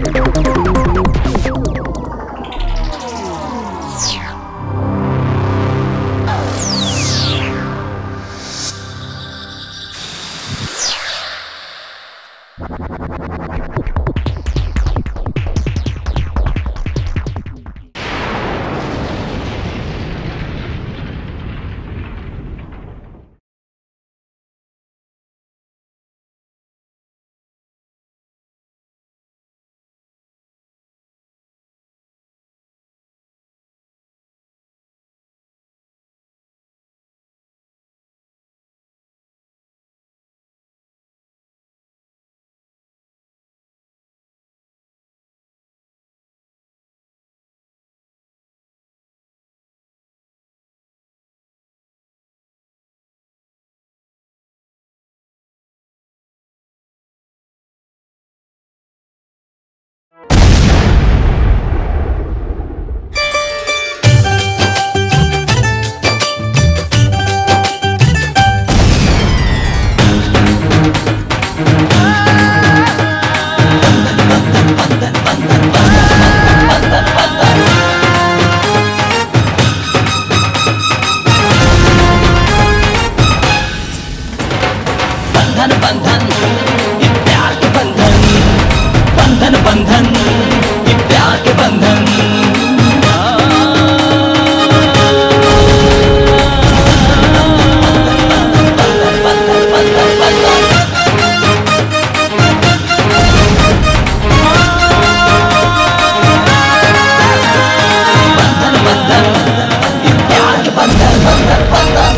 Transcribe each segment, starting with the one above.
बंधन बंधन ये प्यार के बंधन बंधन बंधन ये प्यार के बंधन बंधन बंधन ये प्यार के बंधन बंधन बंधन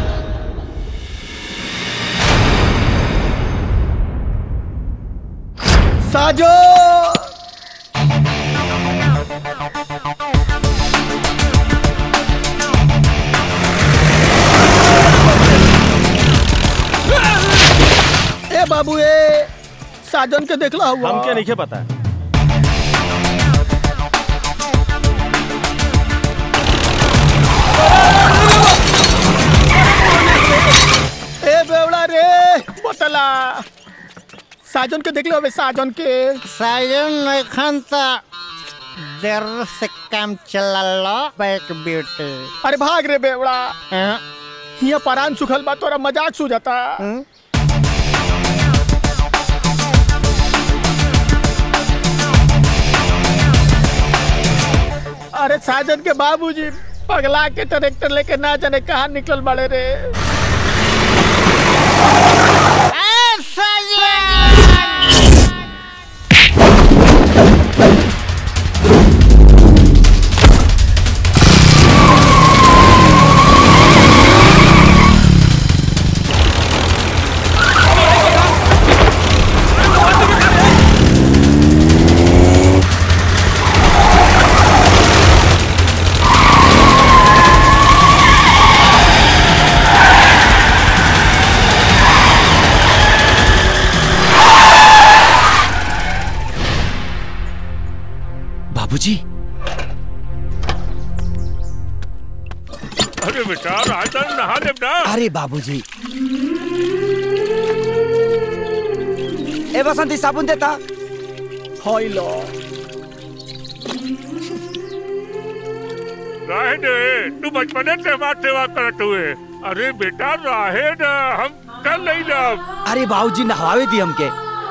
साजो ए बाबू ए साजन के देखला हुआ हमके नहीं पता ए बेवड़ा रे बतला साजन के देखले हवे साजन के साजन एखन त देर से काम चलल बैक ब्यूटी अरे भाग रे बेवड़ा हाँ? हिया परान सुखल बा तोरा मजाक सु जाता हम्म? अरे साजन के बाबूजी पगला के ट्रैक्टर लेके ना जाने कहाँ निकल बड़े रे ए, साजन! बाबूजी अरे बेटा राजन नहा ले ना अरे बाबूजी ए बसंती साबुन देता हई लो राहे दे तू बचपने से हमार सेवा करत हुए अरे बेटा राहे ना हम कर नहीं लब अरे बाबूजी नहवावे दी हमके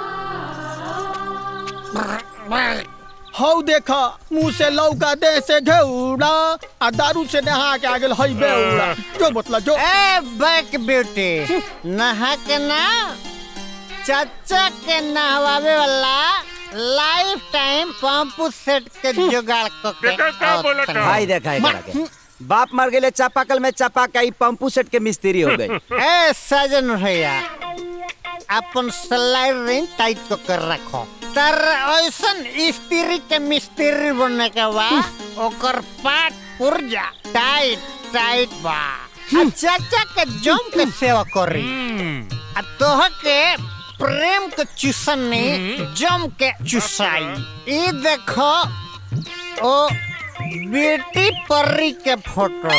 हौ देखा मुंह से लौका दे से घेउड़ा आ दारू से नहा के आगे हई बेउड़ा जो बतला जो ए बैक ब्यूटी नहा के ना चाचा के नहवावे वाला लाइफ टाइम पंप सेट के जुगाड़ को के बेटा क्या बोला था? भाई देखा है करा के बाप मर गए चापाकल में चापा ई पंपू सेट के मिस्त्री हो गई ए सजन भैया अपन स्लाइड रिंग टाइट को कर रखो तर ऐसन स्त्री के मिस्त्री बनने के बाद ओकर पाट पुर्जा टाइट टाइट बा आ चाचा के जम के सेवा करी आ तोह के प्रेम के चुसनी जम के चुसाई ई देखो ओ बेटी परी के फोटो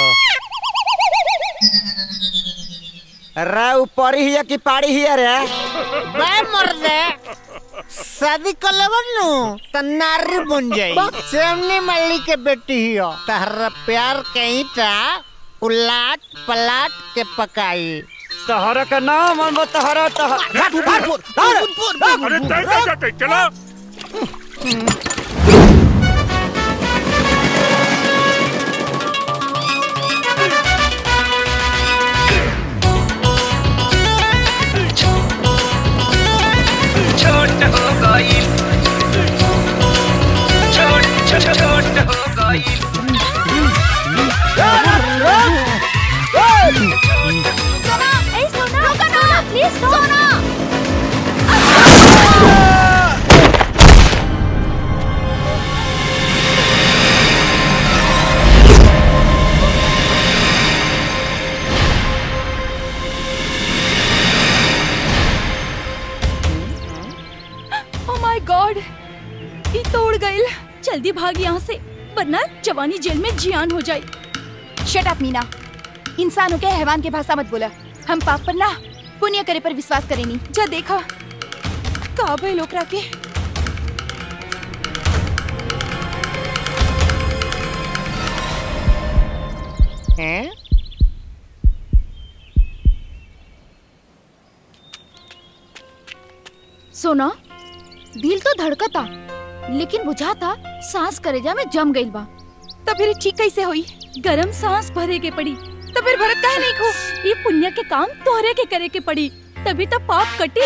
रे ऊपर ही है कि पाड़ी ही है रे बे मर्दे शादी कर लेबन नु त नारी बन जाई सेमनी मल्ली के बेटी ही हो तहरा प्यार के ईटा उलाट पलाट के पकाई तहरा का नाम हम तहरा तहरा अरे तय क्या जाते चला छोट हो गई छोट छोट छोट हो गई सोना ए सोना रुको ना please Sona oh my God ये तोड़ गइल जल्दी भाग यहाँ से वरना जवानी जेल में जियान हो जाए शट अप मीना इंसानों के हैवान के भाषा मत बोला हम पाप पर ना पुण्य करे पर विश्वास करेनी जा देखा का भइल ओकरा के हैं सोना दिल तो धड़कता लेकिन बुझाता सांस करेजा में जम गइल बा तो फिर ठीक कैसे हुई गरम सांस भरे के पड़ी तो फिर भरत काहे नहीं खो ये पुण्य के काम तोहरे के करे के पड़ी तभी तो पाप कटी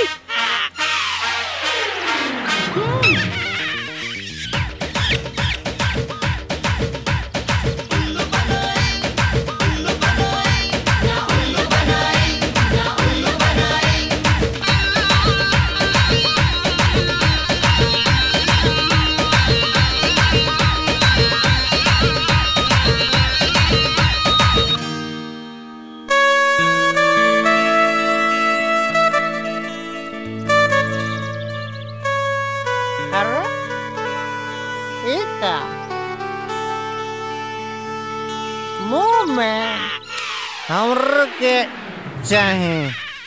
अरे ये का मुंह में हमर के चाहे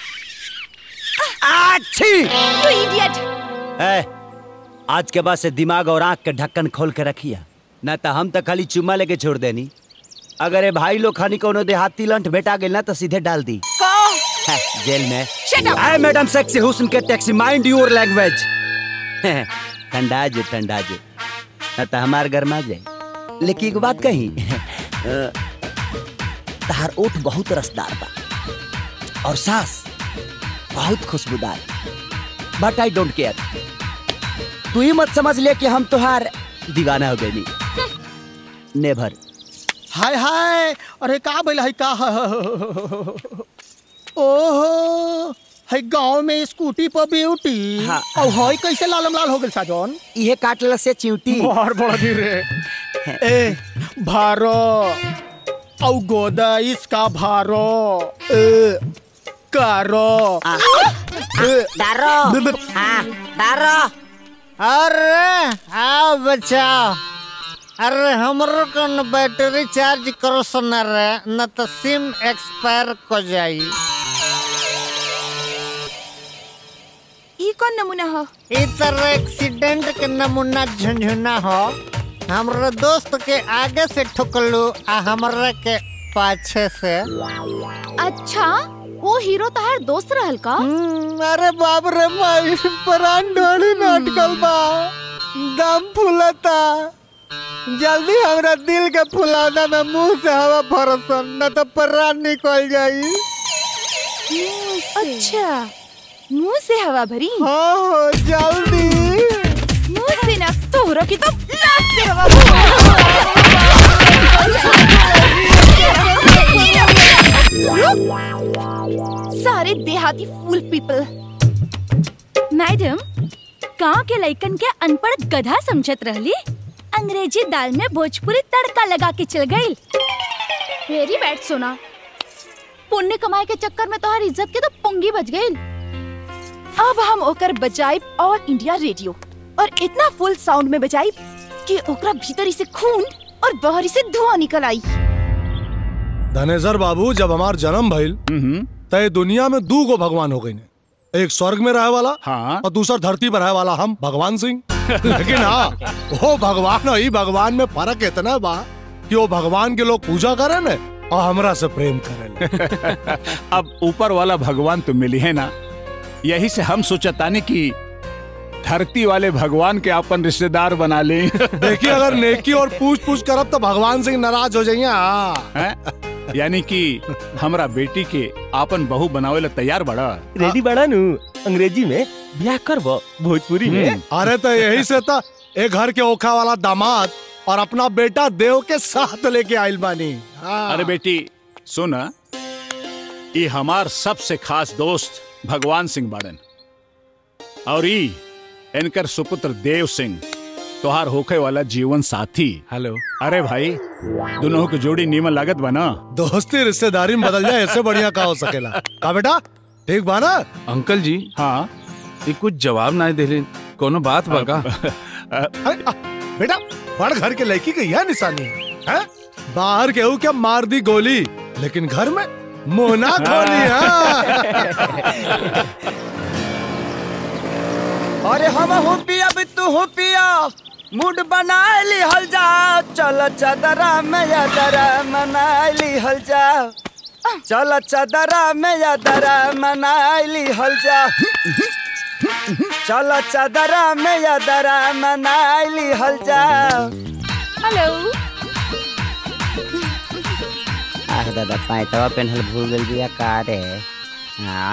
अच्छी यू इडियट ए, आज के बाद से दिमाग और आंख के ढक्कन खोल के रखिया ना तो हम तो खाली चुम्मा लेके छोड़ देनी अगर ये भाई लोग खानी कोनो देहाती लंठ बेटा गेल ना तो सीधे डाल दी है, जेल में Shut up! आए मैडम सेक्सी हुस्न के टैक्सी माइंड योर लैंग्वेज ठंडा जो ठंडा जो ना तो हमार गरमा जाए लेकिन एक बात कही अ, तहार ओठ बहुत रसदार बा और सांस बहुत खुशबूदार बट आई डोंट केयर तू ही मत समझ ले कि हम तुहार दीवाना हो गए नेभर हाय हाय अरे का भइल है का ओहो है गांव में स्कूटी पर ब्यूटी हाँ। और हई कैसे लालम लाल हो गेल साजन इहे काटल से चिंटी बाहर बड़ा धीरे ए भारो औ गोदा इसका भारो ए कारो ए, डारो हाँ डारो अरे आओ बचाओ अरे हमरो को न बैटरी चार्ज करो सुना रे न तो सिम एक्सपायर को जाई ई कौन नमूना हो ई तरह एक्सीडेंट के नमूना झुंझुना हो हमरो दोस्त के आगे से ठुकलू आ हमरा के पाछे से अच्छा वो हीरो तहार दोस्त रहल का हम्म, अरे बाप रे माई प्राण ढोली नाटकल बा दम फूलता जल्दी हमरा दिल के फुलाना में मुंह से हवा भरसन न तो प्राण निकल जाई अच्छा मुंह से हवा भरी हाँ हो जल्दी मुंह से ना तोहरा की तो नाक से हवा भरी। सारे देहाती फूल पीपल मैडम गांव के लइकन के अनपढ़ गधा समझत रहली अंग्रेजी दाल में भोजपुरी तड़का लगा के चल गई वेरी बैड सोना पुण्य कमाए के चक्कर में तोहार इज्जत के तो पुंगी बच गई अब हम ओकर बजाई ऑल इंडिया रेडियो और इतना फुल साउंड में बजाई कि ओकरा भीतरी से खून और बाहरी से धुआं निकल आई धनेसर बाबू जब हमार जन्म भइल तय दुनिया में दू गो भगवान हो गई एक स्वर्ग में रहे वाला हाँ और दूसरा धरती पर रहे वाला हम भगवान सिंह लेकिन हाँ वो भगवान और ई भगवान में फर्क इतना बा कि वो भगवान के लोग पूजा करे न और हमरा से प्रेम करे अब ऊपर वाला भगवान तो मिली है ना यही से हम सोचतानी कि धरती वाले भगवान के अपन रिश्तेदार बना ले देखिए अगर नेकी और पूछ पूछ करब तो भगवान सिंह नाराज हो जाइए हाँ हैं? यानी कि हमरा बेटी के आपन बहू बनावे ला तैयार बड़ा रेडी बड़ा नु अंग्रेजी में ब्याह करबो भोजपुरी में अरे तो यही से था एक घर के ओखा वाला दामाद और अपना बेटा देव के साथ लेके आइल बानी हाँ। अरे बेटी सुन ये हमार सबसे खास दोस्त भगवान सिंह बाड़न और ई इनकर सुपुत्र देव सिंह तोहार होखे वाला जीवन साथी हेलो अरे भाई दोनों की जोड़ी नीमन लागत बना दोस्ती रिश्तेदारी में बदल जाए इससे बढ़िया का हो सकेला का बेटा ठीक बा ना अंकल जी हाँ ये कुछ जवाब ना दिले कोनो बात बगा अरे, आ, बेटा बड़ घर के लड़की की यह निशानी है हैं? बाहर केहू क्या मार दी गोली लेकिन घर में मोना खोली हाँ। अरे हम हो पिया भी तू हो पिया मूड बना ली हल जा चल चदरा में यादरा मना ली हल जा चल चदरा में यादरा मना ली हल जा चल चदरा में यादरा मना ली हल जा हेलो आह दादा पैंतवा पेन्हल भूल गल बिया का रे हाँ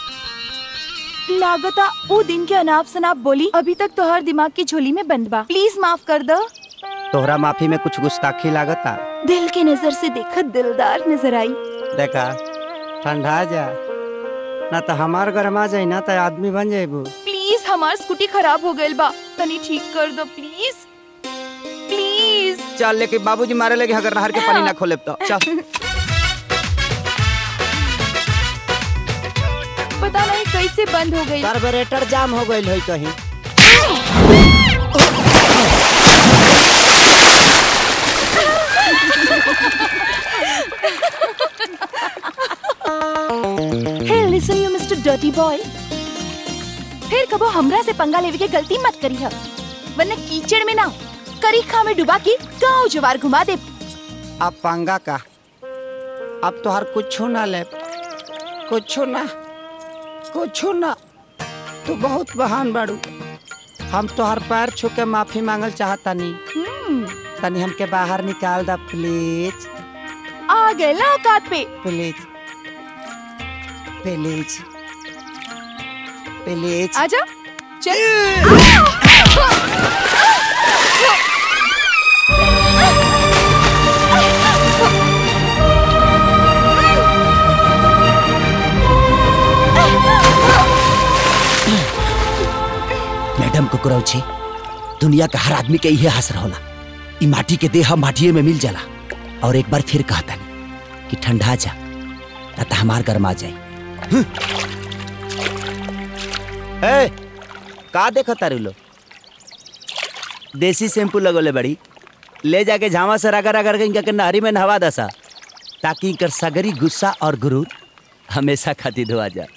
लागता वो दिन के अनाप शनाप बोली अभी तक तोहर दिमाग की झोली में बंद बा प्लीज माफ कर दो तोहरा माफी में कुछ गुस्ताखी लागता दिल की नजर से देखा दिलदार नजर आई देखा ठंडा जा ना तो हमार गरमा जाई ना तो आदमी बन जाइबू प्लीज हमार स्कूटी खराब हो गइल बा तनी ठीक कर दो प्लीज प्लीज चल लेके बाबूजी मारे लगे अगर नहर के पानी ना खोले तो चल पता नहीं कैसे बंद हो गई कार्बोरेटर जाम हो गइल होई कहीं hey listen you mister dirty boy फिर कबो हमरा से पंगा लेवे के गलती मत करी है वरना कीचड़ में ना करीखा में डुबा के गांव जवार घुमा दे अब पंगा का अब तो हर कुछ ना ले कुछ ना कुछ ना तू बहुत बहान बाड़ू हम तो हर पैर छू के माफी मांगल चाहता नहीं तनी हमके बाहर निकाल दा प्लीज आ गए ना औकात पे प्लीज प्लीज प्लीज आजा चल मैडम कुकुरौछी दुनिया का हर आदमी के इहे हसर होला ई माटी के देह माटिए में मिल जाला और एक बार फिर कहता कि ठंडा जा ना तो हमार गरमा जाए ए, का देखो तारू लो देसी शैम्पू लगोले बड़ी ले जाके झामा से रगड़ रगड़ के इनका के नहरी में नहवा दसा ताकि इनकर सगरी गुस्सा और गुरूर हमेशा खातिर धोआ जा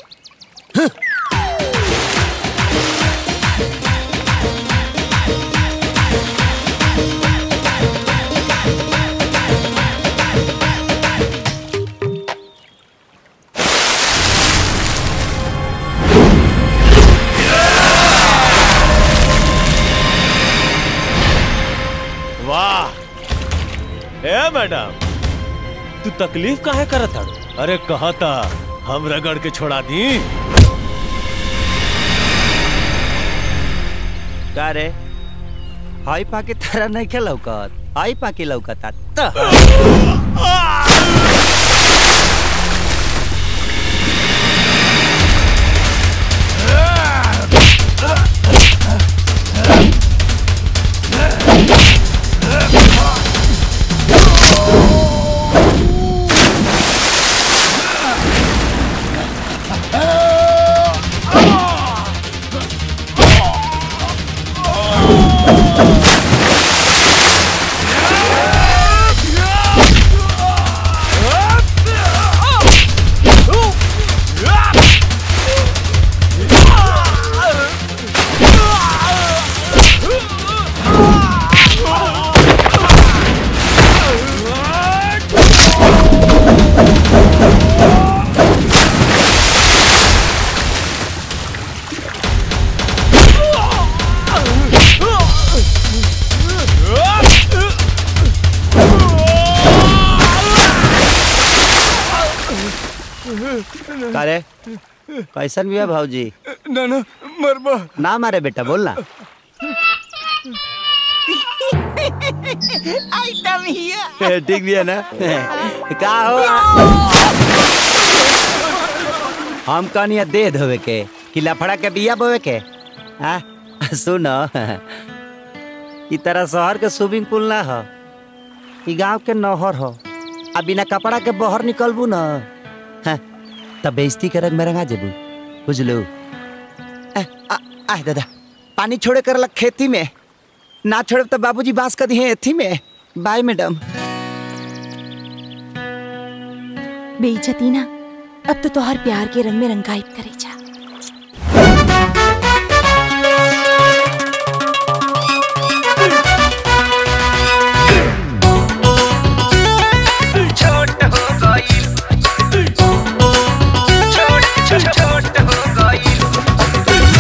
वाह ए मैडम तू तकलीफ काहे करत हड़ अरे कहा था हम रगड़ के छोड़ा दी का रे हाई पाके तारा नहीं के लौकत हाई पाके लौकता त Ah! का रे कैसन भी है भाजी ना ना मरबा ना मारे बेटा बोल ना आइटम हिया ठीक भी है ना का हो हम कहनी दे धोवे के कि लफड़ा के बिया बोवे के आ सुन ई तरह शहर के स्विमिंग पूल ना हो ई गांव के नहर हो आ बिना कपड़ा के बाहर निकलबू ना हाँ, तब बेइज्जती के रंग में रंगा जेबू बुझलू आ, आ, आ दादा पानी छोड़े कर खेती में ना छोड़े तो बाबूजी बांस कर दिए एथी में बाय मैडम बेइज्जती ना अब तो तोहर प्यार के रंग में रंगाइब करे जा छोट हो गई छोट छोट छोट हो गई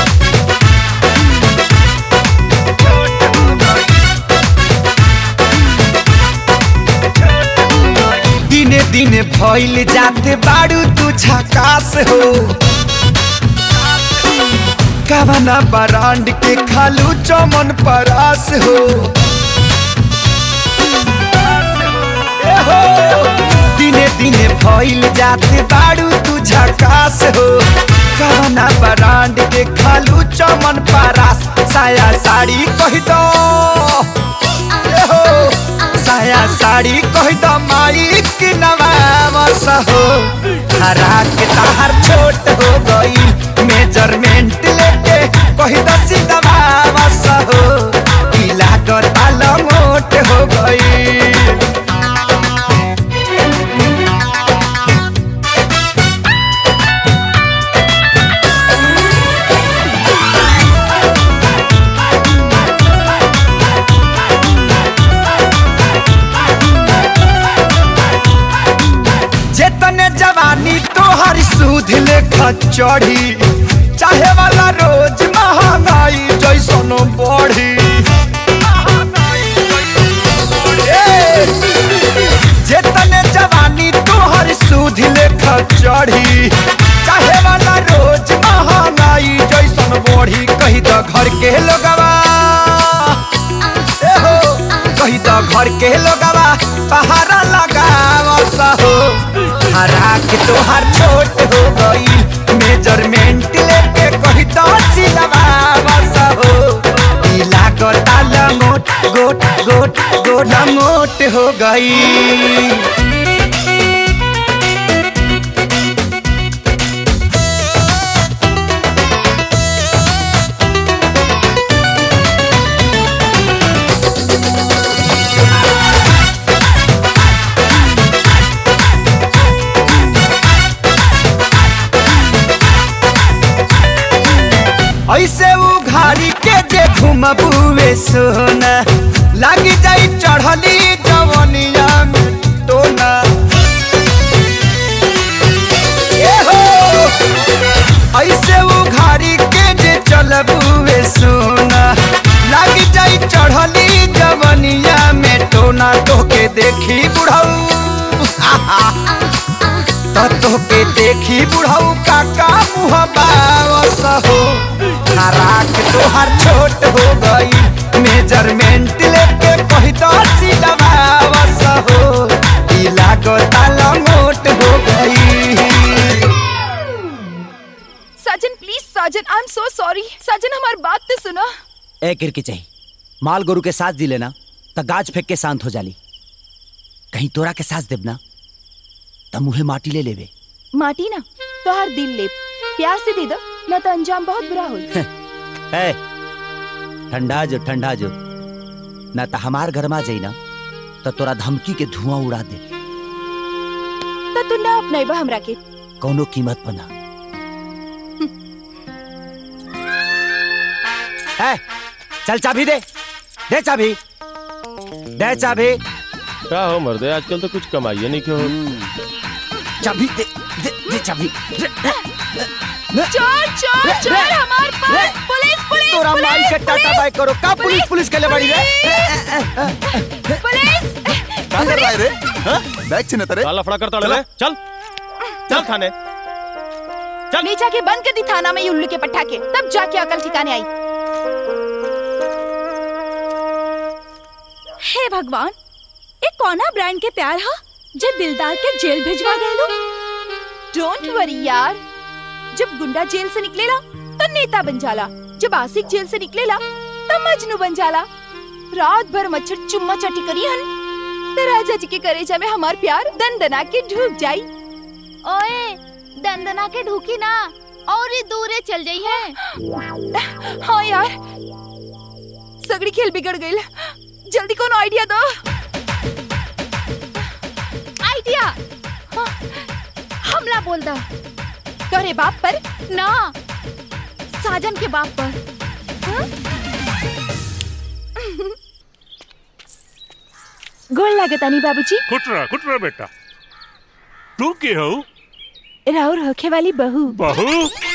दिने दिने भइल जाते बाड़ू तू झकास हो कवना बरांड के खालू चमन परास हो ए हो दिने दिने भइल जाते बाड़ू तू झकास हो कवना बरांड के खालू चमन परास साया साड़ी कह दो ए हो साया साड़ी कह दो माई की नवामस हो हरा के तार छोट हो गई मेजरमेंट लेके कह दो सीधवामस हो पीला कर ताल मोट हो गई जेतने जवानी तोहर सूद लेखा चढ़ी चाहे वाला रोज महंगाई जैसन बढ़ी ए, जेतने जवानी तोहर सूद लेखा चढ़ी चाहे वाला रोज महंगाई जैसन बढ़ी कही तो घर के लोगवा ए हो कही तो घर के लोगवा पहाड़ा लगाव हो हरा के तोहार छोट हो गई मेजरमेंट लेके कही तो सिलवाव हो पीला गोटा लंगोट गोट गोट गोट लंगोट हो गई ऐसे उघारी के जे घुमबुए सोना लागी जाई चढ़ली जवनिया में टोना ए हो ऐसे उघारी के जे चलबुए सोना लागी जाई चढ़ली जवनिया में टोना तोके देखी बुढ़ऊ तो के देखी बुढ़ऊ काका मुँह बावस हो हराक तोहर छोट हो गई मेजरमेंट लेके कही तो सिलवावस हो पीला गोताल मोट हो गई साजन प्लीज साजन आई एम सो सॉरी साजन हमारी बात तो सुनो ए किरकी चाहिए माल गोरु के साथ दिले ना तो गाज फेंक के शांत हो जाली कहीं तोरा के साथ देब ना तो मुहे माटी ले लेवे माटी ना तो हर दिल ले प्यार से दे दो न तो अंजाम बहुत बुरा हो ए ठंडा जो ठंडा जो ना तो हमार घर में जाई ना तो तोरा धमकी के धुआं उड़ा दे तो तू ना अपनाइबा हमरा के कौनो कीमत पर ना ए, चल चाबी दे दे चाबी दे चाबी क्या हो मर्दे आजकल तो कुछ कमाइए नहीं क्यों चाबी दे दे, दे चाबी चोर चोर चोर हमार पास पुलिस पुलिस तोरा माई के टाटा बाय करो का पुलिस पुलिस के ले बड़ी रे पुलिस का कर रहा है रे हाँ? बैग छिने तेरे काला फड़ा करता ले चल चल थाने ले जाके बंद कर दी थाना में ये उल्लू के पटाखे तब जाके अकल ठिकाने आई हे भगवान ये कौना ब्रांड के प्यार हा जे दिलदार के जेल भिजवा गए डोंट वरी यार जब गुंडा जेल से निकलेला तो नेता बन जाला जब आशिक जेल से निकलेला तो मजनू बन जाला रात भर मच्छर चुम्मा चाटी करी हन तो राजा जी के करेजा में हमार प्यार दंदना के ढूक जाई ओए दंदना के ढूकी ना और ही दूरे चल जाई है हाँ यार सगड़ी खेल बिगड़ गई जल्दी कौन आइडिया दो आइडिया हमला बोल दा तोरे बाप पर ना साजन के बाप पर गोल लागतानी बाबूजी खुटरा खुटरा बेटा तू के हो राउर होखे वाली बहू बहू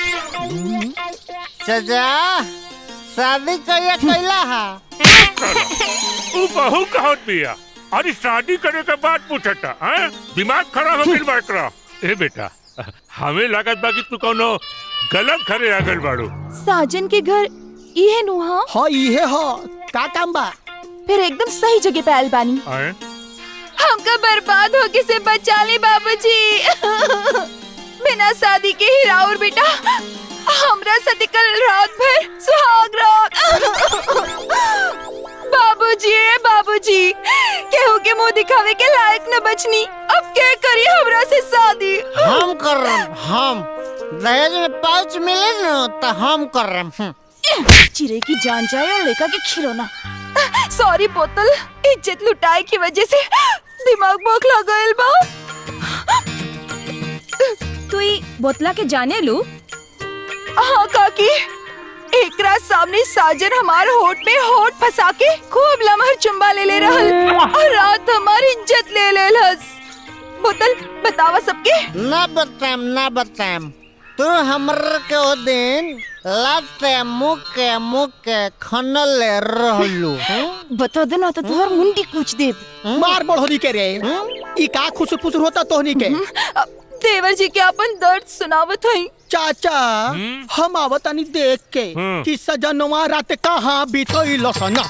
सजा शादी कहिया कैला हा तू बहू कहत बिया अरे शादी करे के बाद पूछता हैं दिमाग खराब हो गइल बा एकरा ए बेटा हमें लागत बा कि तू कोनो गलत घरे आ गइल बाड़ू साजन के घर इहे नुहा हाँ इहे हा का काम बा फिर एकदम सही जगह पे आयल बानी हैं हमका बर्बाद होके से बचा ले बाबूजी बिना शादी के ही राउर बेटा हमरा साथे कल रात भर सुहाग रात बाबूजी ए बाबूजी केहू के मुंह दिखावे के लायक न बचनी अब के करी हमरा से शादी हम कर रहे हम दहेज में पाउच मिले न तो हम कर रहे हम्म। चिरे की जान जाए और लेका के खिलौना सॉरी बोतल इज्जत लुटाए की वजह से दिमाग बोखला गइल बा तू ई बोतला के जाने लू हाँ काकी एकरा सामने साजन हमार होठ में होठ फंसा के खूब लमहर चुम्बा ले ले रहल और रात हमारी इज्जत ले ले लस बोतल बतावा सबके ना बताएम ना बताएम तू हमर के ओ दिन लाते मुके मुके खनल रहलू बता देना तो तुहर मुंडी कूच देब मार बढ़ोनी के रे ई का खुसुर फुसुर होता तोहनी के देवर जी के अपन दर्द सुनावत हई चाचा हम आवतानी देख के हम्म। कि सजनवा रात कहाँ बीतल सना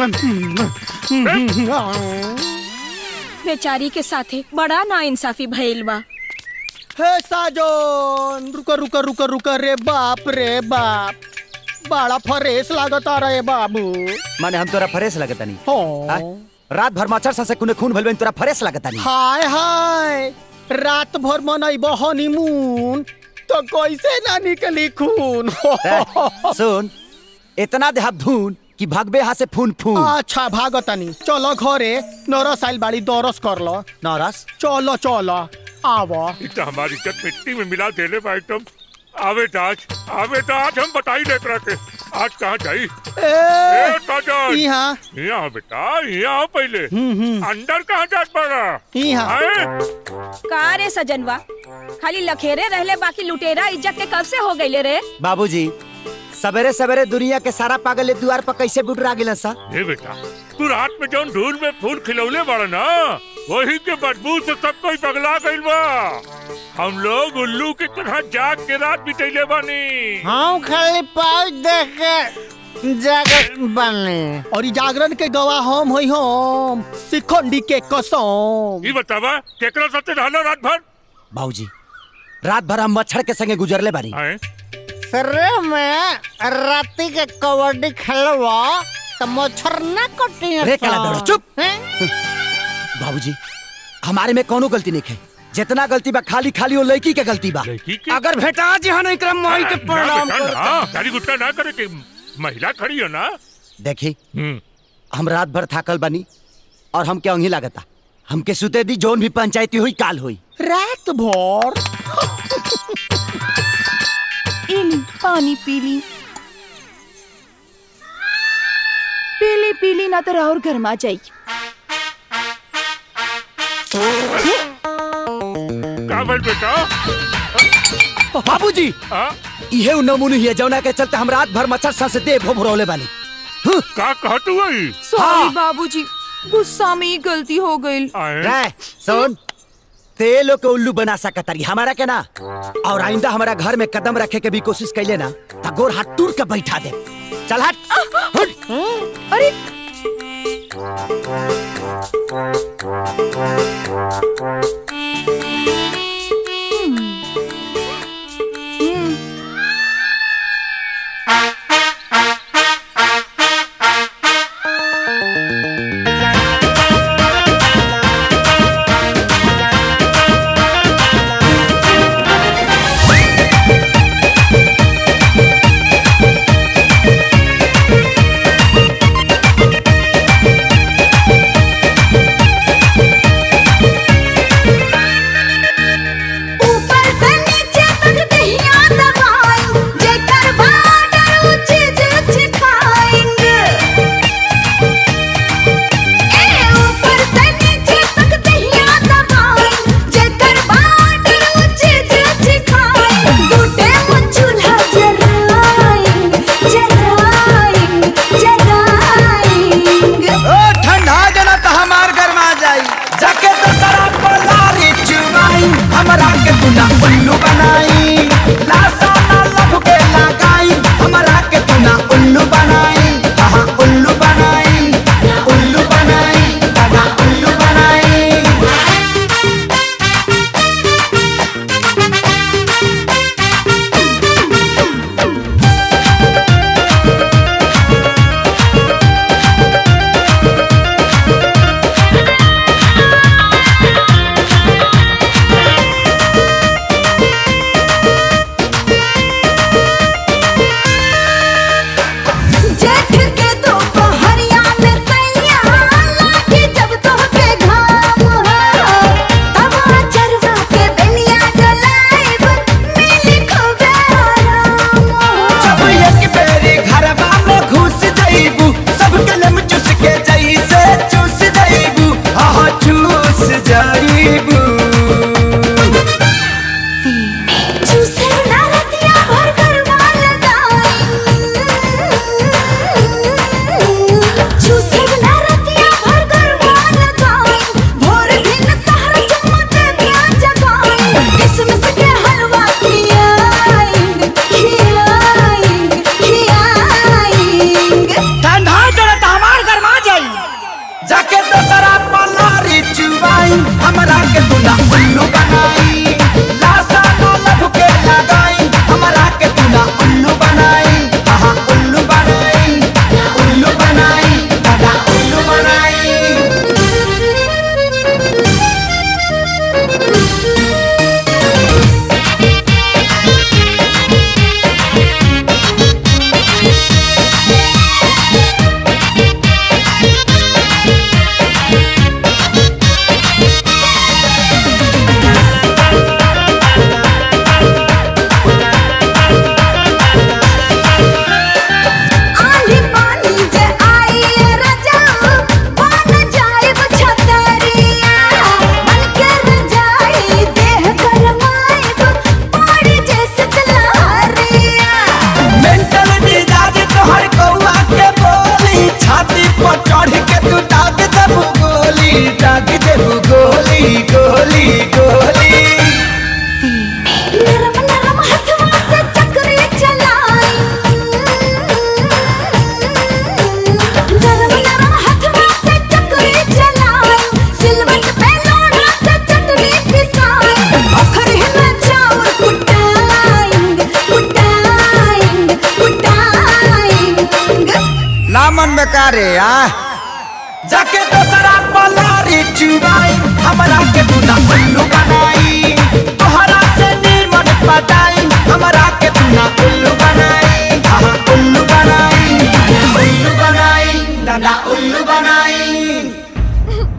बेचारी के साथे बड़ा ना इंसाफी भइल बा हे साजन रुक रुक रुक रुक रे बाप रे बाप बड़ा फरेस लागता रे बाबू माने हम तोरा फरेस लगता नहीं हो रात भर मच्छर सा से कुने खून भइल बा, तोरा फरेस लगता नहीं हाय हाय रात भर मनैब हनीमून तो कैसे ना निकली खून ए, सुन इतना देहाब धून कि भगबे हाथ से फून फून अच्छा भागतानी चलो घरे नरस आइल बाड़ी दरस कर लो नौरस चलो चलो आवा इतना हमारी इज्जत मिट्टी में मिला देले बा एकदम आवे तो आज आवे तो आज हम बताई देख रहे थे आज कहाँ जाई ए साजन यहाँ यहाँ बेटा यहाँ पहले अंदर कहाँ जात पड़ा यहाँ का रे सजनवा खाली लखेरे रहले बाकी लुटेरा इज्जत के कब से हो गईले रे बाबूजी सवेरे सवेरे दुनिया के सारा पागल ए द्वार पर कैसे बुटरा गिलन सा ए बेटा तू रात में जौन धूल में फूल खिलौले बड़ा ना वही के बदबू से सब कोई पगला गइल बा हम लोग उल्लू की तरह जाग के रात बितैले बानी हम खाली पाउच देख के जागत बने और ई जागरण के गवाह हम होई हम सिखंडी के कसम ई बतावा केकरा साथे रहलो रात भर बाबूजी रात भर हम मच्छर के संगे गुजरले बानी सरे में राती के कबड्डी खेलवा तो मच्छर ना कटी रे काला दौड़ा, चुप। बाबूजी हमारे में कोनो गलती नहीं है जितना गलती बा खाली खाली वो लड़की के गलती बा अगर भेटा जी हाँ नहीं करम मोही के प्रणाम कर गाड़ी गुट्टा ना करे कि महिला खड़ी हो ना देखी हम रात भर थाकल बनी और हम क्या लागता हमके सुते दी जोन भी पंचायती हुई काल हुई रात भर इली पानी पीली पीली पीली ना तो और गर्मा जाई का बोल बेटा बाबूजी इहे उ नमूने ही है जौना के चलते हम रात भर मच्छर सा से दे भोभरौले बानी का कहत हुई सॉरी बाबूजी गुस्सा में ही गलती हो गई रे सुन ते लोग के उल्लू बना सकत तारी हमारा के ना और आइंदा हमारा घर में कदम रखे के भी कोशिश कैले ना त गोर हाथ टूट के बैठा दे चल हट हट अरे ऊपर से नीचे तक दहिया दबाई जेकर बाडर ऊंचे ऊंचे खाएंगे ए ऊपर से नीचे तक दहिया दबाई जेकर बाडर ऊंचे ऊंचे खाएंगे टूटे मुझ चूल्हा जलाएंगे जलाएंगे जलाएंगे ओ ठंडा जना त हमार गरमा जाई जाके तो शराब को लारी चुमाई हमरा के तू ना उल्लू बनाई लासा ना लभ के लगाई हमरा के तू ना उल्लू बनाई हाँ उल्लू बनाई उल्लू बनाई दादा उल्लू बनाई जेठ के दोपहरिया में सैया लागे जब तोहके घाम हो तब चरवा के बेलिया डलाइब मिली खूबे आराम हो जब एक बेरी घरवा में घुस जाइबू सब कलम चुस के जैसे चूस जाइबू हाँ चूस जाइबू चूसे ना रतिया भर करवा लगाई चूसे ना रतिया भर करवा लगाई भोर दिन सहर चमके दिया जगाई किसमिस के हलवा खियाएंगे खियाएंगे खियाएंगे ठंडा जड़त हमार गरमा जाई जाके तो शराब पलारी चुबाई हमरा के तू ना उल्लू बनाई लासा ना लभ के लगाई हमरा के तू ना उल्लू बनाई हाँ उल्लू बनाई उल्लू बनाई दादा उल्लू बनाई आली पानी जे आई राजा बन जाए छतरिया मन के रजाई देह गरमाए पड़ी जैसे तलहरिया मेंटल मिजाज तोहर कौआ के बोली छाती पर चढ़ के तू दाग देबू गोली दाग देबू गोली गोली गोली नरम नरम हथवा से चक्री चलाई नरम नरम हथवा से चक्री चलाई सिलवट पे लोढ़ा से चटनी पिसाई अखर में चावल कुटाएंगे कुटाएंगे कुटाएंगे लामन बेकारे आ जाके तो शराब पलारी चुबाई हमरा के तू ना उल्लू बनाई तोहरा से नीमन पटाई हमरा के तू ना उल्लू बनाई हाँ उल्लू बनाई उल्लू बनाई दादा उल्लू बनाई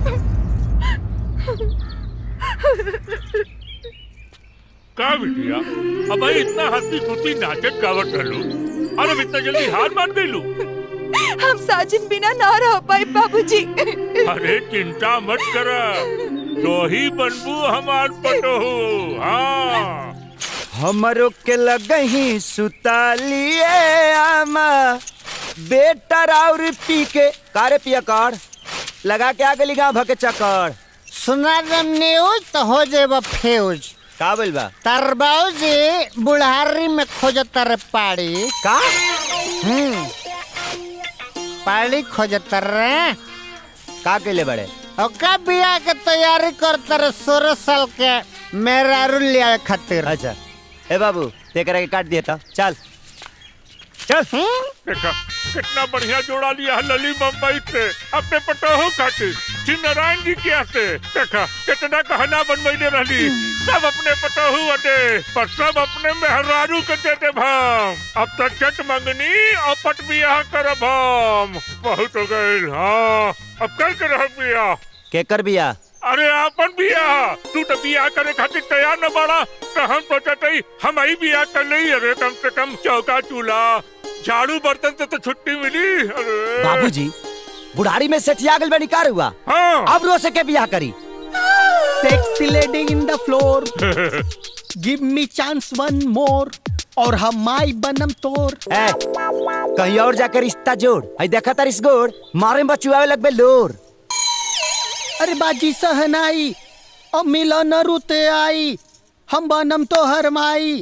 का बिटिया अब भाई इतना हंसी खुशी नाचत गावत रहलू और अब इतना जल्दी हार मान गईलू हम साजिन बिना ना रह पाए बाबूजी अरे चिंता मत कर तो ही बनबू हमार पटोहू हाँ हमरो के लगही सुतालिए आमा बेटा और पी के कारे पिया कर लगा के आ गली गाँव भके चक्कर सुना दम न्यूज तो हो जेबा फ्यूज का बोल बा तार बाबूजी बुढ़ारी में खोजत रे पाड़ी का हम्म पाड़ी खोजत रे का केले बड़े ओका बिया के तैयारी करत रे सोलह साल के मेहरारू लिया खातिर अच्छा ए बाबू तेकरा के काट दिया था चल चल देखा कितना बढ़िया जोड़ा लिया है लली मुंबई से अपने पटोहो खातिर श्री नारायण जी के से देखा कितना कहना बनवैले रहली सब अपने पटोहू अटे पर सब अपने मेहरारू के देते भाम अब तक चट मंगनी और पट बियाह करब हम बहुत हो गए हाँ अब कल के रह बियाह केकर बिया अरे आपन बियाह तू तो बियाह करे खातिर तैयार न बाड़ा तो हम सोचत हई हम ही बियाह कर लई अरे कम से कम चौका चूल्हा झाड़ू बर्तन से तो छुट्टी मिली अरे बाबूजी बुढ़ारी में सेठिया गल बनी कार हुआ हाँ अब रो से के बियाह करी sexy lady in the floor give me chance one more और हम माई बनम तोर ए, कहीं और जाकर रिश्ता जोड़ आई देखा तार इस गोड़ मारे में बचुआवे लगबे लोर अरे बाजी सहनाई अब मिलन रुते आई हम बनम तो हर माई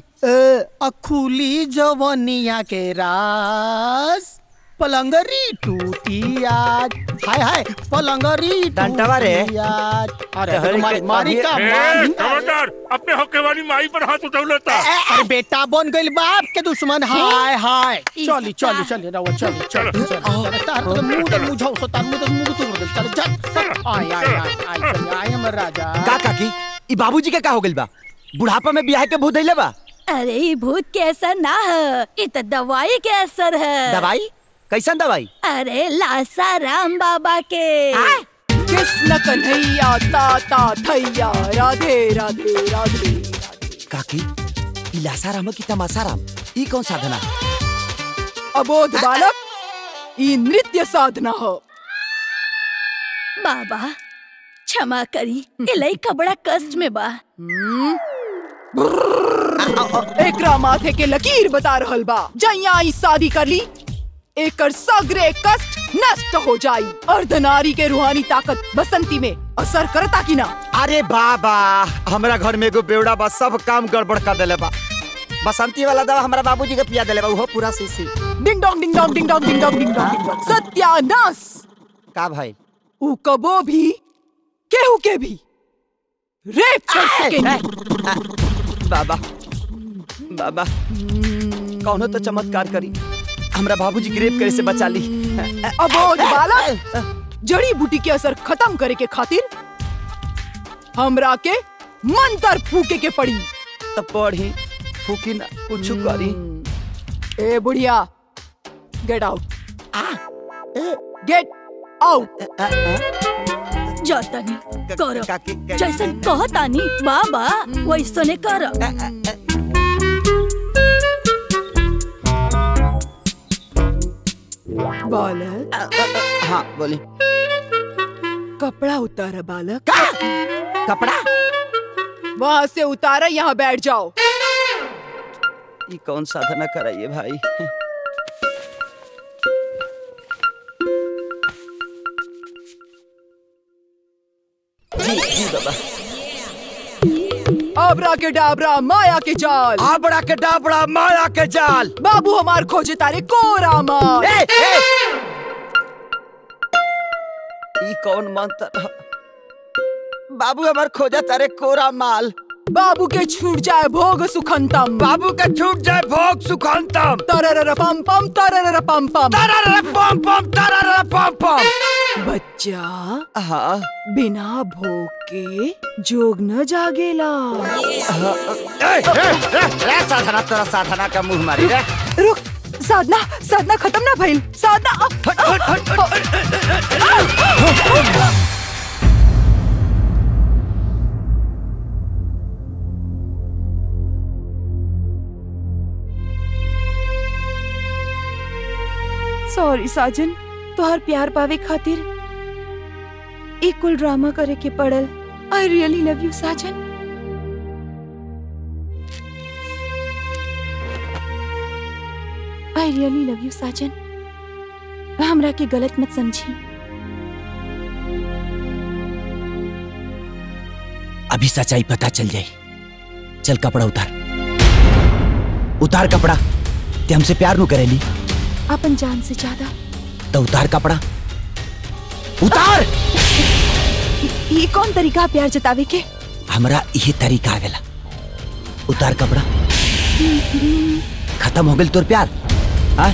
अखुली जवनिया के रास पलंगरी टूटी आज हाय हाय पलंगरी डंटवा रे। टूटी आज अरे अरे मारी के- मारी का ए, मारी खबरदार अपने होके वाली माई पर हाथ उठौलता अरे बेटा बन गइल बाप के दुश्मन हाय हाय चली चली चली रवा चली चली चली तार तो मुंह तो मुझाओ सो तार मुंह तो मुंह तो बोल चल चल आय आय आय आय चल आय हम राजा का काकी ई बाबूजी के का हो गइल बा बुढ़ापा में बियाह के भूत धइले बा अरे ई भूत के असर ना है ये तो दवाई के असर है दवाई कैसन दवाई अरे लासा राम बाबा के कृष्ण कन्हैया ताता थैया राधे राधे राधे काकी ई लासाराम की तमासाराम ई कौन साधना अबोध बालक ई नृत्य साधना हो बाबा क्षमा करी ये लइका बड़ा कष्ट में बा एकरा माथे के लकीर बता रहल बा जैया ई शादी कर ली एकर सगरे कष्ट नष्ट हो जाई अर्धनारी के रूहानी ताकत बसंती में असर करता कि ना अरे बाबा हमरा घर में एगो बेवड़ा बा सब काम गड़बड़ कर देले बा बसंती वाला दवा हमरा बाबूजी के पिया देले बा उहो पूरा सीसी ding dong ding dong ding dong ding dong ding dong ding dong सत्यानाश का भाई ऊ कबो भी केहू के भी रेप कर सकेंगे बाबा बाबा कौनो तो चमत्कार करी हमरा बाबूजी के रेप करे से बचा ली अबोध बालक जड़ी बूटी के असर खत्म करे के खातिर हमरा के मंत्र फूके के पड़ी तब पढ़ी फूकी ना कुछ करी ए बुढ़िया गेट आउट गेट आउट जातानी करो जैसन कहतानी बाबा वैसने कर बालक हाँ बोली कपड़ा उतारा बालक कपड़ा वहाँ से उतारा यहाँ बैठ जाओ ये कौन साधना कराइए भाई जी जी बाबा आबरा के डाबरा माया के जाल आबड़ा के डाबड़ा माया के जाल बाबू हमार खोजे तारे कोरा माल ए, ए! ई कौन मंत्र ह? बाबू हमार खोजा तारे कोरा माल बाबू के छूट जाए भोग सुखंतम बाबू के छूट जाए भोग सुखंतम तरर पम पम तरर पम पम तरर पम पम तरर पम पम बच्चा हाँ बिना भोग के जोग न जागेला ए, ए, ए, ए, साधना तेरा साधना का मुंह मारी रे रुक साधना साधना खत्म ना भइल साधना सॉरी साजन तोहर प्यार पावे खातिर एक कुल ड्रामा करे के पड़ल आई रियली लव यू साजन आई रियली लव यू साजन हमरा के गलत मत समझी अभी सच्चाई पता चल जाई चल कपड़ा उतार उतार कपड़ा ते हमसे प्यार नु करेली अपन जान से ज्यादा तो उतार कपड़ा उतार ये कौन तरीका प्यार जतावे के हमरा यही तरीका आवेला उतार कपड़ा खत्म हो गई तोर प्यार हाँ?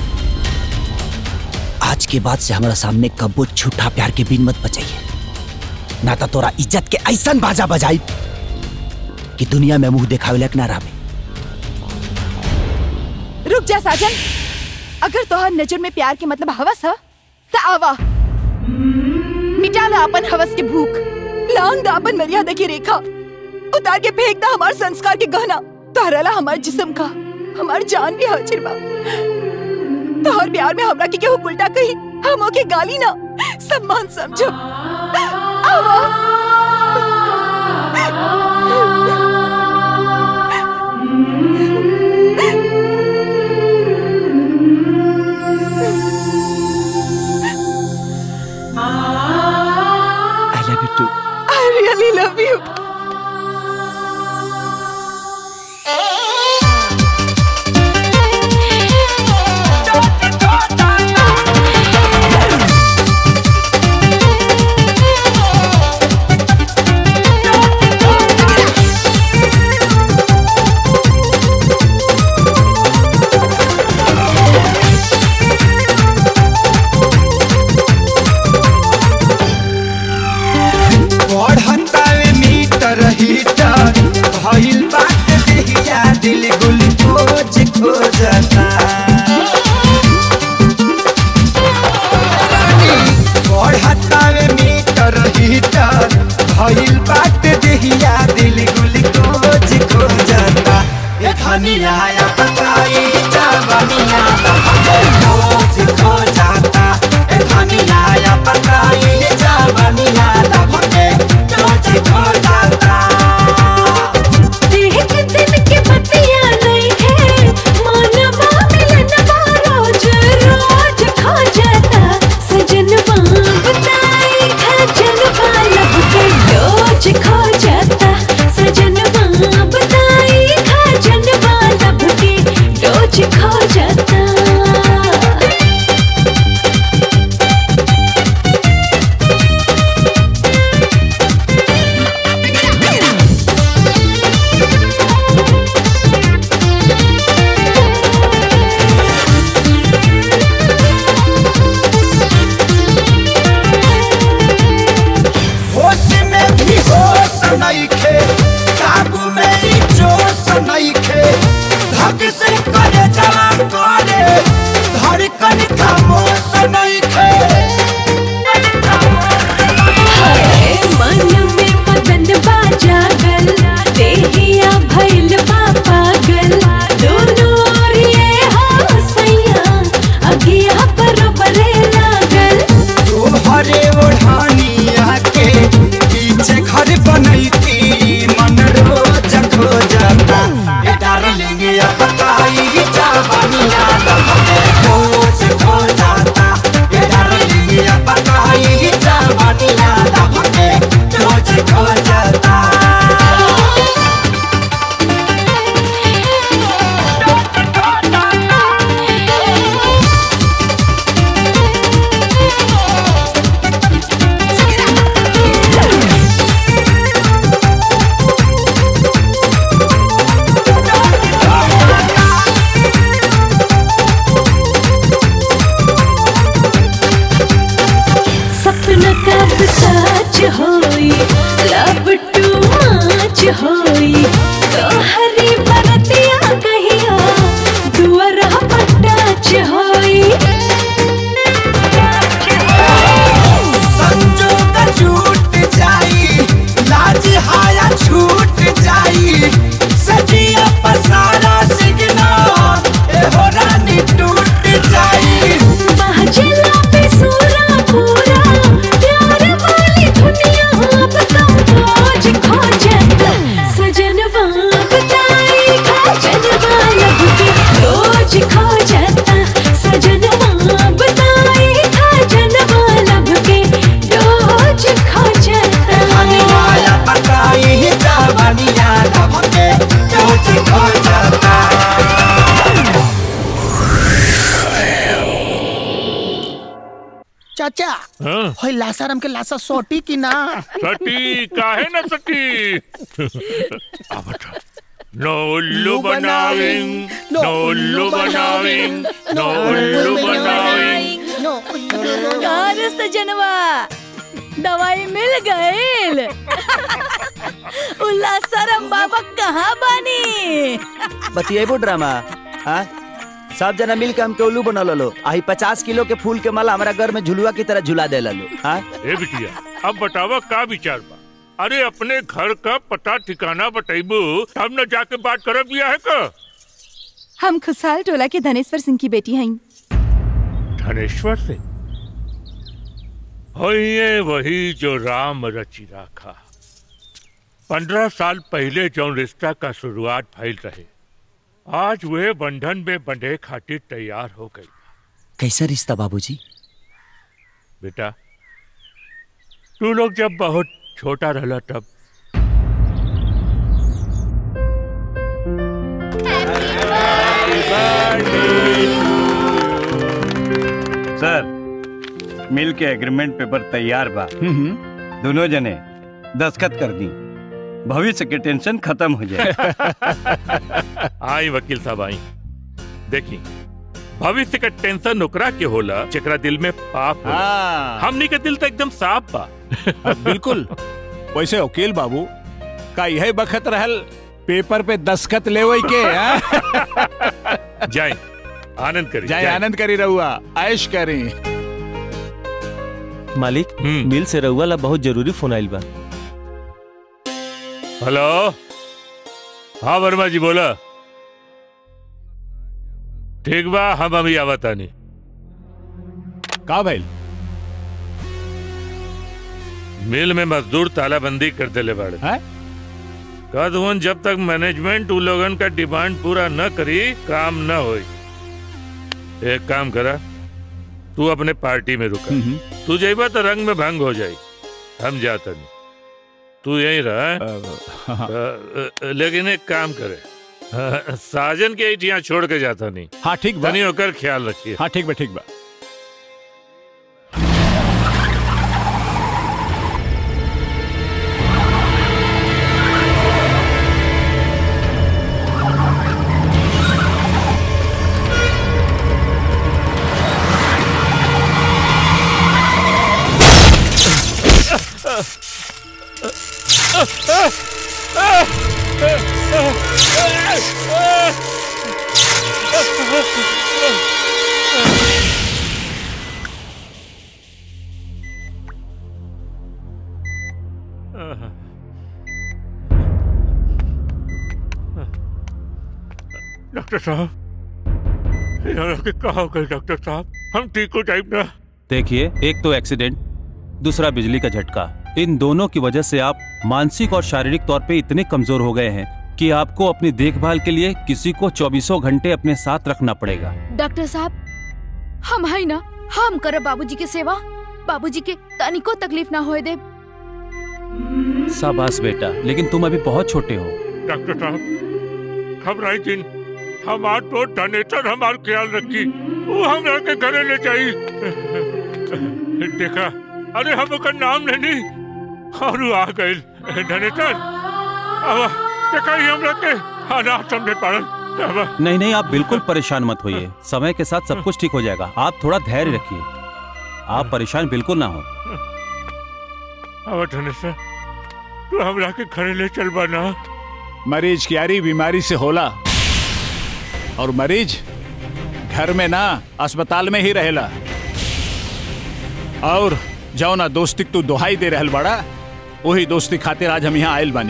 आज के बाद से हमारा सामने कब्बो झूठा प्यार के बिन मत बचाइए ना तो तोरा इज्जत के ऐसन बाजा बजाई कि दुनिया में मुंह देखावे लायक ना रहे रुक जा साजन अगर तोहर नजर में प्यार के मतलब हवस है तो आवा मिटा ला अपन हवस के भूख लांग दा अपन मर्यादा की रेखा उतार के फेंक दा हमार संस्कार के गहना तोहरा हमार जिस्म का हमार जान भी हाजिर बा तोहर प्यार में हमरा के केहू उल्टा कही हम ओके गाली ना सम्मान समझो आवा I love you too I really love you. बढ़तावे मीटर हीटर भइल बात देहिया दिल ग्लूकोज खोजता बढ़तावे मीटर हीटर भइल बात देहिया दिल ग्लूकोज खोजता ए धनिया या पकाई जवनिया ग्लूकोज खोजता ए धनिया या पकाई जवनिया ग्लूकोज खोजता देख दिन के बतिया नहीं है मानवा मिलनवा रोज रोज खो जाता सजनवा बताई खजनवा लब के डोज खो जाता सजनवा बताई खजनवा लब के डोज खो जाता होश में भी होश नइखे काबू में ही जोश नइखे धक से करे जला करे धड़कन खामोश नइखे मन में मदन बाजा गल देहिया भइल बा पागल दोनों ओर ये हो सैया अगिया बरोबरे लागल तोहरे ओढ़ानिया के पीछे घर बनैती मन रोज खो जाता ए डार्लिंग या बताई जवानिया लहरे खोज खो जाता ए डार्लिंग या बताई जवानिया लहरे खोज खो जाता सपना कब सच होई लब टू मच होई तोहरी बरतिया कहिया दुआरा पटाच होई संजोग छूट जाई लाज हाया छूट जाई सजिया पसारा सिगना ए हो रानी टूट जाई महजला पे सूरा पूरा प्यार वाली दुनिया अब तो खोज खो जाता हाँ होय लासाराम के लासा सोटी की ना सटी काहे न सटी आ बता नो उल्लू बनाविंग नो उल्लू बनाविंग नो उल्लू बनाविंग कार सजनवा दवाई मिल गईल उल्ला सरम बाबा कहाँ बानी बतिएबो ड्रामा हाँ सब जना मिल के हमके उल्लू बना लो आई पचास किलो के फूल के माला हमारा घर में झुलुआ की तरह झुला दे लो हाँ ए बिटिया अब बतावा का विचार बा अरे अपने घर का पता ठिकाना बताइबू तब न जाके बात करब बिया है का हम खुशहाल टोला के धनेश्वर सिंह की बेटी हैं धनेश्वर से होइए वही जो राम रचि राखा पंद्रह साल पहले जो रिश्ता का शुरुआत फैल रहे आज वे बंधन में बंधे खातिर तैयार हो गई कैसा रिश्ता बाबूजी बेटा तू लोग जब बहुत छोटा रहला तब सर मिल के एग्रीमेंट पेपर तैयार बा दोनों जने दस्खत कर दी भविष्य के टेंशन खत्म हो जाए आई वकील साहब आई देखी भविष्य का टेंशन ओकरा के होला जेकरा दिल में पाप होला हाँ। हमनी के दिल तो एकदम साफ बा बिल्कुल वैसे वकील बाबू का यही बखत रहल पेपर पे दस्खत लेवे के हाँ? जाए आनंद करी जाए आनंद करी रहुआ ऐश करी मालिक मिल से रउआ ला बहुत जरूरी फोन आइल बा हेलो हाँ वर्मा जी बोला ठीक बा हम अभी आवतानी का भइल मिल में मजदूर तालाबंदी कर देले बाड़े कद हुन जब तक मैनेजमेंट उ लोगन का डिमांड पूरा न करी काम न होई एक काम करा तू अपने पार्टी में रुका तू जाइबा तो रंग में भंग हो जाई हम जाता नहीं तू यहीं रहा अ, अ, लेकिन एक काम करे अ, साजन के यहाँ छोड़ के जाता नहीं हाँ ठीक बा तनी होकर ख्याल रखिए हाँ ठीक बा ठीक बा डॉक्टर साहब यार के कहा हो गए डॉक्टर साहब हम ठीक हो जाए ना देखिए एक तो एक्सीडेंट दूसरा बिजली का झटका इन दोनों की वजह से आप मानसिक और शारीरिक तौर पे इतने कमजोर हो गए हैं कि आपको अपनी देखभाल के लिए किसी को चौबीसों घंटे अपने साथ रखना पड़ेगा डॉक्टर साहब हम है ना हम करब बाबूजी के सेवा बाबूजी के तनिको तकलीफ ना होए दे शाबाश बेटा लेकिन तुम अभी बहुत छोटे हो डॉक्टर साहब घबराई दिन हमार तो धनेतर हमार ख्याल रखी वो हमरा के घरे ले जाई देखा अरे हम ओकर नाम लेनी और वो आ गए धनेतर अब देखा ही हमरा के अनाथ समझे पड़ल अब नहीं नहीं आप बिल्कुल परेशान मत होइए समय के साथ सब कुछ ठीक हो जाएगा आप थोड़ा धैर्य रखिए आप परेशान बिल्कुल ना हो अब धनेतर तू हमरा के घरे ले चल बना मरीज की यारी बीमारी से होला और मरीज घर में ना अस्पताल में ही रहेला और जाओ ना दोस्ती तू दुहाई दे रहल बड़ा वही दोस्ती खातिर आज हम यहाँ आयल बानी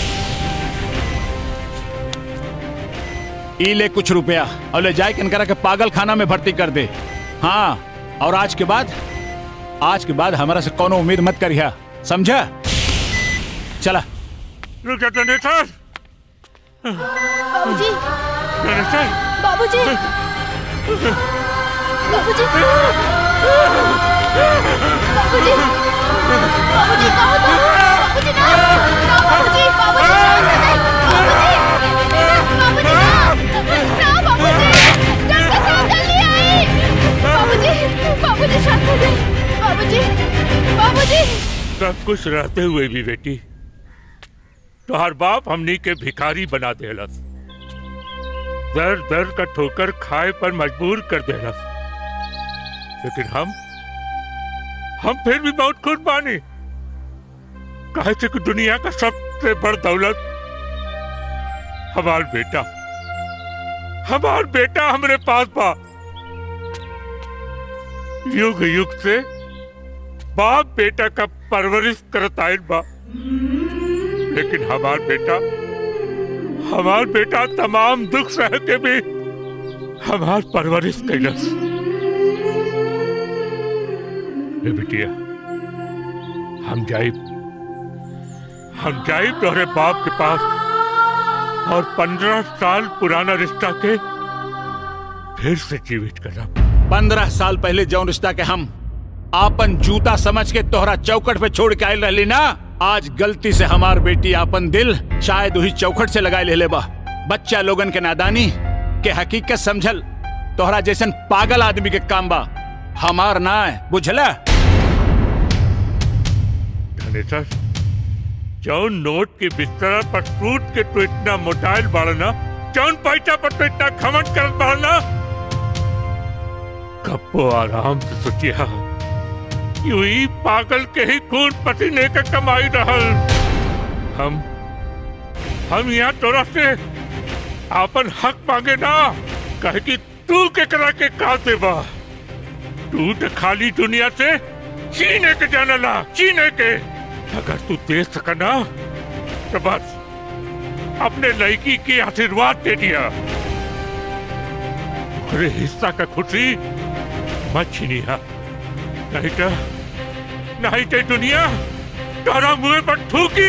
ई ले कुछ रुपया और ले जाए कनकरा के पागल खाना में भर्ती कर दे हाँ और आज के बाद आज के बाद हमारा से कोनो उम्मीद मत करिया समझा चला रुक जा धनेतर बाबूजी धनेतर बाबूजी बाबूजी बाबूजी बाबूजी कहो तो बाबूजी ना ना बाबूजी बाबूजी शांत हो जाइए बाबूजी बाबूजी ना ना बाबूजी डॉक्टर साहब जल्दी आइए बाबूजी बाबूजी शांत हो जाइए बाबूजी बाबूजी सब कुछ रहते हुए भी बेटी तोहर बाप हमनी के भिखारी बना देलस दर दर का ठोकर खाए पर मजबूर कर देलस लेकिन हम हम फिर भी बहुत खुश बानी कहे थे कि दुनिया का सबसे बड़ दौलत हमार बेटा हमार बेटा हमरे पास बा युग युग से बाप बेटा का परवरिश करत आयल बा लेकिन हमार बेटा हमार बेटा तमाम दुख सह के भी हमार परवरिश कैलस ए बिटिया हम जाइब हम जाइब तोहरे बाप के पास और पंद्रह साल पुराना रिश्ता के फिर से जीवित करब पंद्रह साल पहले जौन रिश्ता के हम आपन जूता समझ के तोहरा चौकट पे छोड़ के आयल रहली ना आज गलती से हमार बेटी आपन दिल शायद वही चौखट से लगाए ले ले बा बच्चा लोगन के नादानी के हकीकत समझल तोहरा जैसन पागल आदमी के काम बा हमार ना है बुझला धनेश्वर जौन नोट के बिस्तर पर सूट के तो इतना मोटाइल बाड़ना जौन पैसा पर तो इतना खमन करत बाड़ना कब्बो आराम से सोचिया यूं ही पागल के ही खून पसीने का कमाई रहल हम हम यहाँ तोरा से आपन हक मांगे ना कहे कि तू के करा के का देबा तू तो खाली दुनिया से चीने के जानला चीने के अगर तू दे सकना तो बस अपने लड़की की आशीर्वाद दे दिया अरे हिस्सा का खुशी मत छीनिया नहीं तो नहीं तो दुनिया तारा मुंह पर थूकी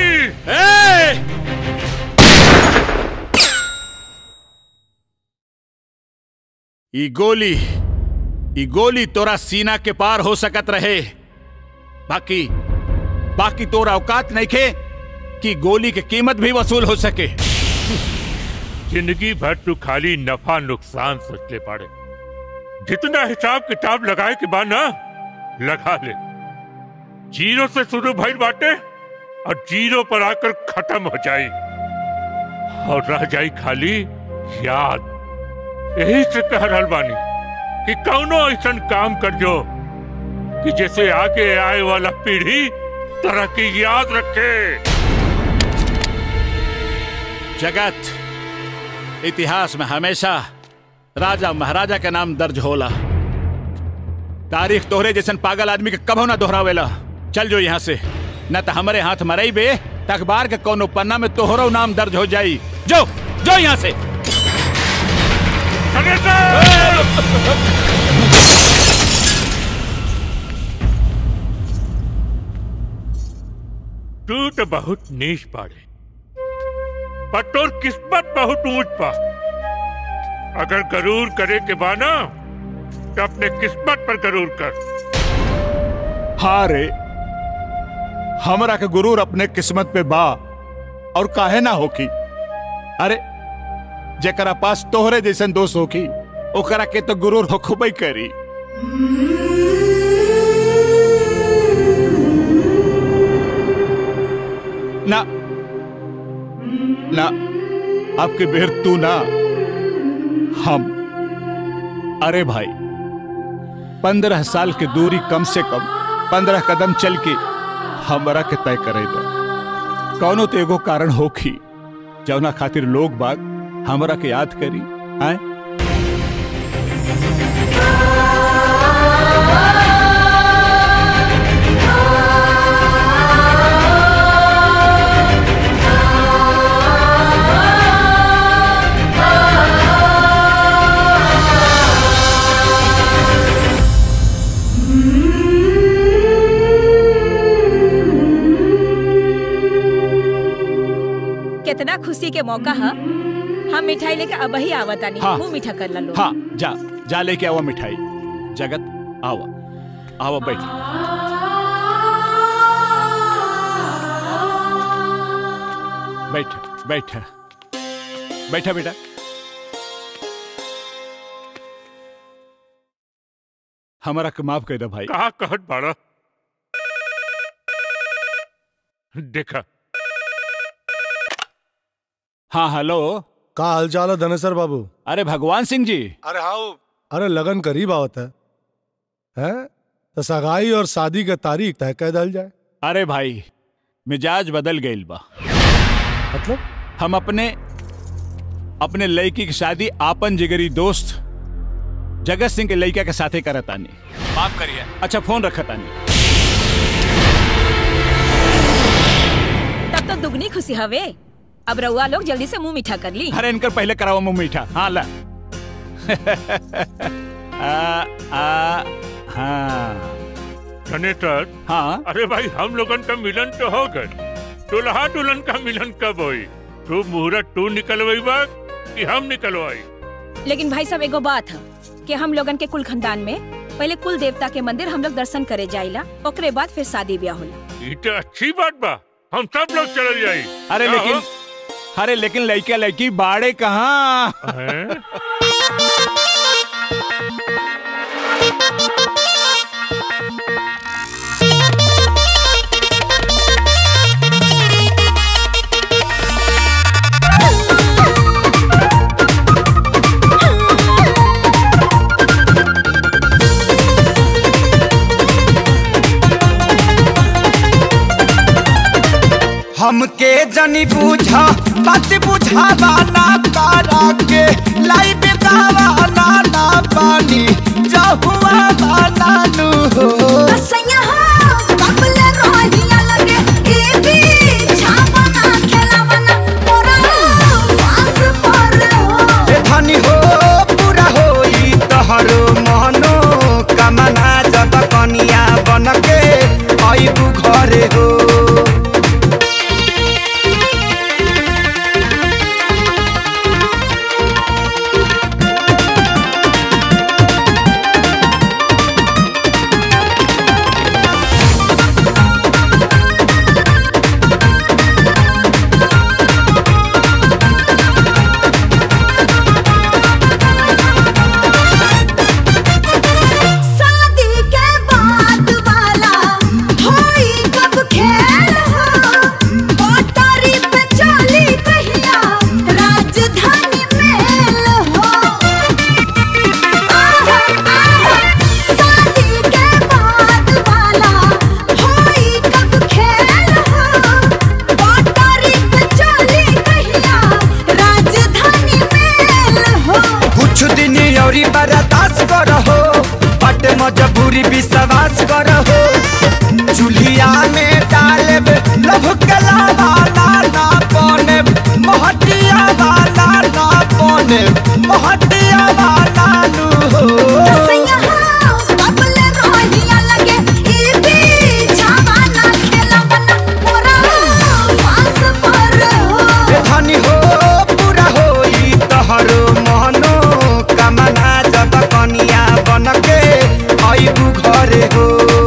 ई गोली ई गोली तोरा सीना के पार हो सकत रहे बाकी बाकी तोरा औकात नहीं खे कि गोली की कीमत भी वसूल हो सके जिंदगी भर तू खाली नफा नुकसान सोच ले पाड़े जितना हिसाब किताब लगाए के बाद ना लगा ले जीरो से शुरू भइल बाटे और जीरो पर आकर खत्म हो जाई और रह जाई खाली याद यही से कह रहल बानी कि कौनो ऐसा काम कर जो कि जैसे आगे आए वाला पीढ़ी तरक्की याद रखे जगत इतिहास में हमेशा राजा महाराजा का नाम दर्ज होला तारीख तोहरे जैसन पागल आदमी के कभो ना दोहरावेला चल जो यहाँ से न तो हमारे हाथ मरई बे त अखबार के कोनो पन्ना में तोहरो नाम दर्ज हो जाई जो जो यहाँ से तू तो बहुत नीच पाड़े पर तोर किस्मत बहुत ऊंच पा अगर गरूर करे के बाना तो अपने किस्मत पर गरूर कर हाँ रे हमरा के गुरूर अपने किस्मत पे बा और काहे ना होकी अरे जेकरा पास तोहरे जैसन दोस्त होकी ओकरा के तो गुरूर होखबई करी ना ना आपके बेर तू ना हम अरे भाई पंद्रह साल की दूरी कम से कम पंद्रह कदम चल के हमरा के तय करे दो कौनो तो एगो कारण होखी जौना खातिर लोग बाग हमरा के याद करी आए कितना खुशी के मौका है हम मिठाई लेके अब ही आवतानी हाँ। मुंह मीठा कर ला लो हाँ जा जा लेके आवा मिठाई जगत आवा आवा बैठ बैठ बैठ बैठा बेटा हमारा के माफ कर दे भाई कहा कहत बाड़ा देखा हाँ हेलो का हाल चाल है धनेसर बाबू अरे भगवान सिंह जी अरे हाँ अरे लगन करीब आवत है हैं तो सगाई और शादी के तारीख तय कर दल जाए अरे भाई मिजाज बदल गईल बा मतलब हम अपने अपने लड़की की शादी आपन जिगरी दोस्त जगत सिंह के लड़का के साथे करत आनी माफ करिए अच्छा फोन रखत आनी तब तो दुगनी खुशी हवे अब रउआ लोग जल्दी से मुंह मीठा कर ली अरे इनकर पहले कराओ मुंह मीठा हाँ ला आ, आ, हाँ धनेश्वर हाँ अरे भाई हम लोगन का मिलन तो हो गए दुल्हा दुल्हन का मिलन कब होई तू मुहूर्त तू निकलवाई बा कि हम निकलवाई लेकिन भाई साहब एगो बात है कि हम लोगन के कुल खानदान में पहले कुल देवता के मंदिर हम लोग दर्शन करे जाइला ओकरे बाद फिर शादी ब्याह होला ये तो अच्छी बात बा हम सब लोग चल जाई अरे क्या लेकिन अरे लेकिन लड़का लड़की बाड़े कहाँ हैं? हमके जनी बूझा बात बुझावा ना तारा के लाई बेदावा ना ना पानी जहुआ बाना नु हो असैया हो कबल रोहिया लगे ए भी छावना खेलावना मोरा पास पर हो ए धनी हो पूरा होई तहरो मनो कमना जब कनिया बनके आइबू घरे हो शादी के बाद वाला होई कब खेल हो पटारी पे चली कहिया राजधानी मेल हो आहा, आहा, शादी के बाद वाला होई कब खेल हो पटारी पे चली कहिया राजधानी मेल हो कुछ दिन औरी बर्दाश्त करहो बट मजबूरी विश्वास करहो चूल्हिया में डालब लभ के लावाला ना पने महटिया वाला ना पने महटिया वाला नु हो असैया हो कबल रोहिया लगे ई भी छावना खेलावना मोरा पास पर हो ए धनी हो पूरा होई तहरो मनो कमना जब कनिया बनके आइबू घरे हो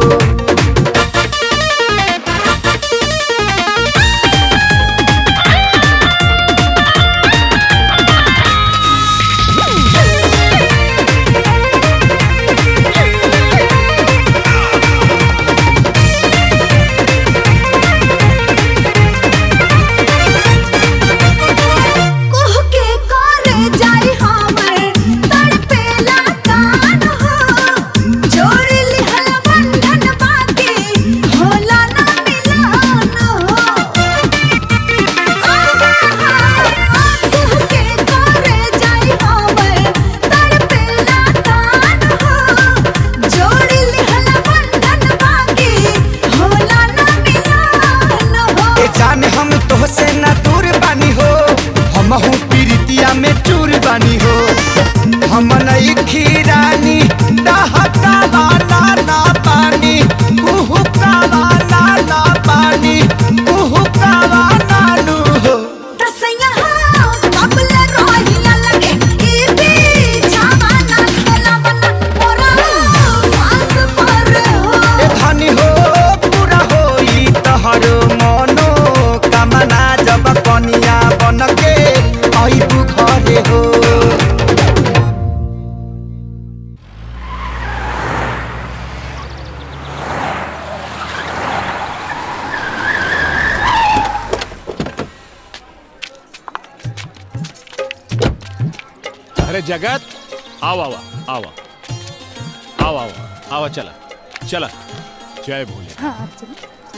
कुह के करे जाई हमर तड़पेला कान हो जोड़ लिहल बंधन बाकी होला ना मिलन हो कुह के करे जाई हमर तड़पेला कान हो जोड़ लिहल बंधन बाकी होला ना मिलन हो ए जान हम तोहसे न दूर बानी हो हम हूँ पीरितिया में चूर बानी हो हम नई खीरानी नहता वाला ना पानी कुहू का वाला ना पानी कुहू का वाला नु हो तसैया हो कबल रोहिया लगे ई भी छावना खेलावना मोरा पास पर हो ए धनी हो पूरा होई तहरो मनो कमना जब कनिया बनके आइबू घरे हो अरे जगत आओ आवा आवा आओ आवा आवा चला चला जय भोले हाँ चलो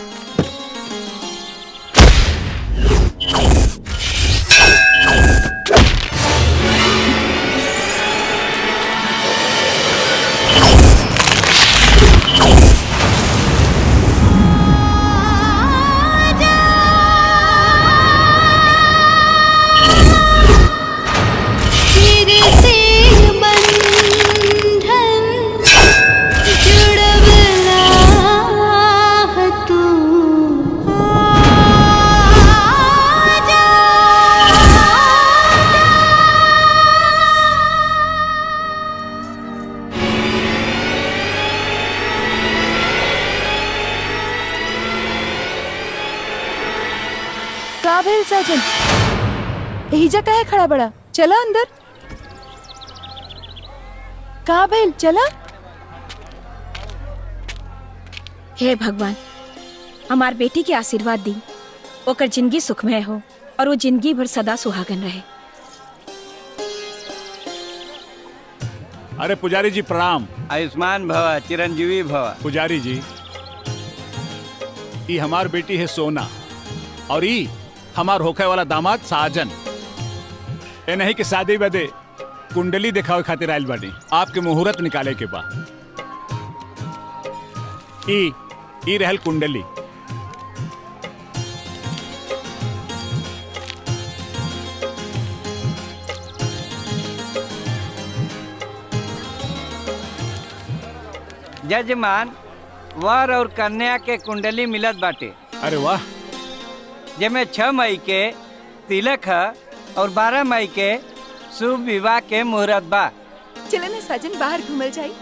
तेरे से बंधन जुड़वला है तू का भेल साजन एहिजा काहे खड़ा बड़ा चला अंदर का भेल चला हे भगवान हमार बेटी के आशीर्वाद दी ओकर जिंदगी सुखमय हो और वो जिंदगी भर सदा सुहागन रहे अरे पुजारी जी प्रणाम आयुष्मान भव चिरंजीवी भव पुजारी जी ई हमार बेटी है सोना और ई हमार होखे वाला दामाद साजन ए नहीं कि शादी बदे कुंडली दिखावे खातिर आयल बानी आपके मुहूर्त निकाले के बा ई ई रहल कुंडली जजमान वर और कन्या के कुंडली मिलत बाटे अरे वाह जेमे छह मई के तिलक है और बारह मई के शुभ विवाह के मुहूर्त बा चले ना साजन बाहर घूमल जाई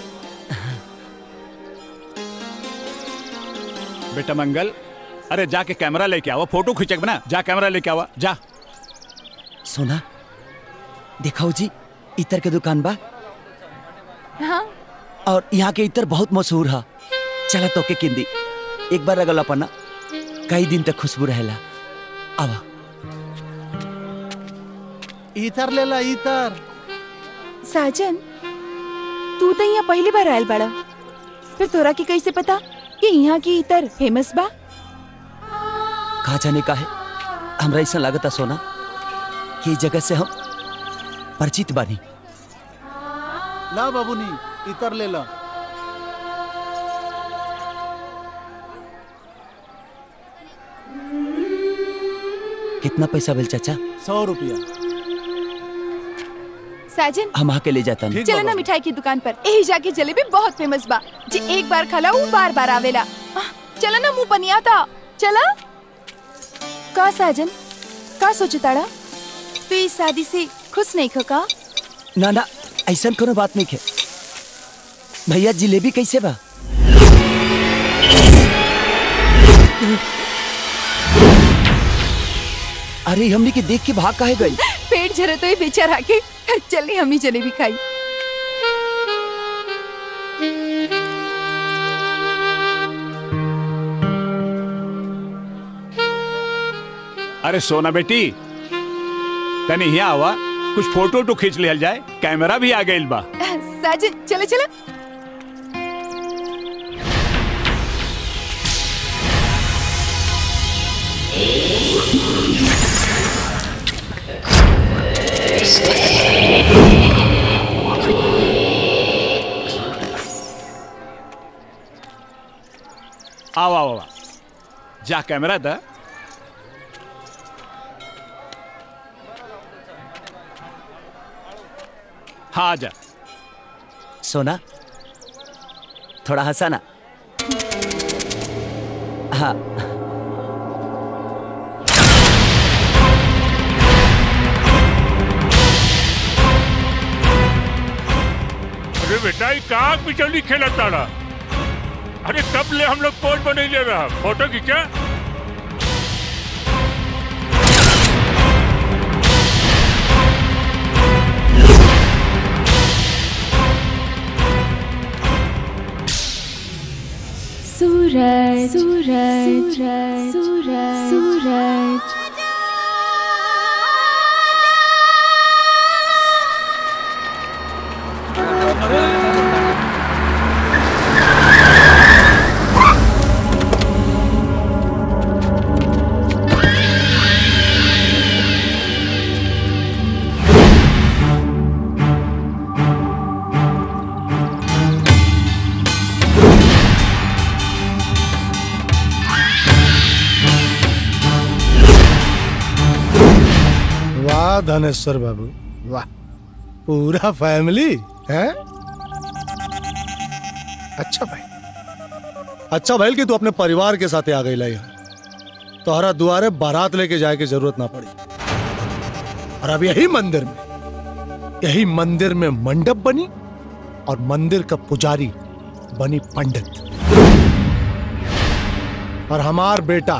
बेटा मंगल अरे जाके कैमरा लेके आवा फोटो खींचे बना जा कैमरा लेके आवा जा सोना दिखाओ जी इतर के दुकान बा हाँ और यहाँ के इतर बहुत मशहूर है चला तो के किंदी एक बार अगल अपना कई दिन तक खुशबू रहेला आवा इतर ले ला इतर साजन तू तो यहाँ पहली बार आयल बड़ा फिर तोरा की कैसे पता कि यहाँ की इतर फेमस बा कहा जाने का है हमरा ऐसा लागता सोना कि इस जगह से हम परिचित बानी ला बाबूनी इतर ले ला कितना पैसा बिल चाचा सौ रुपया साजन हम आके ले जाता नहीं चलो ना मिठाई की दुकान पर यही जाके जलेबी बहुत फेमस बा जी एक बार खला वो बार बार आवेला आह, चलो ना मुंह पनिया था चला का साजन का सोचताड़ा तू इस शादी से खुश नहीं खो का ना ना ऐसा कोनो बात नहीं है भैया जिलेबी कैसे बा अरे हमने के देख के भाग काहे गई पेट झरे तो ये बेचारा के चलिए हम ही जलेबी खाई अरे सोना बेटी तनी यहाँ आवा कुछ फोटो तो खींच लिया जाए कैमरा भी आ गई बा साजन चलो चलो आओ आओ आओ जा कैमरा दा हाँ जा सोना थोड़ा हंसाना हाँ अरे बेटा ये कहाँ बिचौली खेला ताड़ा अरे कब ले हम लोग पोज बने ले रहा फोटो खींचा सूरज सूरज सूरज सूरज वाह धनेश्वर बाबू वाह पूरा फैमिली है अच्छा भाई अच्छा भाई कि तू अपने परिवार के साथ आ गई यहाँ तोहरा दुआरे बारात लेके जाए की जरूरत ना पड़ी और अब यही मंदिर में यही मंदिर में मंडप बनी और मंदिर का पुजारी बनी पंडित और हमार बेटा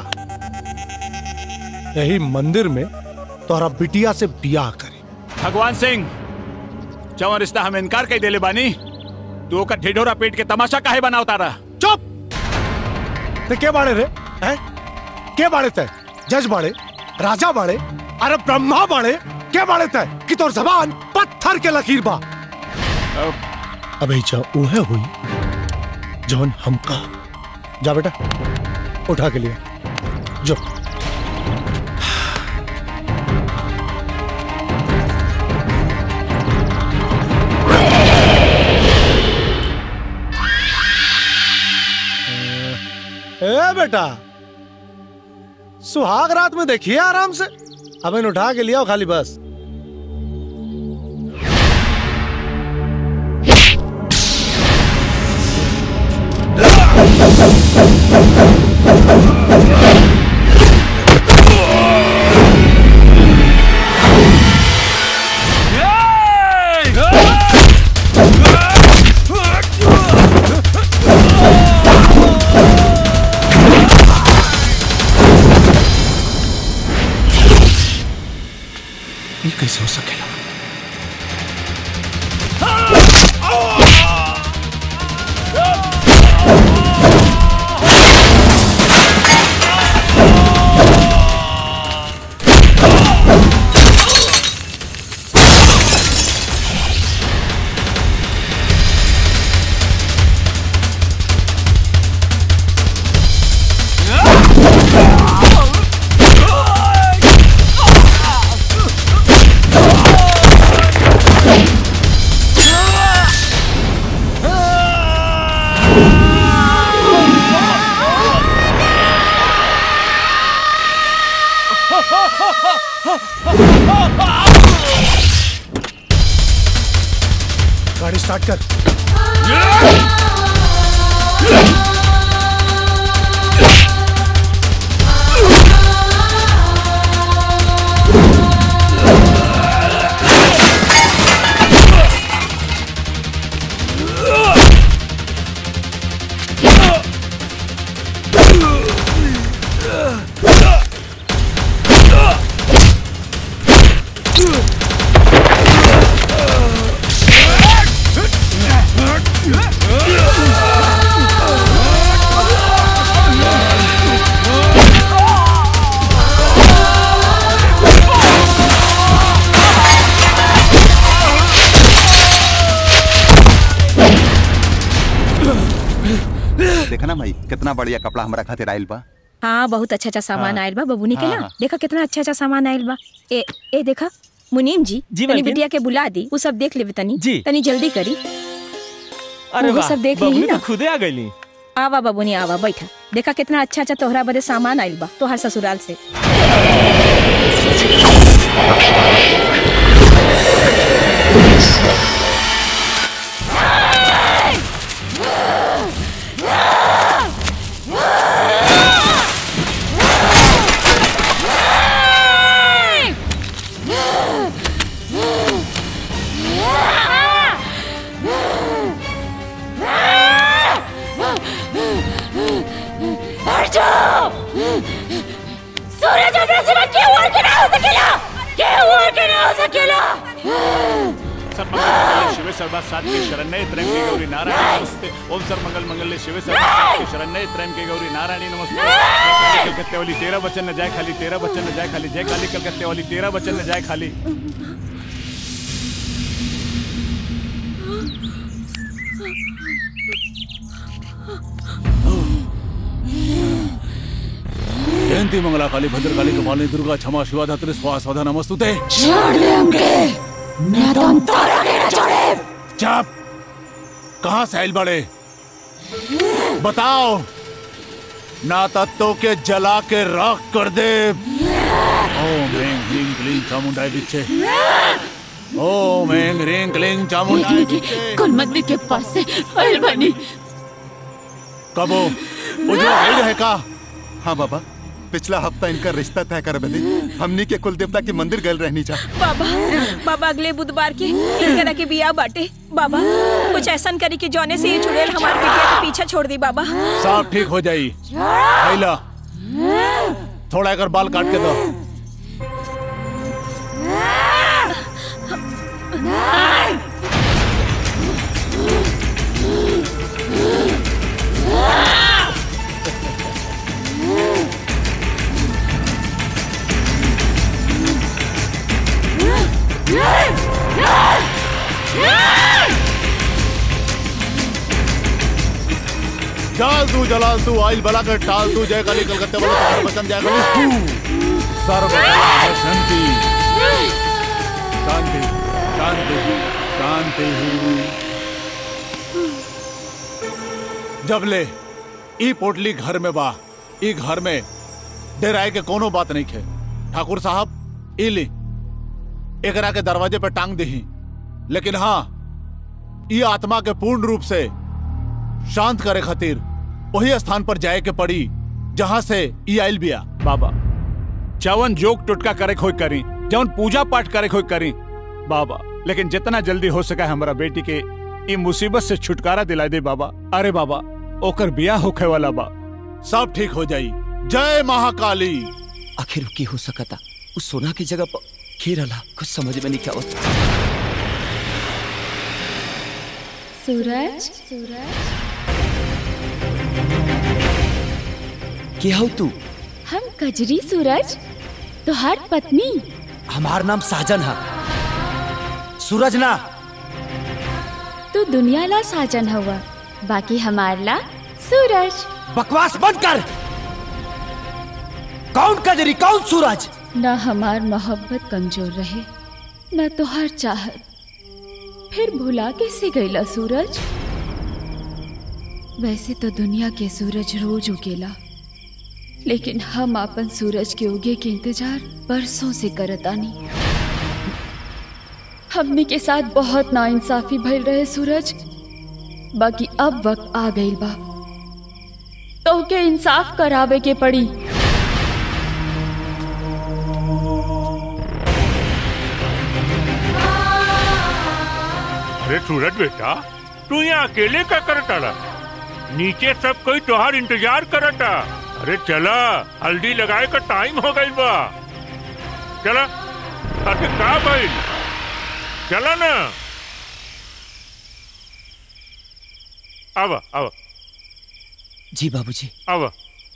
यही मंदिर में तोहरा बिटिया से बियाह करे भगवान सिंह जवन रिश्ता हम इनकार कई देले बानी तू ओकर ढिढोरा पेट के तमाशा काहे बना उतारा चुप ते के बाड़े रे हैं के बाड़े ते जज बाड़े राजा बाड़े अरे ब्रह्मा बाड़े के बाड़े ते कि तोर जबान पत्थर के लकीर बा अबे जा उहे हुई जौन हमका जा बेटा उठा के लिए जो ए बेटा सुहाग रात में देखिए आराम से अब इन उठा के लिया खाली बस ये कैसे हो सकेगा गाड़ी स्टार्ट कर देखा ना भाई कितना बढ़िया कपड़ा हमारा खातिर आयल बा हाँ बहुत अच्छा अच्छा सामान हाँ। आयल बा बबूनी के हाँ, ना हाँ। देखा कितना अच्छा अच्छा सामान आयल बा ए ए देखा मुनीम जी जी, तनी मालकिन। बिटिया के बुला दी वो सब देख लेबे तनी जी। तनी जल्दी करी अरे वो वाह सब देख बबुनी ली तो ना खुदे आ गईली आवा बबूनी आवा बैठा देखा कितना अच्छा अच्छा तोहरा बदे सामान आयल बा तोहर ससुराल से सूरज अपने सिवा क्यों और के ना हो सकेला क्यों और के ना हो सकेला सर्वमंगल शिव सर्वा सात्विक शरण्य त्र्यंबके गौरी नारायणी नमस्ते ओम सर्वमंगल मंगल शिव सर्वा सात्विक शरण्य त्र्यंबके गौरी नारायणी नमस्ते जय काली कलकत्ते वाली तेरह बच्चन न जाए खाली तेरह बच्चन न जाए खाली जय काली कलकत्ते वाली तेरह बच्चन न जाए खाली जयंती मंगला काली भद्रकाली कपालिनी दुर्गा क्षमा शिवा धात्री स्वाहा स्वधा नमस्तुते छोड़ दे हमके मैं तो तारा के ना छोड़े चुप कहाँ से आइल बड़े बताओ ना तत्तों के जला के राख कर दे ओम ह्रीं क्लीं क्लीं चामुंडाय विच्चे ओम ह्रीं क्लीं क्लीं चामुंडाय विच्चे कौन मंदिर के पास से आयल बानी कबो उजवा गाइड है का हाँ बाबा पिछला हफ्ता इनका रिश्ता तय कर बदे हमनी के कुल देवता के मंदिर गए रहनी जा बाबा बाबा अगले बुधवार के इनकरा के बिया बाटे बाबा कुछ ऐसा करी कि जौने से ये चुड़ैल हमारे बिटिया के पीछे छोड़ दी बाबा सब ठीक हो जाई आइला थोड़ा अगर बाल काट के दो जाल तू जलाल तू आइल बला कर टाल तू जय काली कलकत्ते वाला तुम्हारे बचन जय काली तू सर्व शांति शांति शांति शांति जब ले ई पोटली घर में बा ई घर में डेराए के कोनो बात नहीं खे ठाकुर साहब ई ली एकरा के दरवाजे पे टांग दही लेकिन हाँ ई आत्मा के पूर्ण रूप से शांत करे खातिर वही स्थान पर जाए के पड़ी जहां से ई आइल बिया बाबा चवन जोग टुटका करे खोई करी जवन पूजा पाठ करे खोई करी बाबा लेकिन जितना जल्दी हो सका हमारा बेटी के ई मुसीबत से छुटकारा दिला दे बाबा अरे बाबा ओकर बिया होखे वाला बा सब ठीक हो जाई जय महाकाली आखिर की हो सकता उस सोना की जगह पर खेरला कुछ समझ में नहीं क्या होता सूरज सूरज क्या हो तू हम कजरी सूरज तुहार पत्नी हमार नाम साजन है सूरज ना तू दुनिया ला साजन हुआ बाकी हमार ला सूरज बकवास बंद कर कौन कजरी कौन सूरज न हमार मोहब्बत कमजोर रहे न तुहार चाहत फिर भुला कैसे गईला सूरज वैसे तो दुनिया के सूरज रोज उगेला लेकिन हम अपन सूरज के उगे के इंतजार बरसों से करतानी हमने के साथ बहुत नाइंसाफी भइल रहे सूरज बाकी अब वक्त आ गई बा तो के इंसाफ करावे के पड़ी अरे सूरज बेटा तू यहाँ अकेले का करता नीचे सब कोई तोहार इंतजार करता अरे चला हल्दी लगाए का टाइम हो गई बा चला अरे का भाई चला ना अब अब जी बाबूजी अब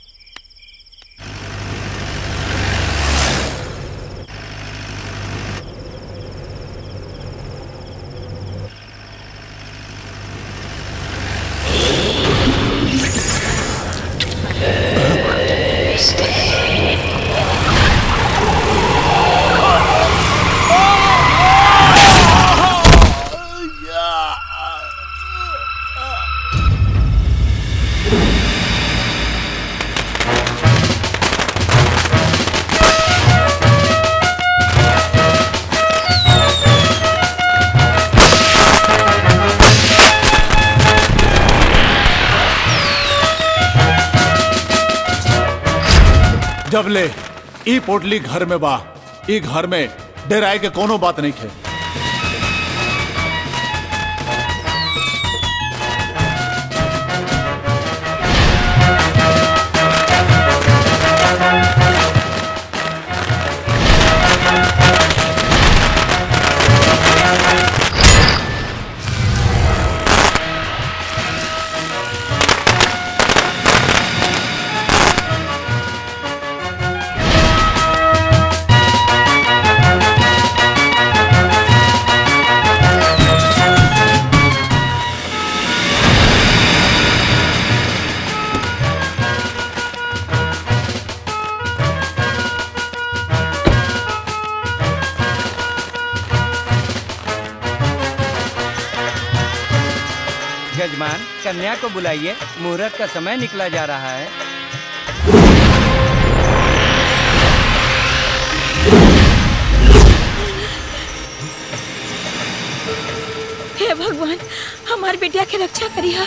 जब ले ई पोटली घर में बा ई घर में डेराए के कोनो बात नहीं खे यजमान कन्या को बुलाइए मुहूर्त का समय निकला जा रहा है हमार बेटिया के रक्षा करिया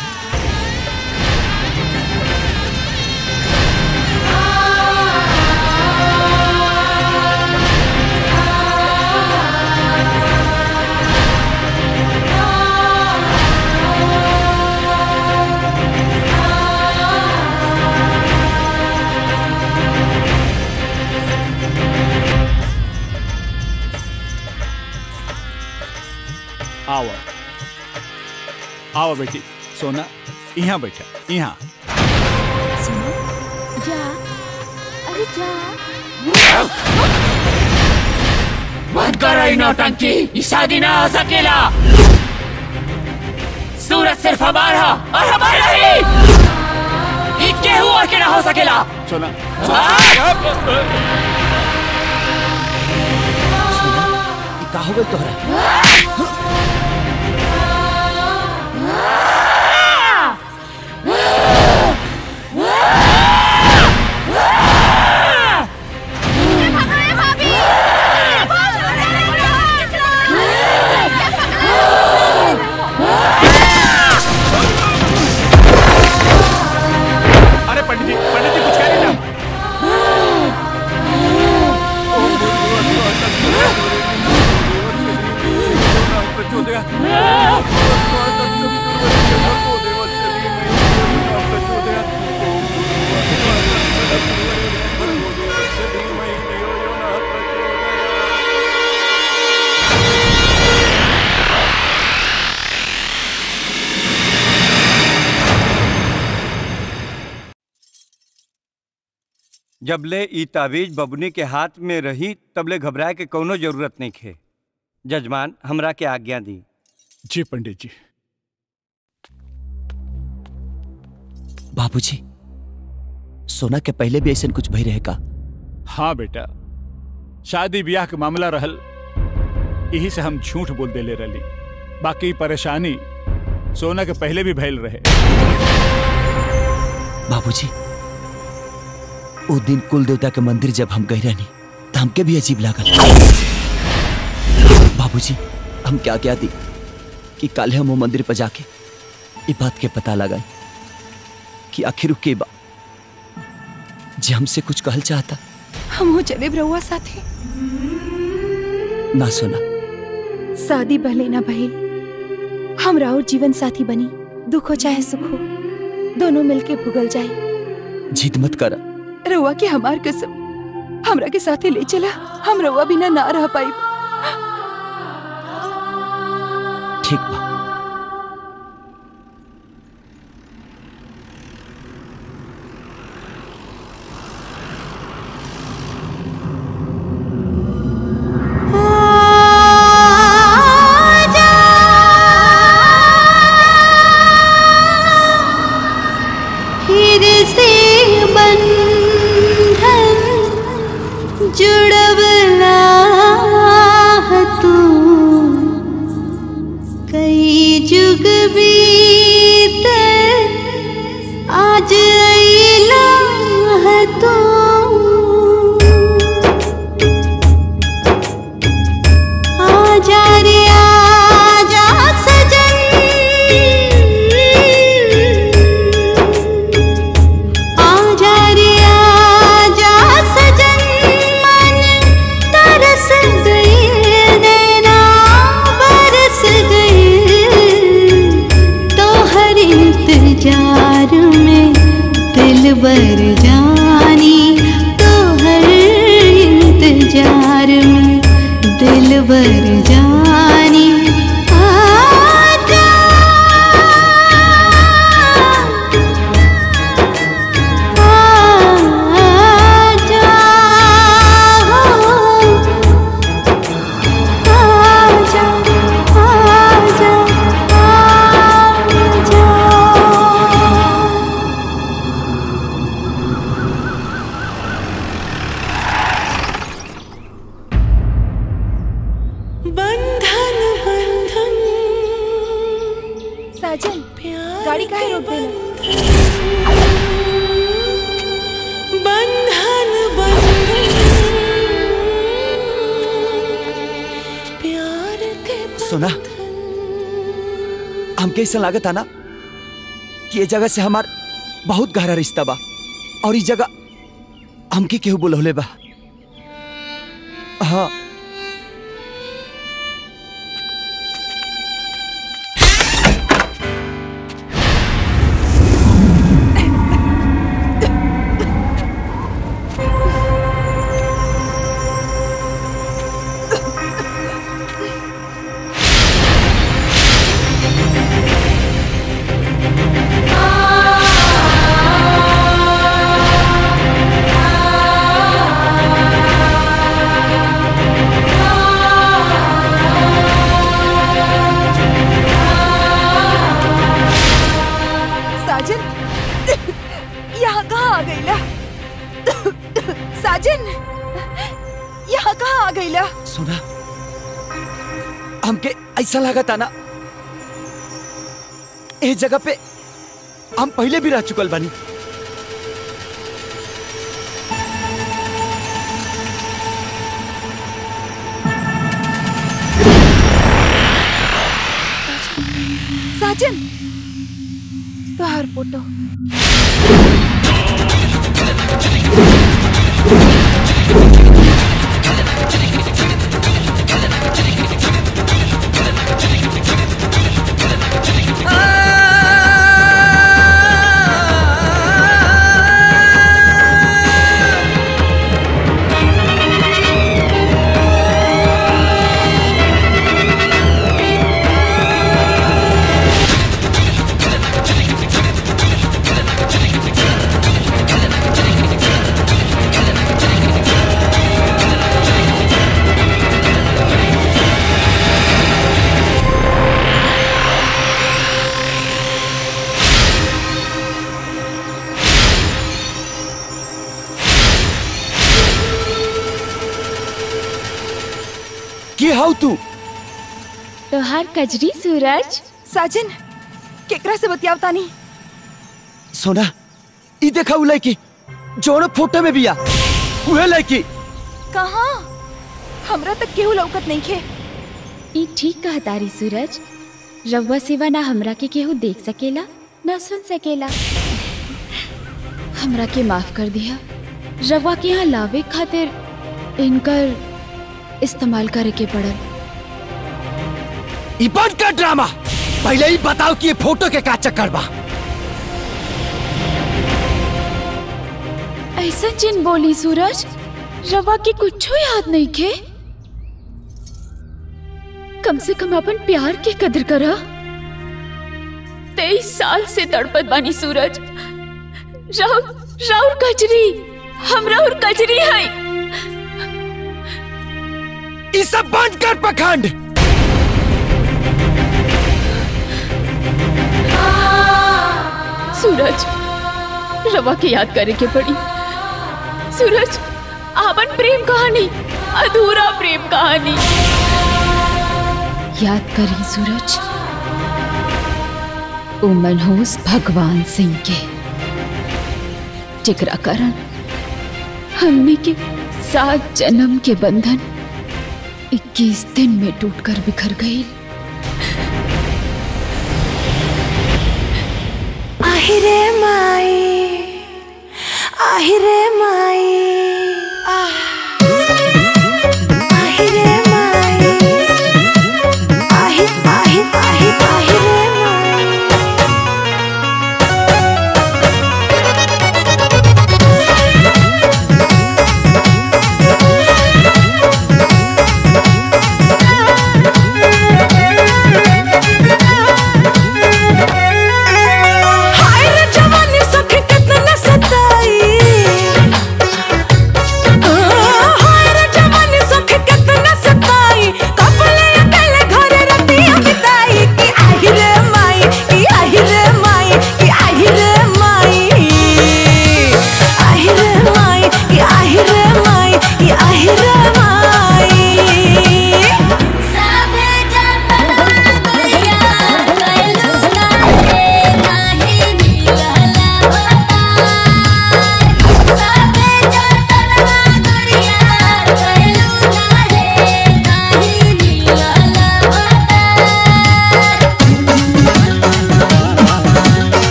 आओ आओ बेटी सोना यहाँ बैठा यहाँ जा अरे जा बंद करो ये नौटंकी ये शादी ना हो सकेला सूरज सिर्फ हमारा और हमारा ही ये केहू और के ना हो सकेला सोना का हो गई तोहरा अरे पंडित जी पंडित जी कुछ कह रहे ना जबले ई ताबीज बबुनी के हाथ में रही तबले घबराए के कौनो जरूरत नहीं खे जजमान हमरा के आज्ञा दी जी पंडित जी बाबूजी सोना के पहले भी ऐसा कुछ भई रहे का हाँ बेटा शादी ब्याह के मामला रहल यही से हम झूठ बोल देले रही बाकी परेशानी सोना के पहले भी भैल रहे बाबूजी वो दिन कुल देवता के मंदिर जब हम गए रहनी तो हमके भी अजीब लागल बाबूजी हम क्या क्या दी कि कल हम वो मंदिर पर जाके ये बात के पता लगा कि आखिर के बा जे हमसे कुछ कहल चाहता हम हो चले रहुआ साथे ना सुना शादी भले ना भइल हमरा और जीवन साथी बनी दुख हो चाहे सुख हो दोनों मिलके भुगल जाए जिद मत करा रहुआ के हमार कसम हमरा के साथे ले चला हम रहुआ बिना ना रह पाई ठीक बा फिर से बंधन जुड़वला है तू कई जुग बीत आज अइला है तू आजा रे आजा सजन आजा रे आजा सजन मन तरस गई नैना बरस गई तो हर इंतजार में दिल बर जानी तो हर इंतजार में दिल बर जानी आजा आजा आजा आजा आजा बंधन बंधन साजन गाड़ी काहे रोक देना बंधन बंधन प्यार के सुना हमके ऐसा लागत ना कि ये जगह से हमार बहुत गहरा रिश्ता बा और इस जगह हमके केहू बोलौले बा हाँ साजन यहाँ कहाँ आ गईला साजन यहाँ कहाँ आ गईला सुना हमके ऐसा लागत ना ए जगह पे हम पहले भी रह चुकल बानी साजन तोहार फोटो के हाउ तू तोहार कजरी सूरज साजन केकरा से बतियाव तानी सोना ई देखा उ लड़की जोन फोटो में बिया उहे लड़की कहाँ हमरा तक केहू लौकत नहीं खे ई ठीक कहा तारी सूरज रउआ सिवा ना हमरा के केहू देख सकेला ना सुन सकेला हमरा के माफ कर दिया रवा के यहाँ लावे खातिर इनकर इस्तेमाल करे के पड़ल ई बंद कर ड्रामा पहले ही बताओ कि ये फोटो के का चक्कर बा ऐसा जिन बोली सूरज रवा के कुछ याद नहीं खे कम से कम अपन प्यार के कदर करा तेईस साल से तड़पत बानी सूरज राउर राउर कजरी हम राउर कजरी है ई सब बंद कर पखंड सूरज रवा के याद करे के पड़ी सूरज आपन प्रेम कहानी अधूरा प्रेम कहानी याद करी सूरज ओ मनहूस भगवान सिंह के जिकरा कारण हमने के सात जन्म के बंधन 21 दिन में टूटकर बिखर गई আহিরে মাই আহিরে মাই আহ আহিরে মাই আহি আহি আহি আহিরে মাই हाय रे जवानी सखी कितना सताई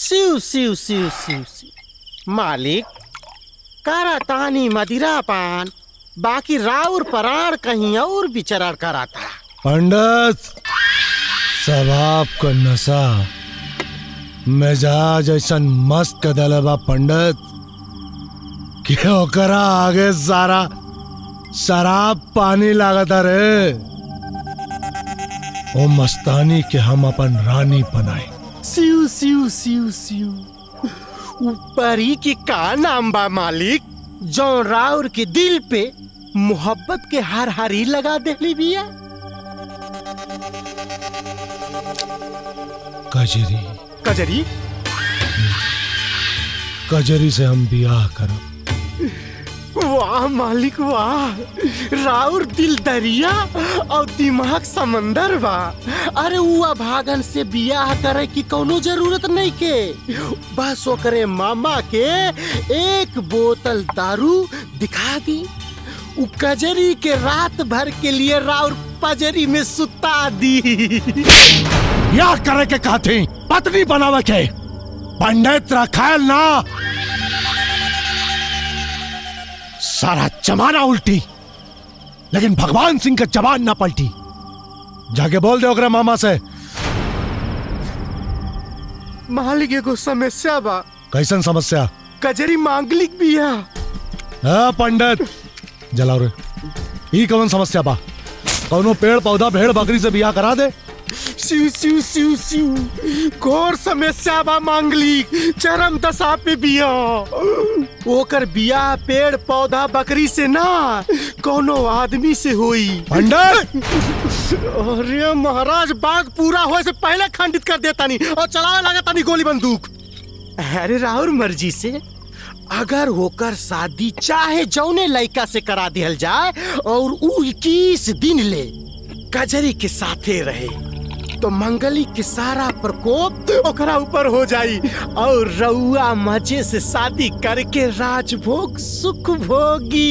सिउ सिउ सिउ सिउ सिउ मालिक करातानी मदिरा पान बाकी राउर पराण कहीं और विचरण कराता पंडित सवाब का नशा मिजाज ऐसा मस्त कदल बा पंडित कि ओकरा आगे सारा शराब पानी लागता रे ओ मस्तानी के हम अपन रानी बनाए सिउ सिउ सिउ सिउ ऊपरी की का नाम बा मालिक जो राउर के दिल पे मोहब्बत के हर हरी लगा देली बिया कजरी कजरी कजरी से हम बियाह करब वाह मालिक वाह राउर दिल दरिया और दिमाग समंदर बा अरे उआ भागन से बियाह करे की कोनो जरूरत नहीं के बस ओकरे मामा के एक बोतल दारू दिखा दी उ कजरी के रात भर के लिए राउर पजरी में सुता दी बियाह करे के कहती पत्नी बनावे के पंडित रखायल ना सारा जमाना उल्टी लेकिन भगवान सिंह का जबान ना पलटी जाके बोल दे ओकरे मामा से मालिक एगो समस्या बा कैसन समस्या कजरी मांगलिक बिया हाँ पंडित जलाओ रे ई कौन समस्या बा कौनो पेड़ पौधा भेड़ बकरी से बियाह करा दे सिउ सिउ सिउ सिउ घोर समस्या बा मांगलिक चरम दशा पे बिया ओकर बिया पेड़ पौधा बकरी से ना कोनो आदमी से होई पंडित अरे महाराज बाग पूरा होए से पहले खंडित कर देता नहीं और चलावे लगा तानी गोली बंदूक अरे राहुल मर्जी से अगर होकर शादी चाहे जौने लड़का से करा दिहल जाए और उ इक्कीस दिन ले कजरी के साथे रहे तो मंगली के सारा प्रकोप ओकरा ऊपर हो जाई और रउआ मजे से शादी करके राजभोग सुख भोगी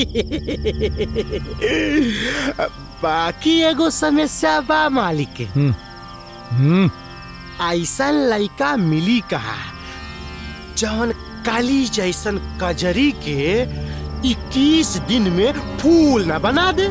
बाकी एगो समस्या बा मालिक के हम्म ऐसा लड़का मिली कहा जवन काली जैसन कजरी के 21 दिन में फूल न बना दे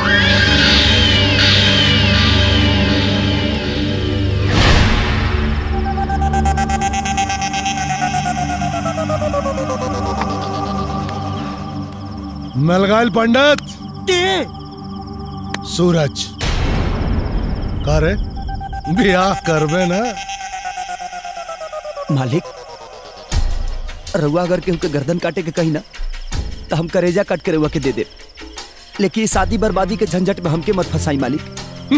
मिल गए पंडित के सूरज करे बियाह करबे ना मालिक रउआ अगर केहू के गर्दन काटे के कही ना तो हम करेजा काट के रउआ के दे दे लेकिन इस शादी बर्बादी के झंझट में हमके मत फंसाई मालिक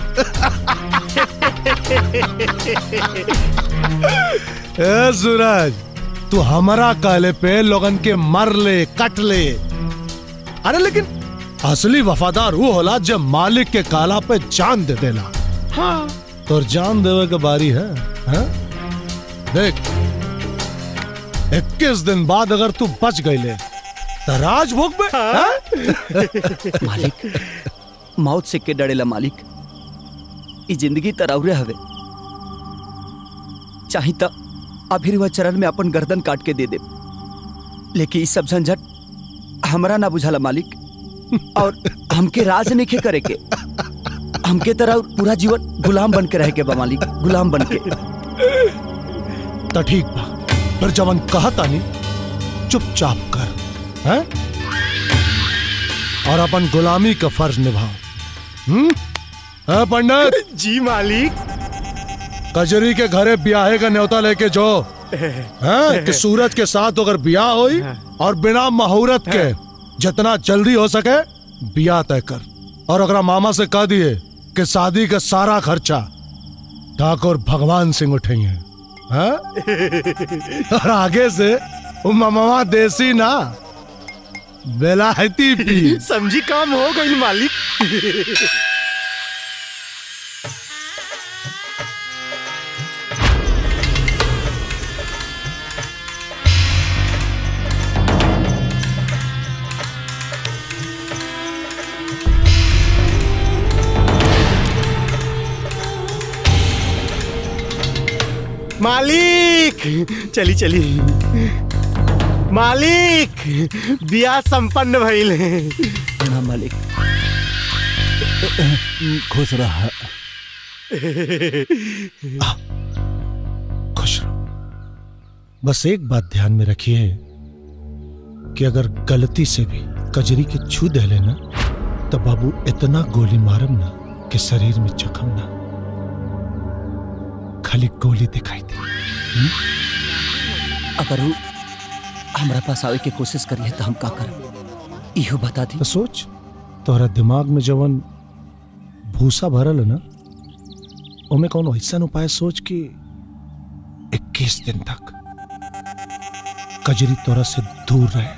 ए सूरज तू हमारा कहले पे लोगन के मर ले कट ले अरे लेकिन असली वफादार वो होला जब मालिक के काला पे जान दे देला हाँ तो जान देवे के बारी है, है? देख इक्कीस दिन बाद अगर तू बच गईले तो राजभोग में हाँ? मालिक मौत से के डरेला मालिक ई जिंदगी तरौरे हवे चाही तो अभी वह चरण में अपन गर्दन काट के दे दे लेकिन ई सब झंझट हमरा ना बुझाला मालिक और हमके राज नहीं करे के हमके तरह पूरा जीवन गुलाम बन के रह के बा मालिक गुलाम बन के तो ठीक बा फिर जवन कहता नहीं चुपचाप कर हैं? और अपन गुलामी का फर्ज निभाओ हम्म हाँ, पंडित जी मालिक कजरी के घरे ब्याहे का न्योता लेके जो हैं? कि सूरज के साथ अगर ब्याह होई और बिना मुहूर्त के जितना जल्दी हो सके ब्याह तय कर और अगर मामा से कह दिए कि शादी का सारा खर्चा ठाकुर भगवान सिंह उठेंगे हाँ? और आगे से वो मामा देसी ना बेलायती पी समझी काम हो गई मालिक मालिक चली चली मालिक बिया संपन्न भइल प्रणाम मालिक खुश रहा खुश रहो बस एक बात ध्यान में रखिए कि अगर गलती से भी कजरी के छू दे लेना तो बाबू इतना गोली मारम ना कि शरीर में जख्म ना खाली गोली दिखाई दे अगर वो हमारा पास आवे के कोशिश करिए तो हम का करब इहो बता दी तो सोच तोहरा दिमाग में जवन भूसा भरल है ना ओमे कौन ऐसा उपाय सोच कि 21 दिन तक कजरी तोरा से दूर रहे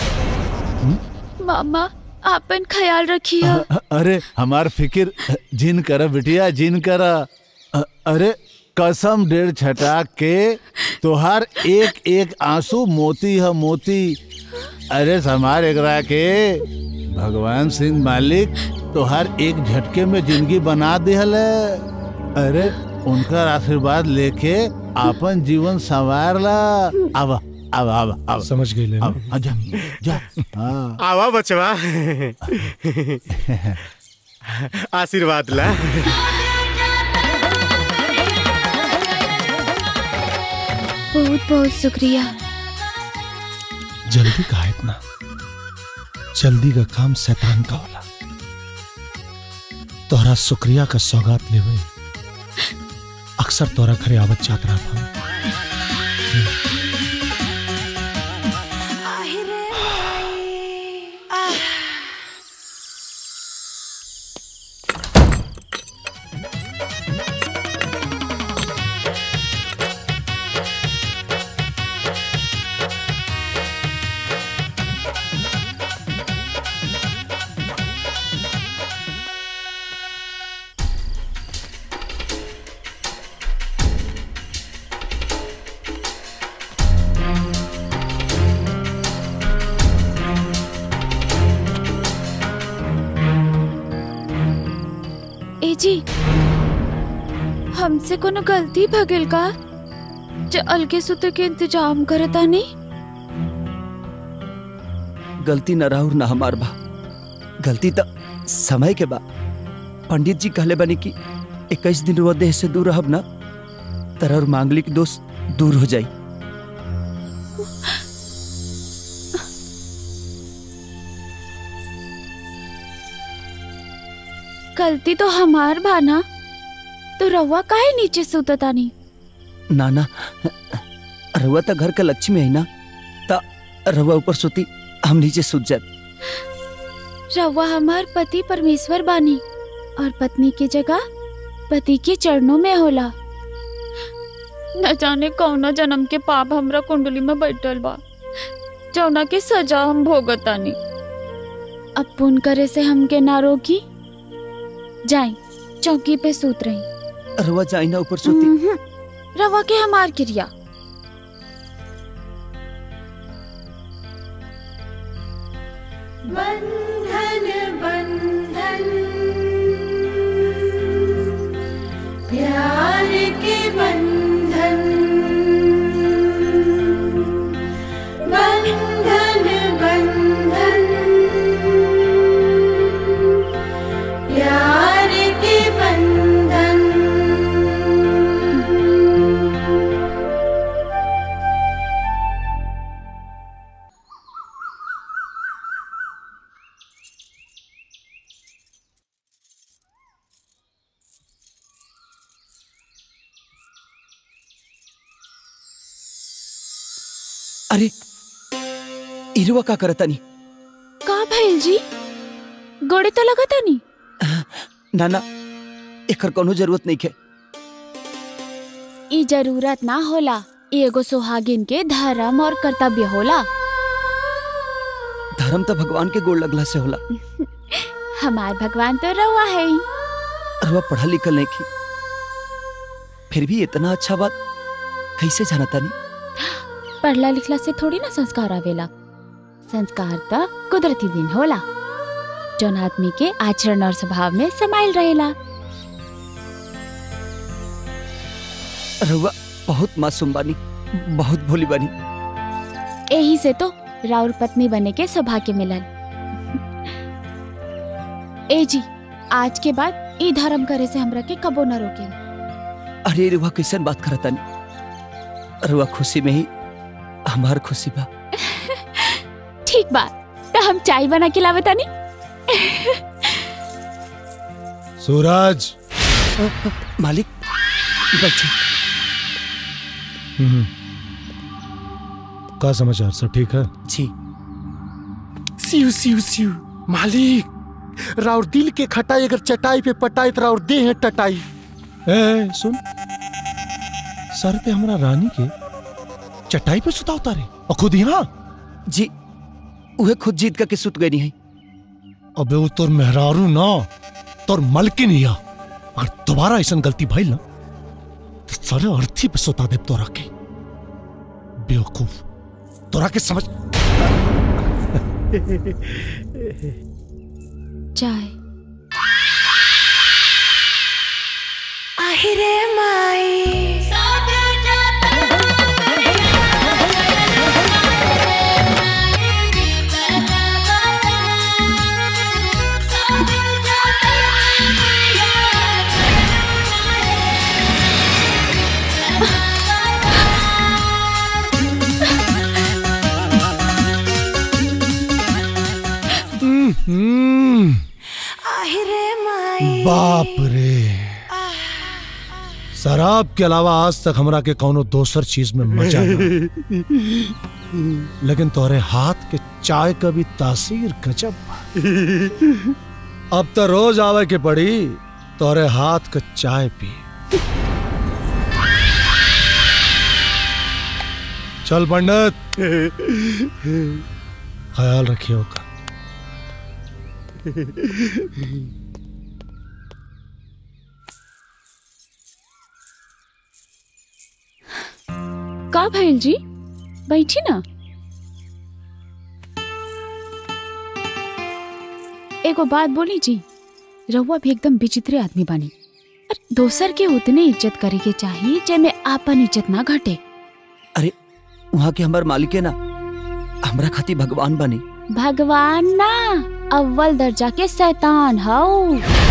मामा आपन ख्याल रखिए अ- अरे हमार फिकिर जिन कर बिटिया जिन कर अ- अरे कसम डेढ़ छटा के तोहार एक एक आंसू मोती है मोती अरे समार एकरा के भगवान सिंह मालिक तोहार एक झटके में जिंदगी बना दिहल है अरे उनका आशीर्वाद लेके आपन जीवन संवार ला अब अब अब अब समझ गई ले अब जा जा हाँ आवा बचवा आशीर्वाद ला बहुत बहुत शुक्रिया जल्दी का इतना जल्दी का काम शैतान का होला तोहरा शुक्रिया का सौगात लेवे अक्सर तोरा घरे आवत जात रहा हम ए जी हमसे कोनो गलती भगिल का जो अलगे सुते के इंतजाम करता नहीं गलती न राहुर न हमार बा गलती तो समय के बा पंडित जी कहले बनी कि इक्कीस दिन वो देह से दूर रहब ना तरह और मांगलिक दोष दूर हो जाई गलती तो हमार बाना तो रवा काहे नीचे सुतता नहीं ना ना रहुआ तो घर का लक्ष्मी है ना ता रहुआ ऊपर सोती हम नीचे सूत जाए रवा हमार पति परमेश्वर बानी और पत्नी की जगह पति के चरणों में होला न जाने कौना जन्म के पाप हमरा कुंडली में बैठल बा जौना के सजा हम भोगतानी अब पुन करे से हमके ना रोकी जाई चौकी पे सूत रही रहुआ जाई ना ऊपर सोती हम्म, रवा के हमार क्रिया बंधन बंधन प्यार के बंधन बंधन बंधन प्यार के बंधन अरे इरुआ का करता नहीं का भइल जी गोड़े तो लगता नहीं ना ना एकर कोनो जरूरत नहीं है ई जरूरत ना होला ई एगो सुहागिन के धर्म और कर्तव्य होला धर्म तो भगवान के गोड़ लगला से होला हमार भगवान तो रवा है ही। रहुआ पढ़ा लिखल नहीं की फिर भी इतना अच्छा बात कैसे जाना तानी पढ़ला लिखला से थोड़ी ना संस्कार आवेला संस्कार तो कुदरती दिन होला जौन आदमी के आचरण और स्वभाव में समाइल रहेला रहुआ बहुत मासूम बानी बहुत भोली बानी यही से तो राउर पत्नी बने के सौभाग्य मिलल ए जी आज के बाद ई धर्म करे से हमरा के कबो न रोके अरे रुआ कैसन बात करता नहीं रुआ खुशी में ही हमार खुशी बा ठीक बा तो हम चाय बना के लावे तानी सूरज मालिक बैठे हम्म। का समाचार सब ठीक है जी सिउ सिउ सिउ मालिक राउर दिल के खटाई अगर चटाई पे पटाई तो राउर दे है टटाई ए सुन सर पे हमारा रानी के चटाई पे सुता उतारे और खुद यहाँ जी उहे खुद जीत करके सुत गई है अबे वो तोर मेहरारू ना तोर मलकिन हिया अगर दोबारा ऐसा गलती भइल ना तो सारे अर्थी पे सुता दे तोरा के बेवकूफ तोरा के समझ चाय আহিरे माई हम्म, আহিरे माई बाप रे शराब के अलावा आज तक हमरा के कौनो दोसर चीज में मजा ना लेकिन तोरे हाथ के चाय का भी तासीर गजब बा। अब तो रोज आवे के पड़ी तोरे हाथ का चाय पी चल पंडित ख्याल रखियो का का भइल जी बैठी ना एगो बात बोली जी रहुआ भी एकदम विचित्र आदमी बानी अरे दोसर के उतने इज्जत करे के चाहिए जेमे आपन इज्जत ना घटे अरे वहाँ के हमार मालिक है ना हमरा खातिर भगवान बनी भगवान ना अव्वल दर्जा के शैतान हाउ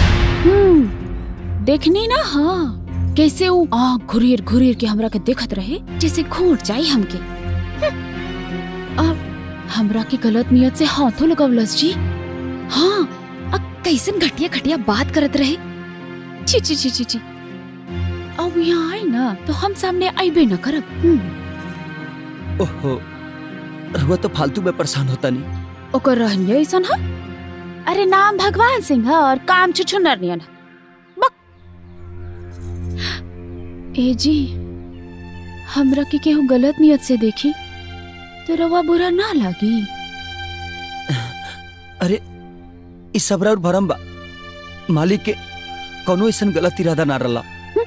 हम्म देखनी ना हाँ कैसे वो आँख घुरीर घुरीर के हमरा के देखत रहे जैसे घूट जाई हमके हम्म। और हमरा के गलत नियत से हाथों लगवलस जी हाँ अ कैसन घटिया घटिया बात करत रहे छी छी छी छी छी अब यहाँ आए ना तो हम सामने आईबे न करब हम्म। ओहो रुआ तो फालतू में परेशान होता नहीं ओकर रहनिया ऐसन है अरे नाम भगवान सिंह है और काम छुछुनर नियन है बक ए जी हमरा के केहू गलत नियत से देखी तो रवा बुरा ना लागी अरे इस सबरा और भरम बा मालिक के कोनो ऐसा गलत इरादा ना रला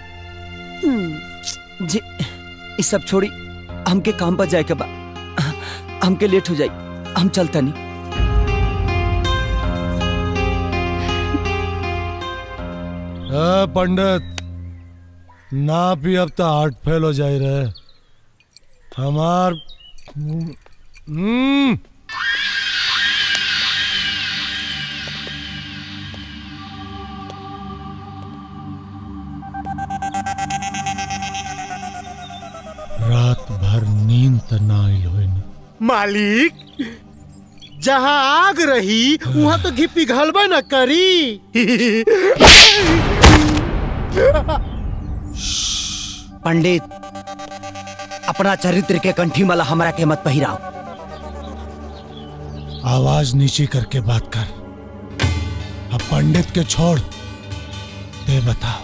हम्म, जी इस सब छोड़ी हमके काम पर जाए के बा हमके लेट हो जाई हम चलता नहीं ए, पंडित ना पी अब तो हार्ट फेल हो जाए रहे हमार हम्म रात भर नींद त ना आइल होई ना मालिक जहाँ आग रही वहाँ तो घी पिघलबे न करी पंडित अपना चरित्र के कंठी माला हमरा के मत पहिराओ आवाज नीची करके बात कर अब पंडित के छोड़ दे बताओ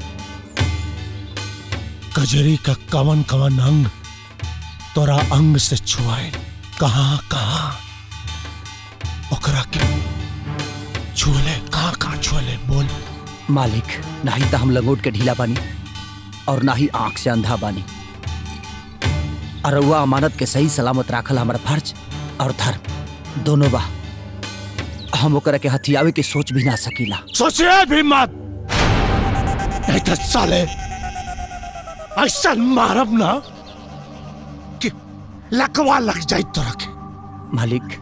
कजरी का कवन कवन अंग तोरा अंग से छुआए कहाँ कहाँ ओकरा के छुले कहाँ कहाँ छुले बोल मालिक ना ही तो हम लंगोट के ढीला बानी और ना ही आंख से अंधा बानी और वह अमानत के सही सलामत राखल हमारा फर्ज और धर्म दोनों बा हम ओकरा के हथियावे के सोच भी ना सकीला सोचिए भी मत नहीं तो साले ऐसा मारब ना कि लकवा लग जाए तो रखे मालिक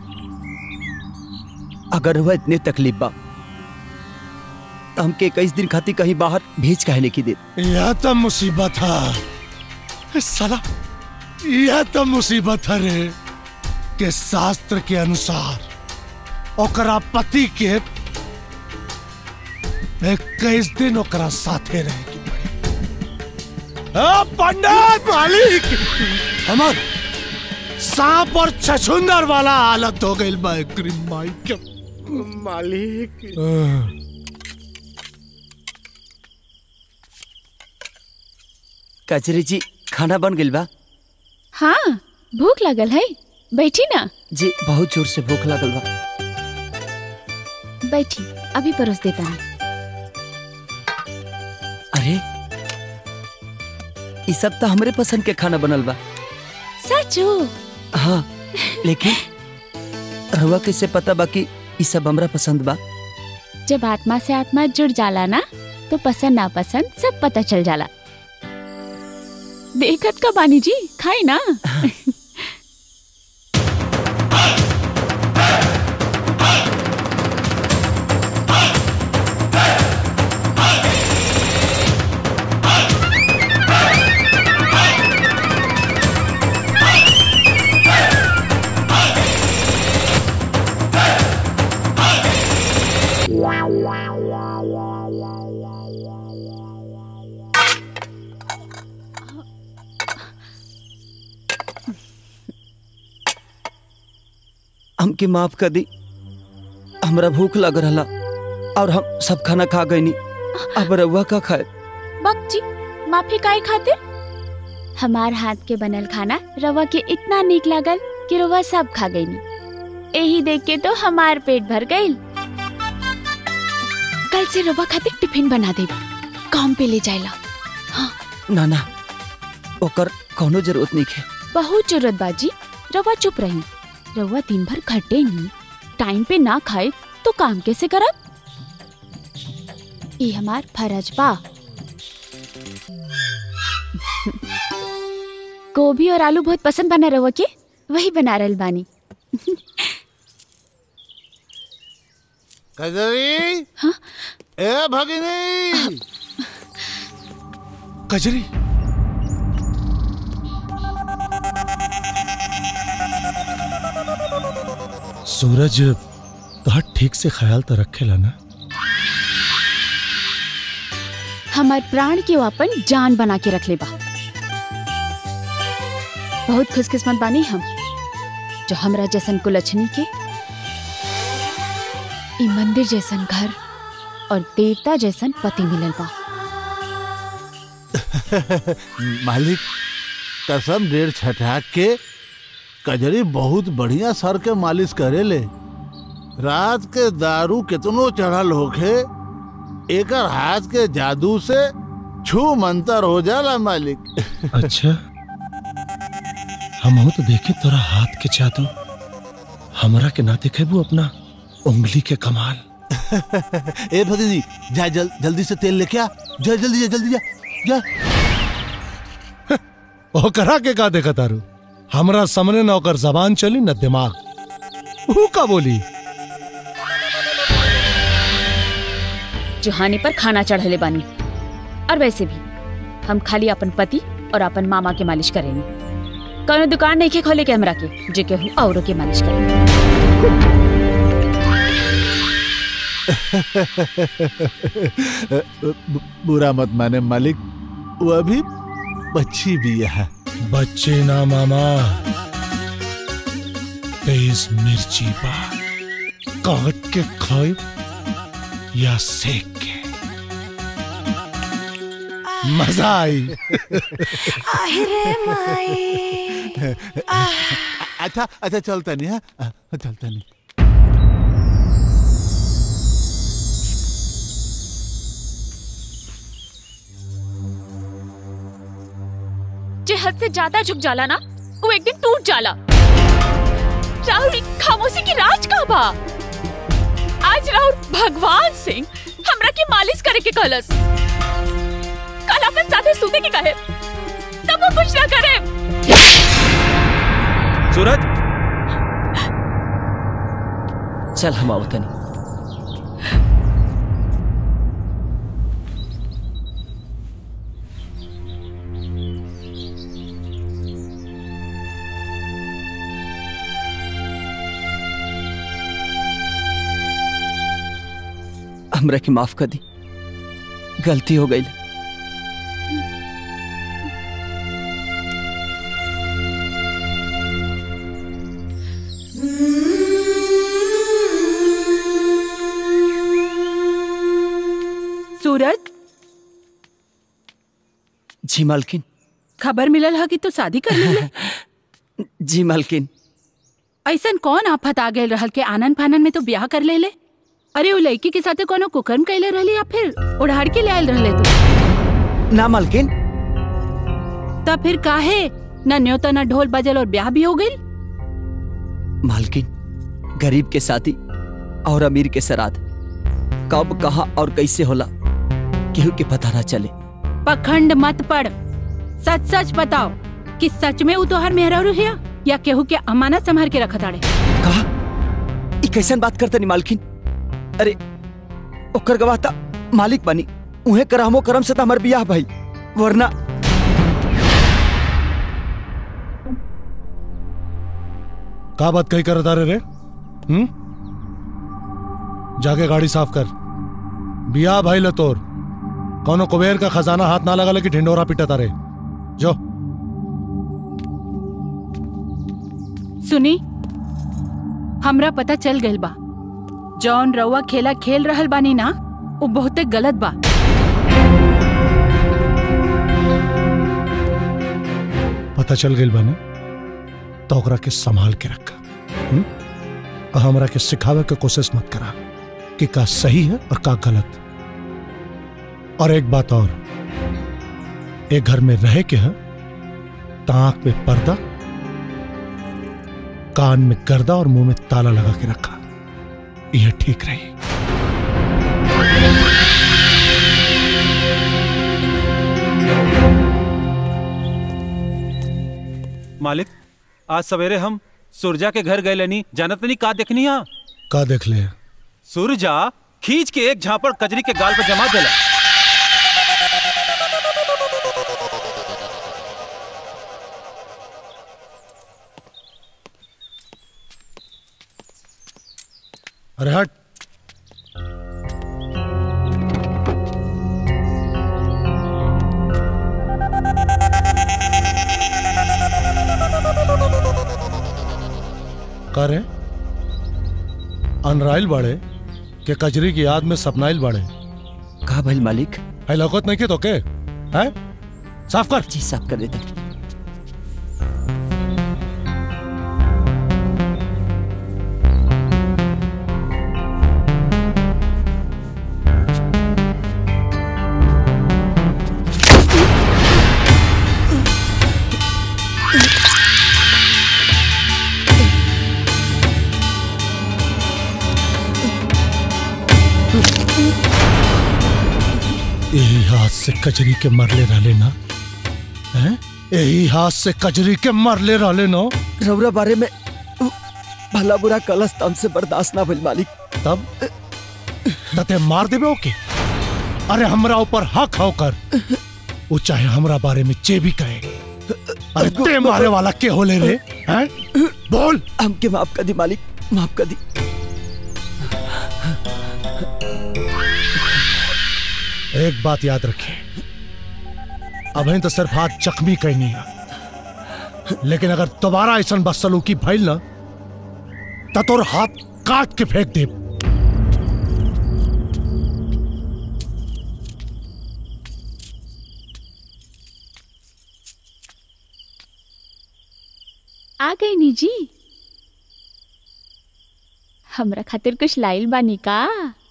अगर हुआ इतने तकलीफ बा तो हमके इक्कीस दिन खातिर कहीं बाहर भेज काहे नहीं की दे यह तो मुसीबत है साला यह तो मुसीबत है रे के शास्त्र के अनुसार ओकरा पति के इक्कीस दिन ओकरा साथे रहे की पड़ी आ, पंडित मालिक हमर सांप और छछुंदर वाला हालत हो गई बा एकरी माई के मालिक कचरी जी खाना बन गइल बा हाँ भूख लगल है बैठी ना जी बहुत जोर से भूख लागल बा बैठी अभी परोस देता हूँ अरे ये सब तो हमरे पसंद के खाना बनल बा सचो हाँ लेकिन रहुआ कैसे पता बा कि ये सब हमरा पसंद बा जब आत्मा से आत्मा जुड़ जाला ना तो पसंद ना पसंद सब पता चल जाला देखत का बानी जी खाई ना हमके माफ कर दी हमरा भूख लग रहा और हम सब खाना खा गई अब रहुआ का खाए बक जी माफी काहे खातिर हमार हाथ के बनल खाना रवा के इतना नीक लागल कि रवा सब खा गई यही देख के तो हमार पेट भर गई कल से रवा खातिर टिफिन बना दे काम पे ले जाएला ना ना ओकर कोनो जरूरत नहीं है बहुत जरूरत बाजी रवा चुप रही रवा दिन भर खटे नहीं टाइम पे ना खाए तो काम कैसे करब ये हमार फरज बा गोभी और आलू बहुत पसंद बना रवा के वही बना रहल बानी कजरी ए भगिनी कजरी सूरज तो ठीक से ख्याल तो रखेला ना हमार प्राण के वो अपन जान बना के रख ले बा बहुत खुशकिस्मत बानी हम जो हमरा जैसन कुलछनी के ई मंदिर जैसन घर और देवता जैसन पति मिलल बा मालिक कसम डेढ़ छठा के कजरी बहुत बढ़िया सर के मालिश करे ले रात के दारू कितनो चढ़ल होखे एकर हाथ के जादू से छू मंतर हो जाला मालिक अच्छा हम तो देखे तोरा हाथ के जादू हमरा के ना देखे वो अपना उंगली के कमाल ए भगिनी जा जल, जल्दी से तेल लेके आ जा जल्दी जा जल्दी जा जा ओकरा के का देखा तारू हमरा सामने न ओकर जबान चली न दिमाग ऊ का बोली जुहानी पर खाना चढ़ले बानी और वैसे भी हम खाली अपन पति और अपन मामा के मालिश करेंगे कौनो दुकान नहीं के खोले के हमरा के जे केहू औरों के मालिश करेंगे ब- बुरा मत माने मालिक वो अभी बच्ची भी है बच्चे ना मामा तेज मिर्ची बा काट के खाए या सेक के मजा आई अच्छा अच्छा चलता नहीं है चलता नहीं जे हद से ज्यादा झुक जाला ना वो एक दिन टूट जाला राहुल ई खामोशी की राज का बा आज राहुल भगवान सिंह हमरा के मालिश करे के कहलस कल अपन साथे सूते के कहे केहू कुछ ना करे सूरज चल हम आवतनी हमरा के माफ कर दी गलती हो गई सूरज जी मालकिन खबर मिलल है कि तू शादी कर ले जी मालकिन ऐसन कौन आफत आ गए रहल के आनंद फानन में तो ब्याह कर ले ले अरे वो लड़की के साथे कोनो कुकर्म कैले रहली या फिर उड़ाड़ के ले आयल रहले तू ना मालकिन तब फिर काहे न न्योता न ढोल बजल और ब्याह भी हो गई मालकिन गरीब के साथी और अमीर के सराद कब कहा और कैसे होला केहू के पता ना चले पखंड मत पड़ सच सच बताओ कि सच में वो तोहर मेहरारू हिया या केहू के अमानत संभाल के रखत आड़े ई कैसन बात करते नहीं मालकिन अरे ओकर गवाह ता मालिक बनी उहे करहमो करम से त हमर बियाह भाई वरना का बात कही कर तारे रे हम्म जाके गाड़ी साफ कर बिया भाई लतोर कौनो कुबेर का खजाना हाथ ना लगा कि ढिंडोरा पीटा तारे जो सुनी हमरा पता चल गइल बा जौन रउआ खेला खेल रहल बानी ना वो बहुते गलत बा पता चल गई बने तो ओकरा के संभाल के रखा हम्म? और हमरा के सिखावे के कोशिश मत करा कि का सही है और का गलत और एक बात और एक घर में रहे के है ताक में पर्दा कान में गर्दा और मुंह में ताला लगा के रखा यह ठीक रही मालिक आज सवेरे हम सुरजा के घर गए लेनी जानत नहीं का देखनी हा का देख ले सुरजा खींच के एक झापड़ कजरी के गाल पर जमा देला अरे हट करे अनराइल बाड़े के कजरी की याद में सपनाइल बाड़े का भइल मालिक है लौकत नहीं के तो के है साफ कर जी साफ कर देते यही हाथ से कजरी के मरले रहले ना हैं यही हाथ से कजरी के मरले रहले ना रौरा बारे में भला बुरा कलस तम से बर्दाश्त ना भइल मालिक तब तते मार देबे ओके अरे हमरा ऊपर हक होकर वो चाहे हमरा बारे में जे भी कहे अरे ते मारे वाला के होले रे हैं बोल हमके माफ कर दी मालिक माफ कर दी एक बात याद रखिए अभी तो सिर्फ हाथ जख्मी कहनी है लेकिन अगर दोबारा ऐसा बदसलूकी भइल ना तो तोर हाथ काट के फेंक दे आ गई नी जी हमरा खातिर कुछ लाइल बानी का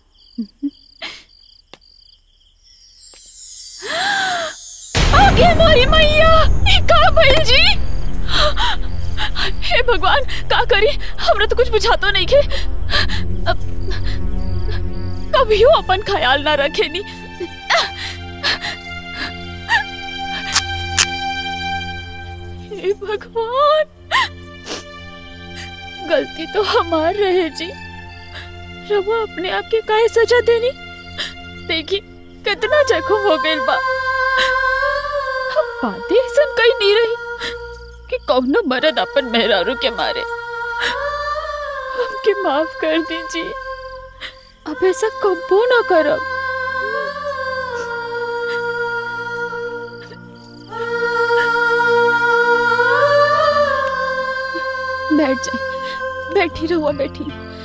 आगे मोरी मैया ई का भइल जी हे भगवान का करी हमरा तो कुछ बुझातो नहीं के अब कभियो अपन ख्याल ना रखे नी भगवान गलती तो हमार रहे जी रवा अपने आप के काहे सजा देनी देखी कितना जख्म हो गइल बा हम बातें ऐसा कहीं नहीं रही कि कौनो मर्द अपन मेहरारू के मारे हमके माफ कर दीजिए अब ऐसा कबो ना करब बैठ जाइए बैठी रहुआ बैठी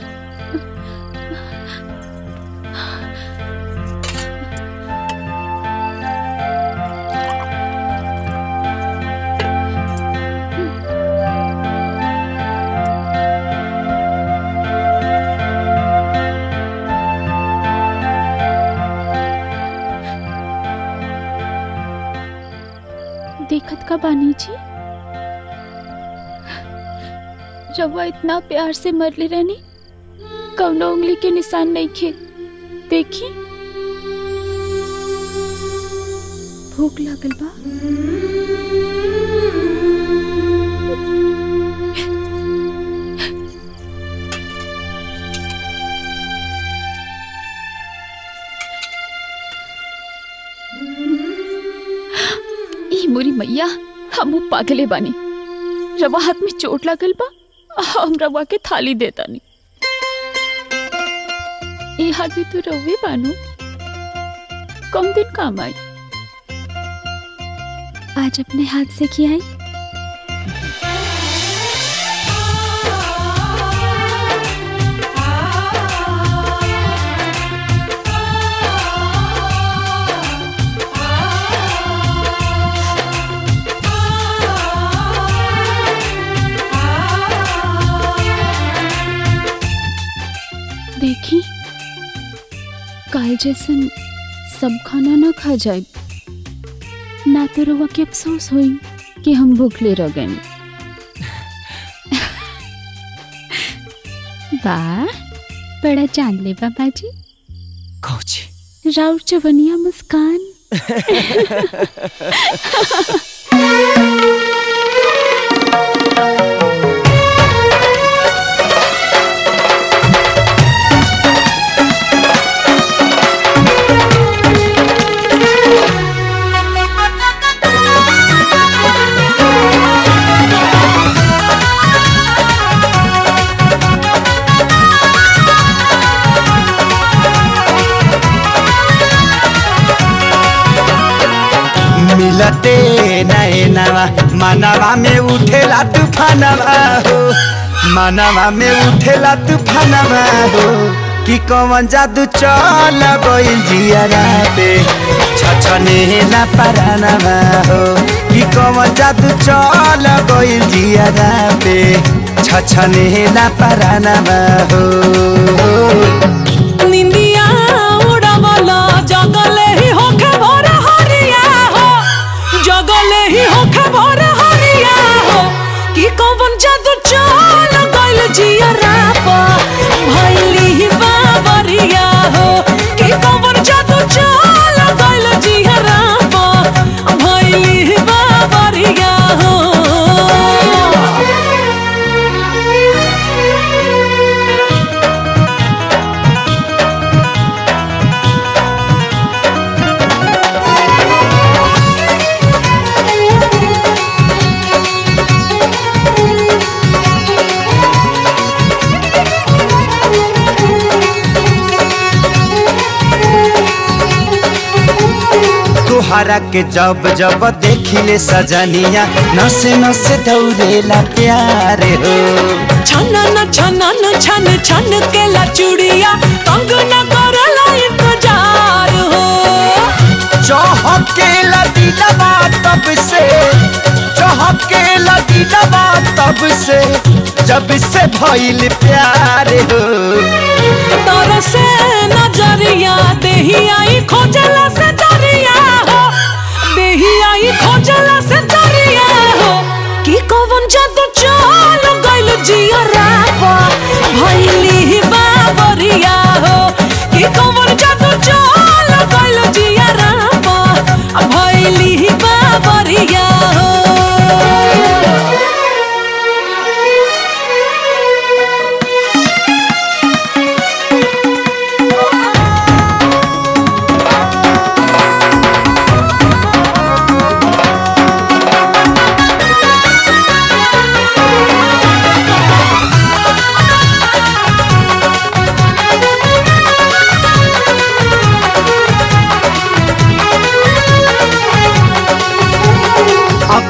देखत का बानी जी रवा इतना प्यार से मरले रहनी कौनो उंगली के निशान नहीं खे देखी भूख लागल बा ई मोरी मैया हम पागले बानी रवा हाथ में चोट लागल बा हम रवा के थाली देता नहीं ये हाथ भी तो रवे बानू कम दिन काम आई आज अपने हाथ से खियाई देखी काल जैसन सब खाना ना खा जाए ना तो रवा के अफसोस होई कि हम भूखले रह गए वाह बड़ा चांद ले बाबा जी कौची राउर चवनिया मुस्कान मिलते नैनवा मनवा में उठेला तूफानवा हो मनवा में उठेला तूफानवा हो कि कौन जादू चल गइल जियरा पे छछने ना परानवा हो कि कौन जादू चल गइल जियरा पे छछने ना परानवा हो निंदिया उड़ावला जगले ही होखे भोर हरिया हो जगले ही होखे भोर हरिया हो कि कौन जादू चल गइल जिया राप भइली ही बाबरिया हो कि कौन जादू चल गइल जिया राप भइली ही बाबरिया हो तुहरा के जब जब देखिले सजनिया नसे नसे दौड़ेला प्यार हो छनन छनन छन छन के ला चूड़िया तंग न करला इंतजार हो चहके लदीलवा तब से चहके लदीलवा तब से जब से भइल प्यार हो तर से नजरिया देही आई खोजला से दरिया हो देही आई खोजला से दरिया हो कि कौन जादू चल गइल जिया रापा भइली बाबरिया हो कि कौन जादू चल गइल जिया रापा भइली बाबरिया हो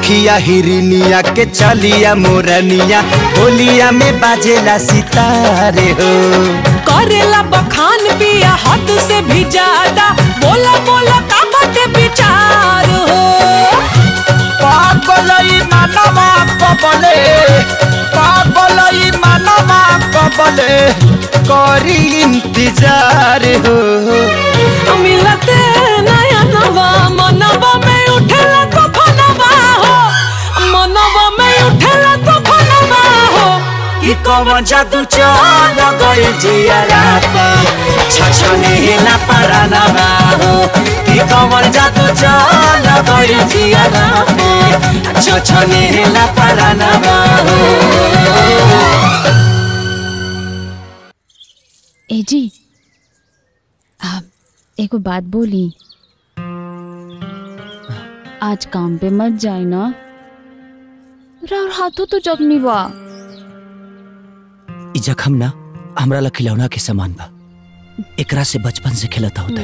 अखिया हिरनिया के चलिया मोरनिया होलिया में बाजेला सितारे हो करेला बखान पिया हद से भी ज्यादा बोला बोला का बाटे विचार हो पागलई मानवा कबले पागलई मानवा कबले करी इंतजार हो मिलते नया नवा मनवा में उठेला तो फनवा हो मनवा में उठेला तो फनवा हो कि कौन जादू चल गइल जियारा छछने ना परानवा हो कि कौन जादू चल गइल जियारा छछने ना परानवा हो ए जी आप एगो बात बोली आज काम पे मत जाए ना राउर हाथों तो जख्मी बा ई जखम ना हमरा ला खिलौना के समान बा एकरा से बचपन से खेलता होता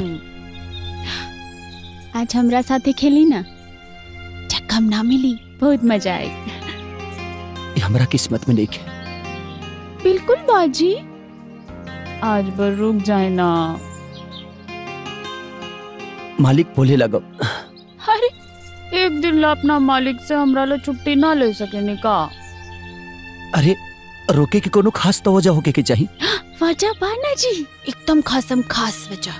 आज हमरा साथे खेली ना जख्म ना मिली बहुत मजा आई ई हमरा किस्मत में नहीं है बिल्कुल बाजी आज बर रुक जाए ना मालिक बोले लगो अरे एक दिन ला अपना मालिक से हमरा ला छुट्टी ना ले सके का अरे रोके के कोनो खास तो वजह होके के चाहिए वजह बाना जी एकदम खासम खास वजह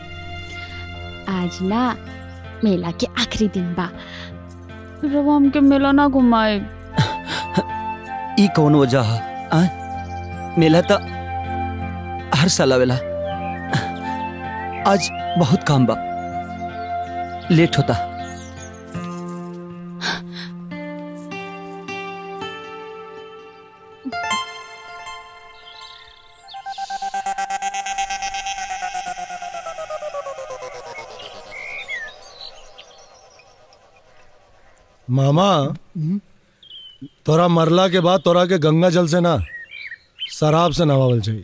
आज ना मेला के आखिरी दिन बा रवा हमके मेला ना घुमाए ई कौन वजह है आ? मेला तो हर साल आवेला आज बहुत काम बा लेट होता मामा तोरा मरला के बाद तोरा के गंगा जल से ना शराब से नवावल चाहिए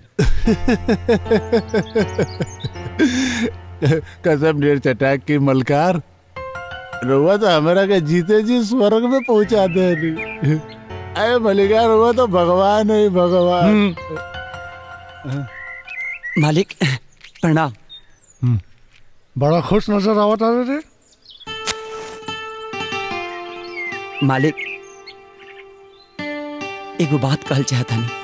कसम डेढ़ चटाक की मलकार रुआ तो हमारा के जीते जी स्वर्ग में पहुंचा दे नहीं अरे मलिकार रुआ तो भगवान है भगवान मालिक प्रणाम बड़ा खुश नजर आवत आ रे मालिक एगो बात कहल चाहता नहीं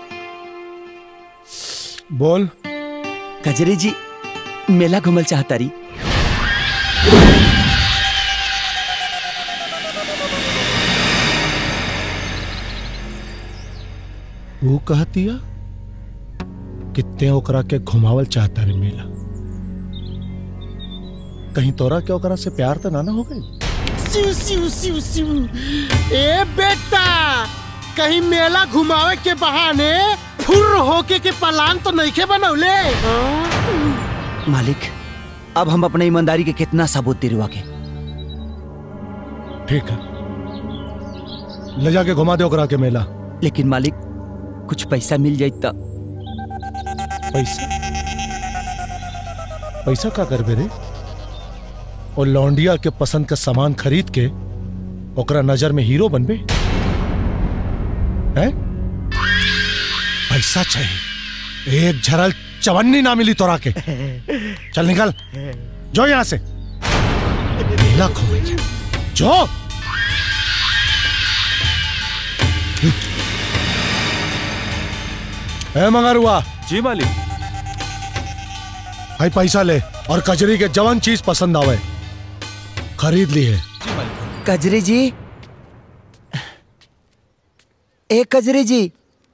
बोल कजरी जी मेला घूमल चाहता रही वो कहतिया कितने ओकरा के घुमावल चाहता रे मेला कहीं तोरा के ओकरा से प्यार तो ना ना हो गई सिउ सिउ सिउ सिउ ए बेटा कहीं मेला घुमावे के बहाने फुर होके के पलान तो नहीं के बनौले मालिक अब हम अपने ईमानदारी के कितना सबूत दिलवा के ठीक है ले जाके घुमा दे ओकरा के मेला लेकिन मालिक कुछ पैसा मिल जाए तो पैसा पैसा का करबे रे और लौंडिया के पसंद का सामान खरीद के ओकरा नजर में हीरो बनबे हैं पैसा चाहिए एक झरल चवन्नी ना मिली तोरा के चल निकल जो यहां से मेला घूमेंगे जो ए मंगरुआ जी मालिक भाई पैसा ले और कजरी के जवन चीज पसंद आवे खरीद ली है कजरी जी ए कजरी जी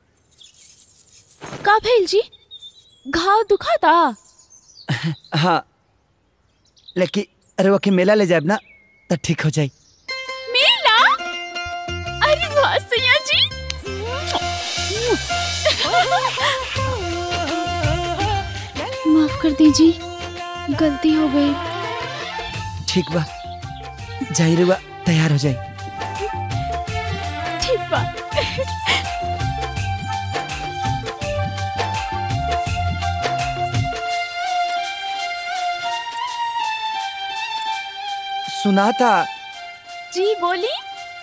का भेल जी घाव दुखाता हाँ लेकिन अरे वके मेला ले जाए ना तो ठीक हो जाए मेला अरे वाह सैया जी माफ कर दीजिए गलती हो गई ठीक बा जाई रे बा तैयार हो जाए ठीक बा सुना था जी बोली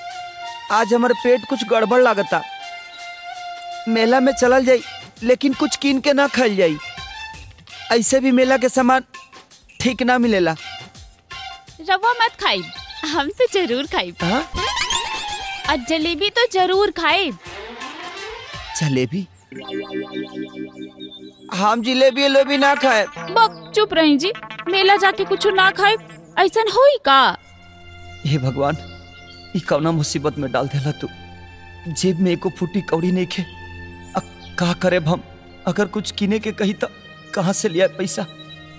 आज हमारे पेट कुछ गड़बड़ लागता मेला में चलल जाई लेकिन कुछ कीन के ना खाइल जाई ऐसे भी मेला के सामान ठीक ना मिलेला रवा मत खाई हम तो जरूर खाई और जलेबी तो जरूर खाए जलेबी हम जिलेबी उलेबी ना खाए बक चुप रही जी मेला जाके कुछ ना खाए ऐसा होई का हे भगवान ई कौना मुसीबत में डाल देला तू जेब में एको फूटी कौड़ी नहीं खे अब का करे हम अगर कुछ किने के कही तो कहाँ से लिया पैसा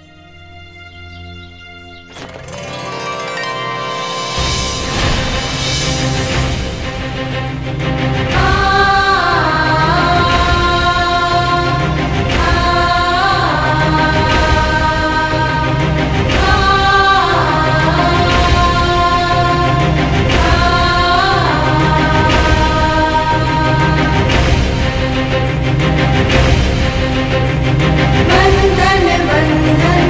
बंधन बंधन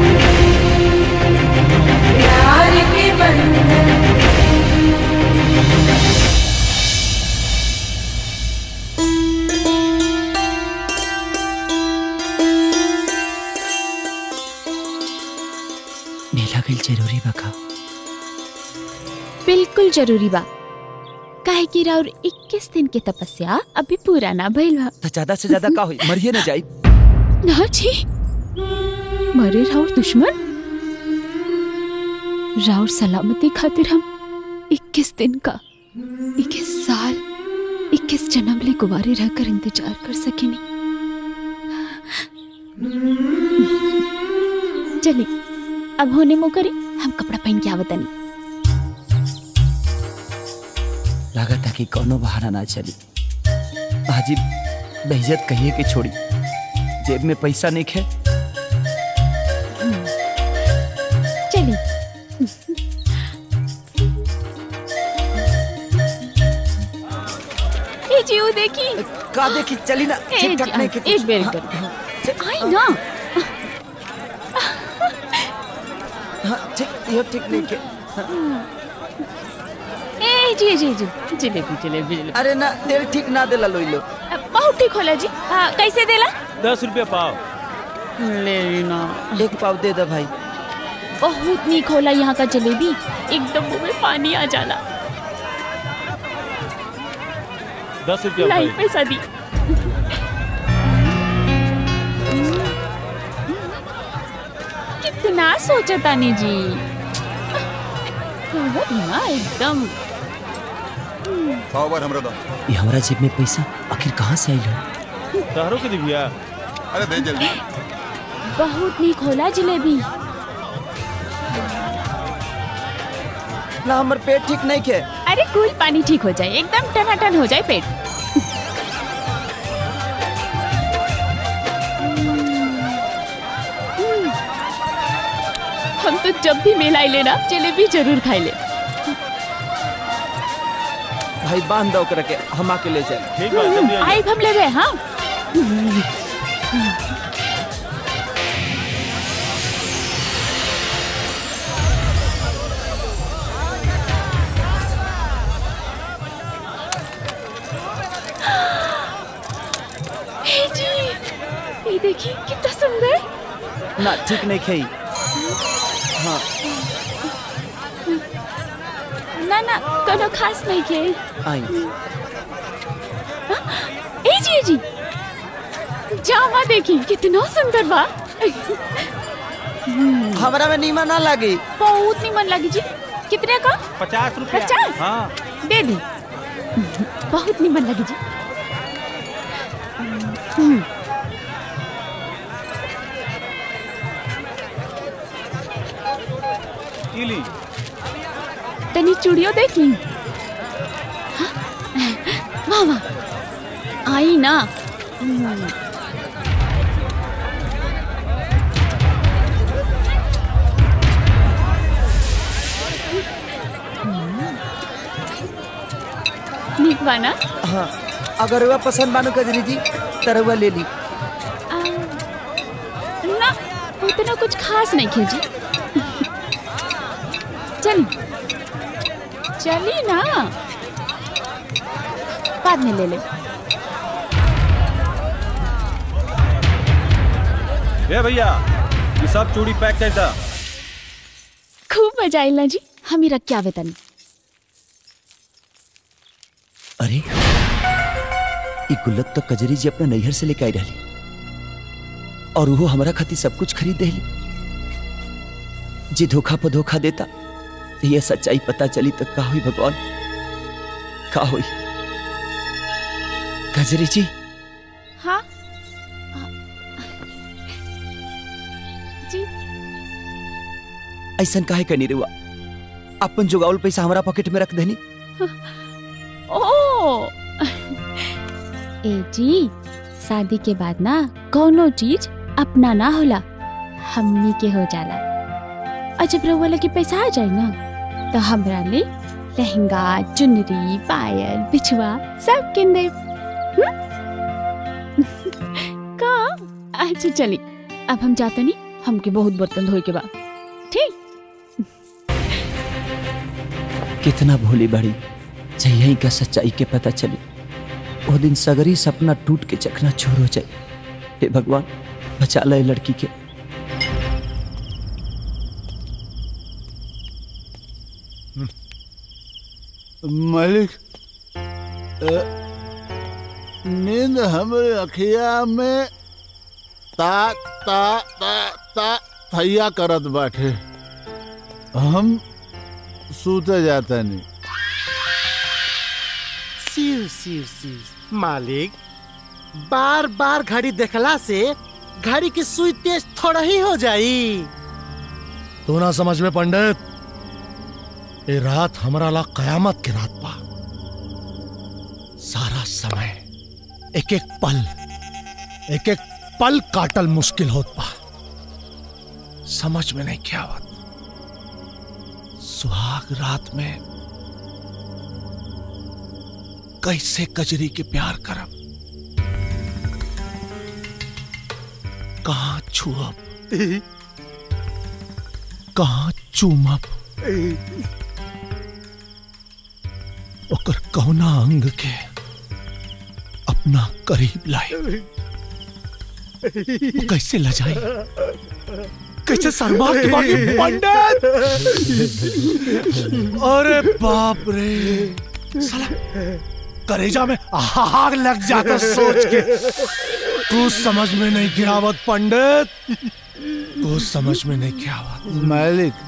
प्यार के बंधन मेला गई जरूरी बका बिल्कुल जरूरी बा काहे कि राउर 21 दिन के तपस्या अभी पूरा ना भइल बा तो ज्यादा से ज्यादा का हुई मरिए ना जाई ना जी मरे राउर दुश्मन राउर सलामती खातिर हम 21 दिन का 21 साल 21 जन्म ले कुवारे रहकर इंतजार कर सकेनी चलिए अब होने मो करी हम कपड़ा पहन के आवतनी लागत कि कोनो बहाना ना चली हाजी बेइज्जत कहिए के छोड़ी जेब में पैसा नहीं खे चलिए ए जी वो देखी का देखी चली ना ए ठीक ठाक जी, नहीं के एक बेर कर आई ना हाँ ठीक यो ठीक नहीं के ए जी जी जी जलेबी जलेबी जलेबी अरे ना तेल ठीक ना देला लोई लो बहुत ठीक होला जी हाँ कैसे देला दस रुपया पाव ले ना एक पाव दे दे भाई बहुत नीक होला यहाँ का जलेबी एकदम मुंह में पानी आ जाला दस रुपया लाई भाई पैसा दी कितना सोचा तानी जी बहुत ना एकदम सौ बार हमरा दो ये हमारा जेब में पैसा आखिर कहाँ से आई हो तहरो के दिव्या अरे दे जल्दी बहुत नीक होला जलेबी ना हमार पेट ठीक नहीं के अरे कूल पानी ठीक हो जाए एकदम टनाटन हो जाए पेट हम तो जब भी मेला आइले ना जलेबी जरूर खाई ले भाई बांध दो ओकरा के हम आके ले जाए ठीक बा जल्दी आ आई हम ले गए हाँ हे जी ये देखिए कितना सुंदर ना ठीक नहीं खाई हाँ ना ना कोनो खास नहीं के आई ए जी ए जी जामा देखी कितना सुंदर बा हमरा में नीमा ना लगी बहुत निमन लगी जी कितने का पचास रुपया पचास? हाँ दे दी बहुत निमन लगी जी हम्म, ई ली तनी चूड़ियों देखी हाँ? वाह वाह आई ना हम्म, नीक बा ना हाँ अगर वह पसंद बानो कजरी जी तरवा ले ली आ, ना उतना कुछ खास नहीं खींची चल चली ना बाद में ले ले ए भैया ये सब चूड़ी पैक कर दा खूब मजा आइल ना जी हम ही रख के आवे तनी अरे ई गुल्लक तो कजरी जी अपना नैहर से लेके आई रही और वो हमारा खातिर सब कुछ खरीद देली जे धोखा पर धोखा देता ये सच्चाई पता चली तो का हुई भगवान का हुई कजरी जी हाँ जी ऐसा काहे करनी रुआ अपन जुगावल पैसा हमारा पॉकेट में रख देनी ओ ए जी शादी के बाद ना कोनो चीज अपना ना होला हमनी के हो जाला और जब रउआ लगे पैसा आ जाए ना तो हमरा ले लहंगा चुनरी पायल बिछुआ सब किन दे का अच्छा चली अब हम जाते नहीं हमके बहुत बर्तन धोए के बाद ठीक कितना भोली बड़ी जही का सच्चाई के पता चली वो दिन सगरी सपना टूट के चकना छोर हो जाए हे भगवान बचा ले लड़की के मालिक अ, नींद हमारे अखिया में ता ता ता ता थैया करत बाटे हम सूते जाता नहीं सिर सिर सिर मालिक बार बार घड़ी देखला से घड़ी की सुई तेज थोड़ा ही हो जाई तू ना समझ में पंडित ये रात हमारा ला कयामत की रात बा सारा समय एक एक पल एक एक पल काटल मुश्किल होत बा समझ में नहीं क्या आवत सुहाग रात में कैसे कजरी के प्यार करब कहाँ छुअब कहाँ चूमब ओकर कौना अंग के अपना करीब लाए वो कैसे लजाई कैसे शर्मा के बाकी पंडित अरे बाप रे साला करेजा में आग लग जाता सोच के तू समझ में नहीं गिरावत पंडित तू समझ में नहीं गिरावत मालिक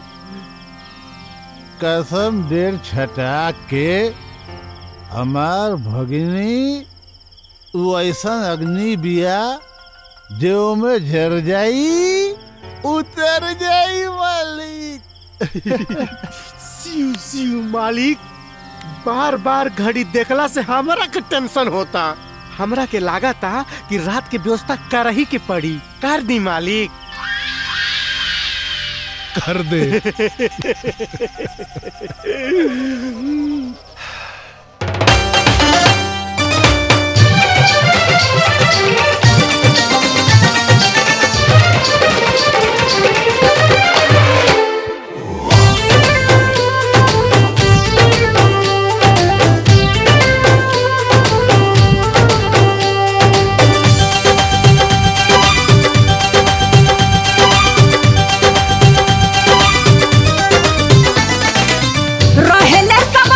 कसम डेढ़ छटा के हमार भगिनी वो ऐसा अग्नि बिया जो में झर जाई उतर जाई मालिक सिउ सिउ मालिक बार बार घड़ी देखला से हमरा के टेंशन होता हमरा के लागा था कि रात के व्यवस्था कर ही के पड़ी कर दी मालिक कर दे रहेले सब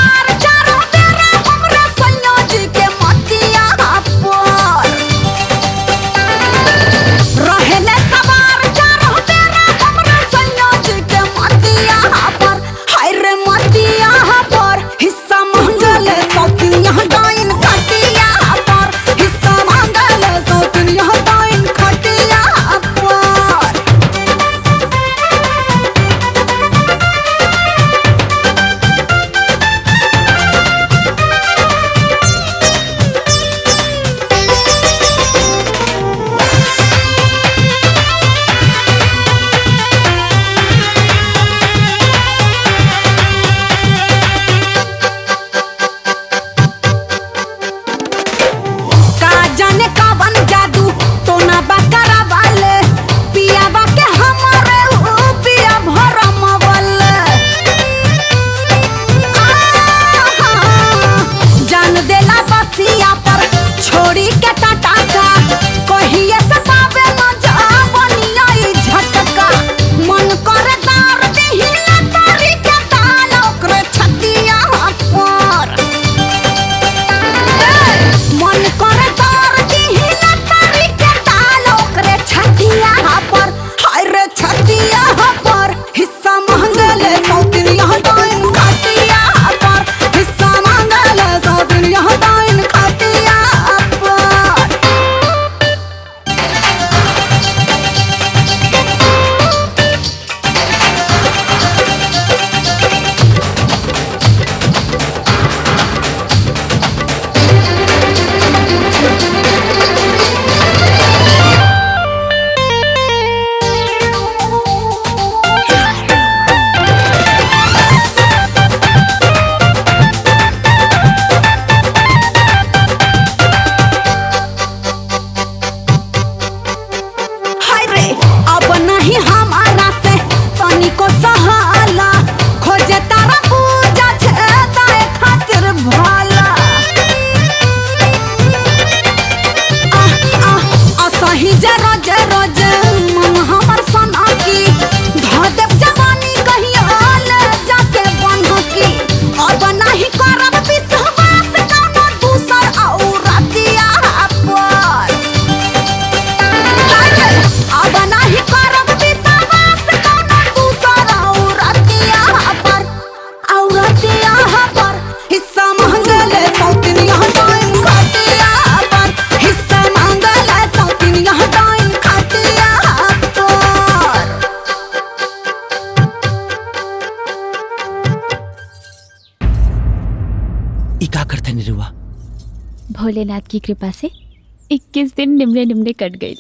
ई का करते निरुआ भोलेनाथ की कृपा से 21 दिन निमले निमले कट गई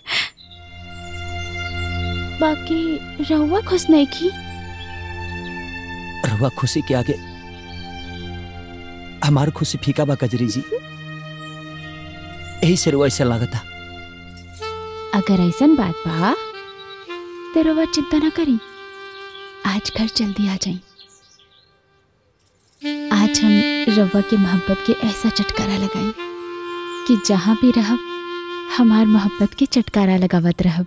बाकी रहुआ खुश नहीं की रहुआ खुशी के आगे हमार खुशी फीका बा कजरी जी यही से रुआ ऐसा लागता अगर ऐसा बात बा तो रहुआ चिंता ना करी आज घर जल्दी आ जाई आज हम रवा के मोहब्बत के ऐसा चटकारा लगाई कि जहाँ भी रहब हमार मोहब्बत के चटकारा लगावत रहब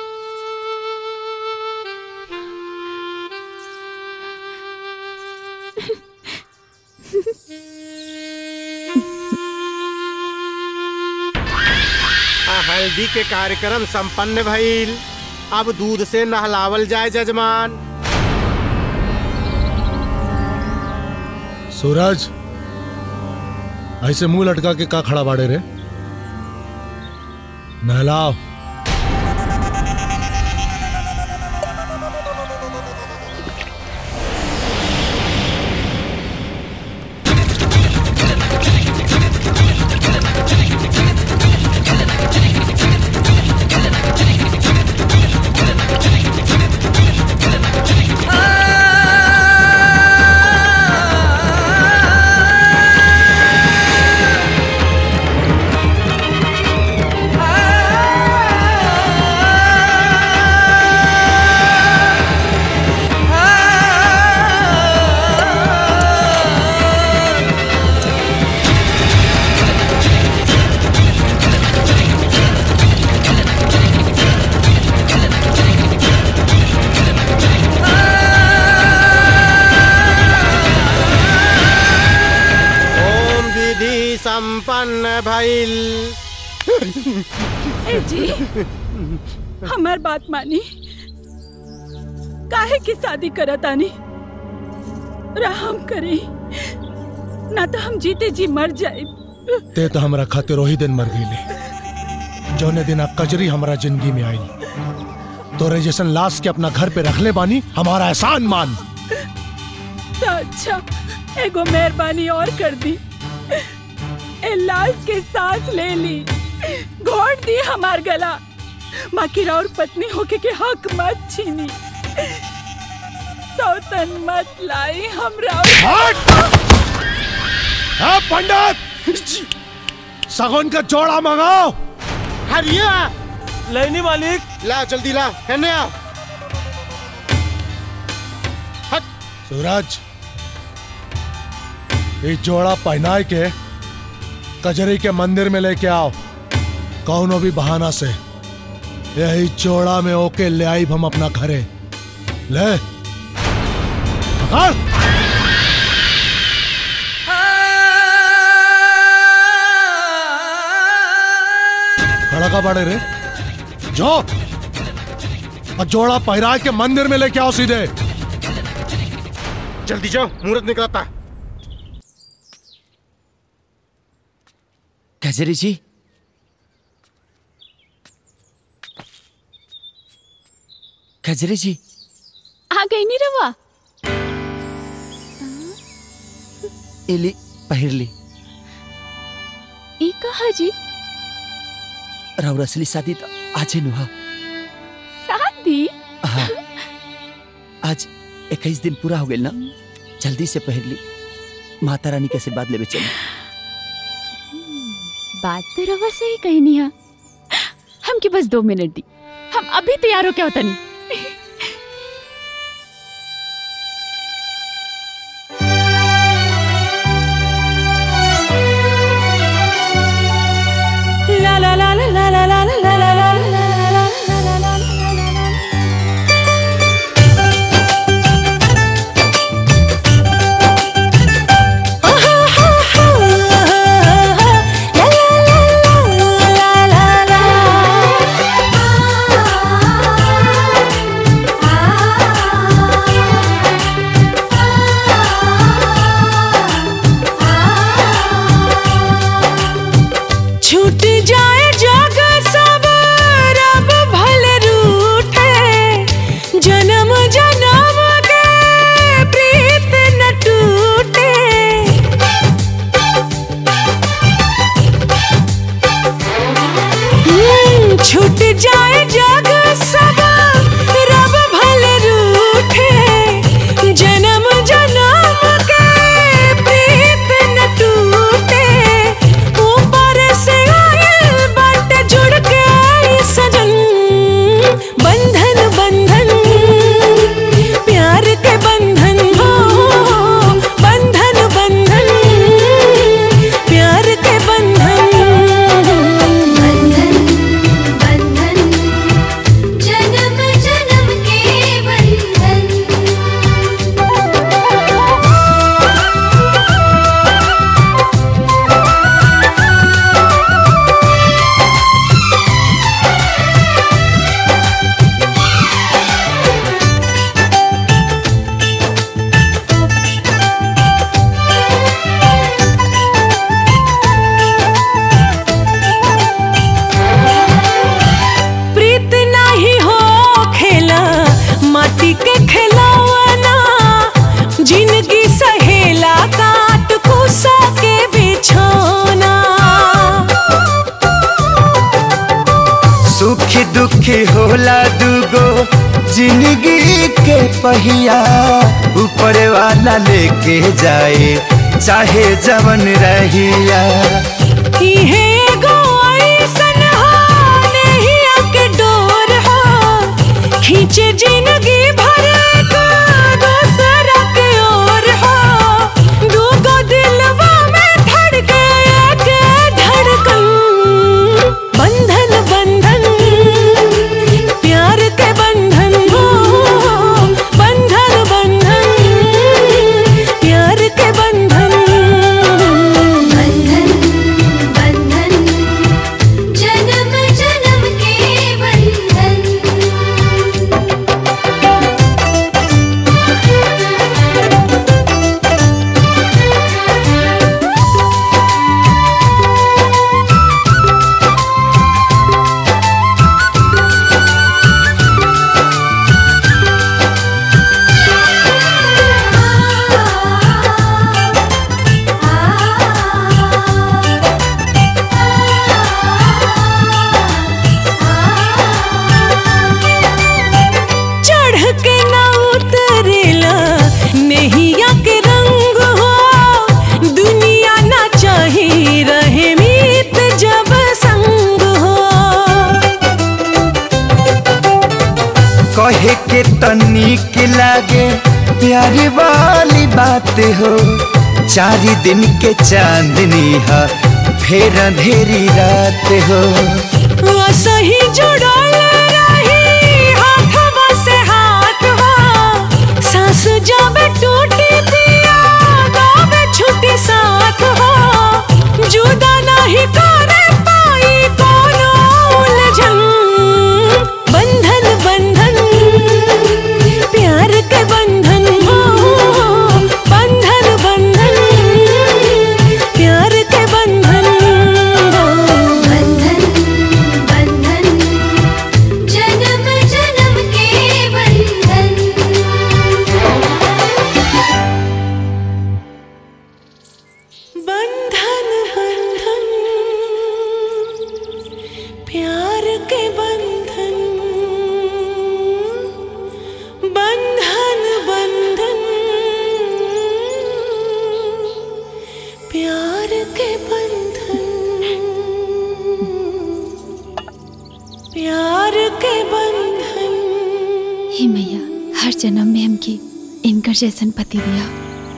आ, हल्दी के कार्यक्रम संपन्न भइल अब दूध से नहलावल जाए जजमान सूरज ऐसे मुंह लटका के का खड़ा बाड़े रे नहलाओ ओम विधि संपन्न भइल ए जी हमार बात मानी काहे की शादी करत आनी राम करे ना तो हम जीते जी मर जाए ते तो हमरा खातिर वही दिन मर गईले जौने दिन आ कजरी हमरा जिंदगी में आई तोरे जैसन लाश के अपना घर पे रख ले बानी हमारा एहसान मान तो अच्छा एगो मेहरबानी और कर दी ए लाश के सांस ले ली घोट दी हमार गला माकिर और पत्नी होके के हक मत छीनी सौतन मत लाई हमरा हाँ पंडित सगुन का जोड़ा मंगाओ हरिया लेनी मालिक ला जल्दी ला कहने आ सूरज ये जोड़ा पहनाए के कजरी के मंदिर में लेके आओ कौनो भी बहाना से यही जोड़ा में ओके ले आई हम अपना घरे ले पकड़ खड़ा का बड़े रे जो और जोड़ा पहरा के मंदिर में लेके आओ सीधे जल्दी जाओ मुहूर्त निकलता है कजरी जी कजरी जी आ गई नी रवा इली पहिरली ई कहा जी राउर असली शादी तो आज नुहा शादी हाँ आज इक्कीस दिन पूरा हो गया ना जल्दी से पहिर ली माता रानी के आशीर्वाद लेवे चली बात तो रवा सही कही नहीं है हमके बस दो मिनट दी हम अभी तैयार हो क्या होता नहीं La la la la la la la la la la la la la la जाए जग सब रब भले रूठे जन्म जन्म के प्रीत न टूटे ऊपर से आयल बाटे जुड़ के आई सजन बंधन बंधन प्यार के बंधन हो बंधन बंधन प्यार के बंधन बंधन बंधन जन्म जन्म के बंधन प्रीत नाही हो खेला माटी के खिलौना जिंदगी सहेला काट कुसा के बिछौना सुखी दुखी होला दुगो जिंदगी के पहिया ऊपर वाला लेके जाए चाहे जवन रहिया इहे एगो ऐसन हो नहिया के डोर हो खींचे जिंदगी भर का दूसरा के ओर हो दूगो दिलवा में धड़के एक धड़कन बंधन बंधन प्यार के बंधन हो बंधन बंधन प्यार के बंधन बंधन बंधन जन्म जन्म के बंधन चढ़ के ना उतरेला नहिया के रंग हो दुनिया ना चाही रहे मीत जब संग हो कहे के तनिक लागे प्यारी वाली बात हो चारी दिन के चांदनी है फिर अंधेरी रात हो सही जुड़ल रही हाथवा से हाथ हो सांस जब टूटी पिया गावे छुट्टी साथ हो जुदा नहीं करे पाई कोनो उलझन बंधन बंधन प्यार के बंधन हो बंधन बंधन प्यार के बंधन बंधन बंधन जन्म जन्म के बंधन बंधन बंधन प्यार के बंधन बंधन बंधन प्यार के बंधन प्यार के बंधन हे मैया हर जन्म में हमके इनकर जैसन पति दिया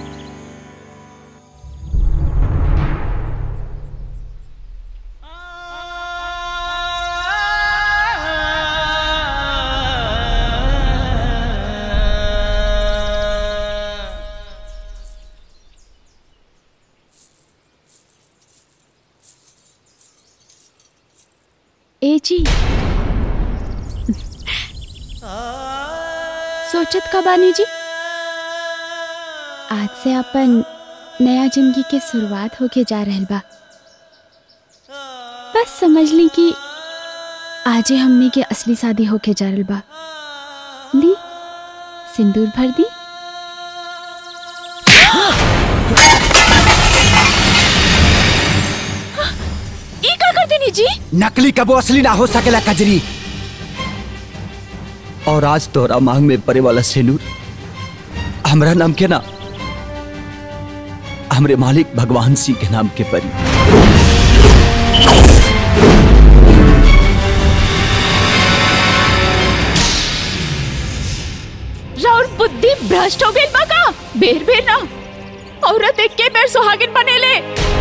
ए जी सोचत का बानी जी आज से अपन नया जिंदगी के शुरुआत होके जा रहल बा बस समझ ली कि आजे हमने के असली शादी होके जा रहल बा ली सिंदूर भर दी ई का कर देनी जी नकली कबो असली ना हो सकेला कजरी और आज तोहरा मांग में पड़े वाला सेनूर हमरा नाम के ना हमरे मालिक भगवान सिंह के नाम के परी राउर बुद्धि भ्रष्ट हो गई बाका बेर बेर ना औरत एक के बेर सुहागिन बनेले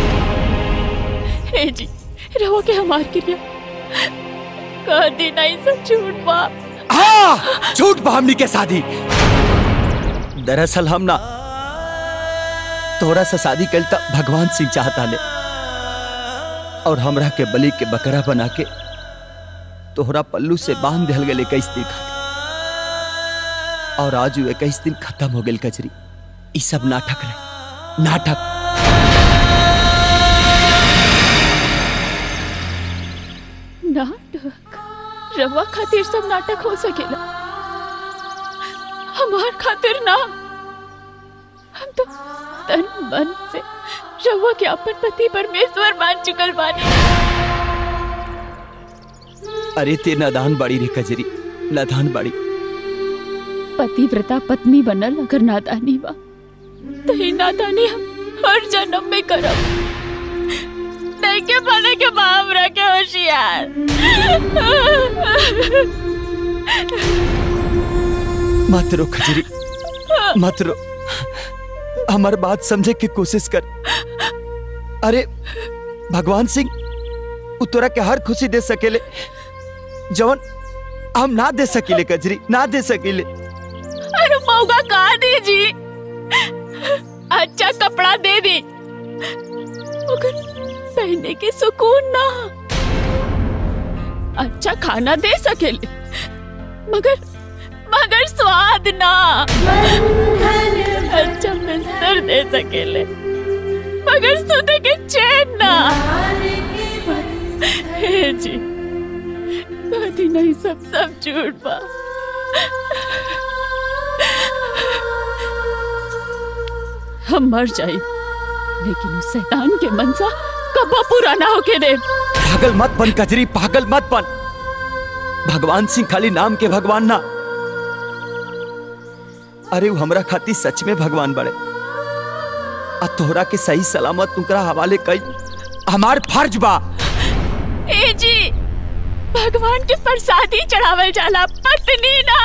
हे जी रहो के हमार क्रिया कह दी नहीं सब झूठ बा हाँ झूठ बा हमनी के शादी दरअसल हम ना तोरा से शादी कल तक भगवान सिंह चाहता ले और हमरा के बलि के बकरा बना के तोहरा पल्लू से बांध दिल गए इक्कीस दिन खातिर और आज वो इक्कीस दिन खत्म हो गई कचरी ई सब नाटक रहे नाटक नाटक रवा खातिर सब नाटक हो सकेला हमार खातिर ना हम तो तन मन से रवा के अपन पति परमेश्वर मान चुकल बानी अरे ते नादान बाड़ी रे कजरी नादान बाड़ी पतिव्रता पत्नी बनल अगर नादानी बा तो ही नादानी हम हर जन्म में करब नहीं के बने के बाप रखे होशियार मत रो खजरी मत रो हमार बात समझे की कोशिश कर अरे भगवान सिंह उ तोरा के हर खुशी दे सकेले जवन हम ना दे सकीले कजरी ना दे सकीले अरे मौका कहा दीजी अच्छा कपड़ा दे दी मगर पहनने के सुकून ना अच्छा खाना दे सकेले मगर मगर स्वाद ना अच्छा बिस्तर दे सकेले मगर सोते के चैन ना हे जी कभी नहीं सब सब झूठ बा हम मर जाए लेकिन उस शैतान के मनसा कबो पूरा ना होके दे पागल मत बन कजरी पागल मत बन भगवान सिंह खाली नाम के भगवान ना अरे वो हमरा खाती सच में भगवान बड़े आ तोहरा के सही सलामत तुकरा हवाले कई हमार फर्ज बा ए जी भगवान के प्रसादी चढ़ावल जाला पत्नी ना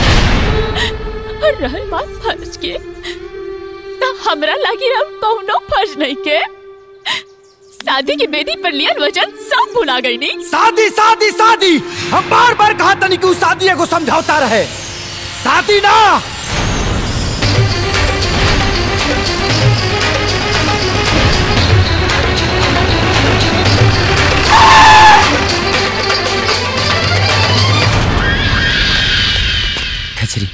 और रहल बात फर्ज के ना हमरा लगी अब कौनो फर्ज नहीं के शादी की बेदी पर लियल वचन सब भुला गई नहीं शादी शादी शादी हम बार बार कहा तनी कि उ शादी एगो समझौता रहे शादी ना खजरी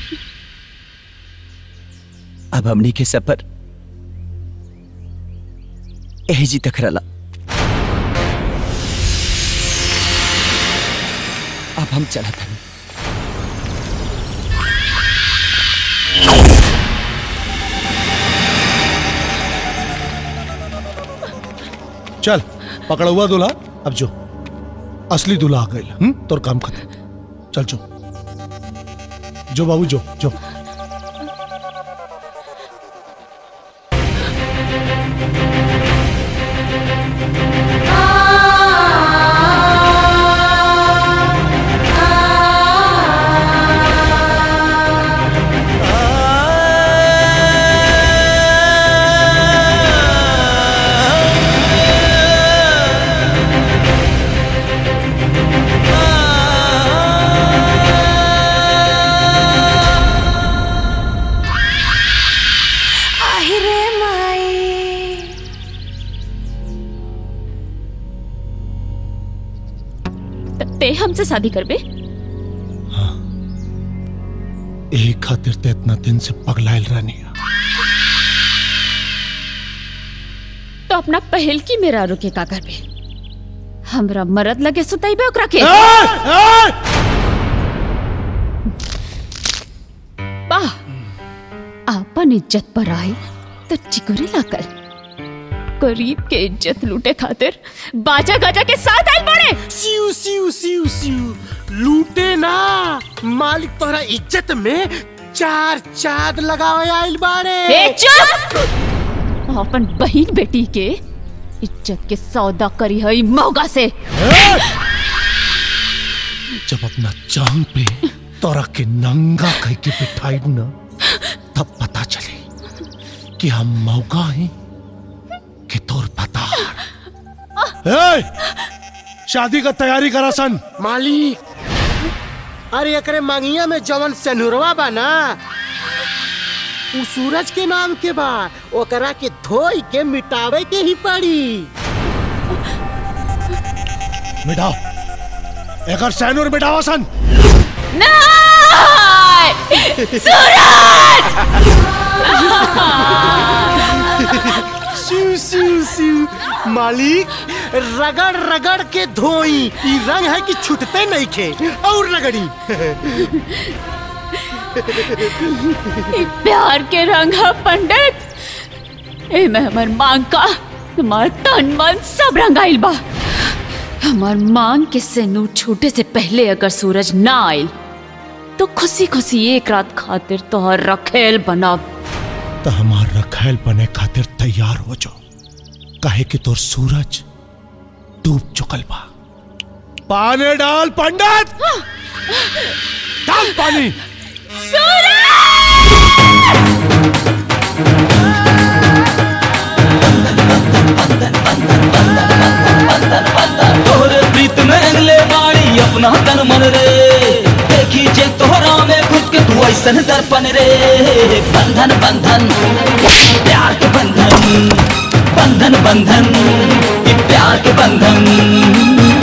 अब हमनी के सफर एहजी तक रला अब हम चला था चल पकड़ा हुआ दूल्हा अब जो असली दूल्हा आ गई हम्म तोर काम खत्म चल जो जो बाबू जो जो আহিरे माई ते हमसे शादी करबे यही खातिर ते इतना दिन से पगलाइल रानी तो अपना पहल की मेरा रुके का करबे हमरा मरद लगे सुताइबे ओकरा के वाह आपन इज्जत पर आए तो चिकुरे लाकर गरीब के इज्जत लूटे खातिर बाजा गाजा के साथ आए बड़े सिउ सिउ सिउ सिउ लूटे ना मालिक तोहरा इज्जत में चार चाद लगावे आइल बाड़े ए चुप अपन बहन बेटी के इज्जत के सौदा करी है मौगा से जब अपना जान पे तोरा के नंगा कह के बिठाई ना तब पता चले कि हम मौका हैं कि तोर पता ए, शादी का तैयारी करा सन मालिक अरे एकरे मांगिया में जवन सनुरवा बा ना उ सूरज के नाम के बा ओकरा के धोई के मिटावे के ही पड़ी मिटाओ एकर सैनूर मिटावा सन सिउ सिउ सिउ मालिक रगड़ रगड़ के धोई ई रंग है कि छूटते नहीं खे और रगड़ी ई प्यार के रंग है पंडित ए में हमर मांग का हमार तन मन सब रंगाइल बा हमार मांग के सेनू छूटे से पहले अगर सूरज ना आइल तो खुशी खुशी एक रात खातिर तोहर रखेल बनाब तो हमार रखैल बने खातिर तैयार हो जाओ काहे कि तोर सूरज डूब चुकल बा पानी डाल पंडित डाल पानी तोहरे प्रीत में रंगले बाड़ी अपना तन मन रे देखी जे तोहरा में खुद के तू ऐसन दर्पण रे बंधन बंधन प्यार के बंधन बंधन बंधन ये प्यार के बंधन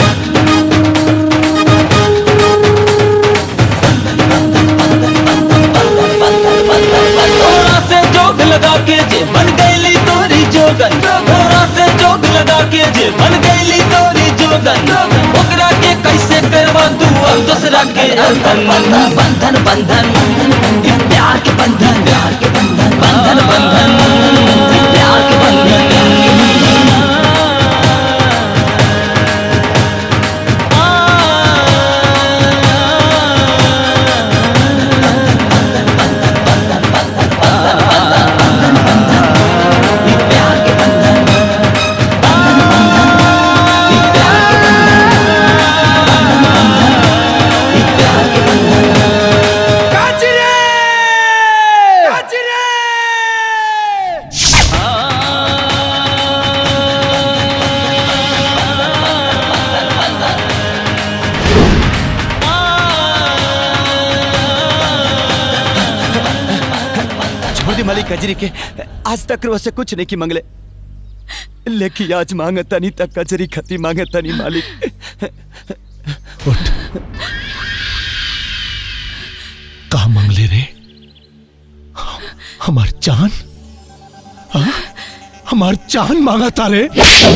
थोड़ा से जोग लगा के जे बन गईली तोरी जोगन थोड़ा से जोग लगा के जे बन गईली तोरी जोगन ओकरा के कैसे करवा तू अब दूसरा के अंदर बंधन बंधन बंधन ये प्यार के बंधन प्यार के बंधन बंधन बंधन ये प्यार के बंधन छोड़ दी मालिक कजरी के आज तक वो से कुछ नहीं की मंगले लेकिन आज मांगे तनी तक कजरी खती मांगे तनी मालिक कहा मंगले रे हमार जान हाँ? हमार जान मांगा तारे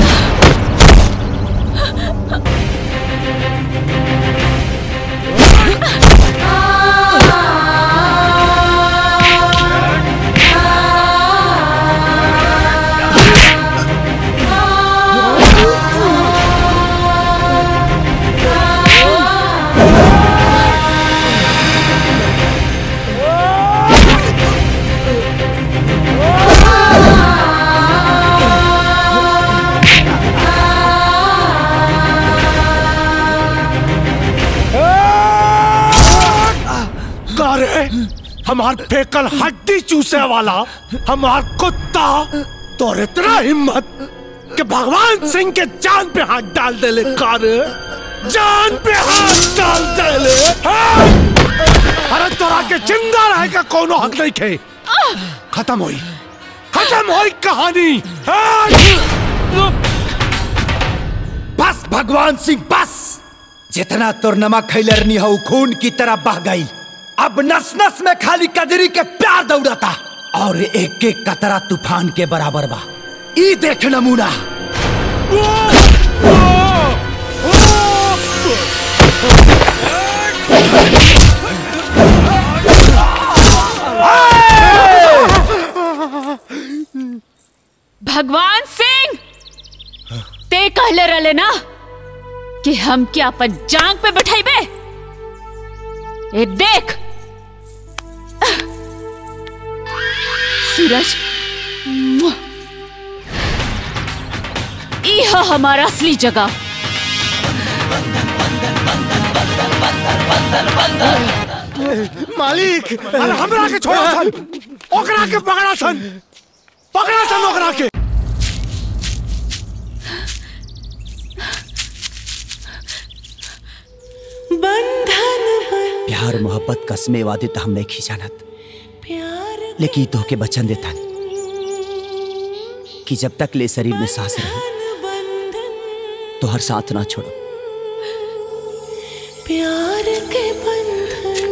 गारे हमार फेकल हड्डी चूसे वाला हमार कुत्ता तो इतना हिम्मत कि भगवान सिंह के जान पे हाथ डाल दे ले कारे जान पे हाथ डाल दे ले हाँ! अरे तोरा के जिंदा रहे का कोनो हक नहीं खे खत्म हुई खत्म हुई कहानी हाँ! बस भगवान सिंह बस जितना तोर नमक खैलरनी हो खून की तरह बह गई अब नस नस में खाली कजरी के प्यार दौड़ता और एक एक कतरा तूफान के बराबर बा ई देख नमूना भगवान सिंह ते कहले रहले ना कि हम क्या अपन जांग पे बैठाइबे ए देख सूरज मुआ। ई है हमारा असली जगह मालिक अरे हमरा के छोड़ा सन ओकरा के पकड़ा सन पकड़ा सन ओकरा के बंधन प्यार मोहब्बत कसमे वादे तो हम नहीं खींचानत लेकिन तो के बचन देता कि जब तक ले शरीर में सांस रहे तो हर साथ ना छोड़ो प्यार के बंधन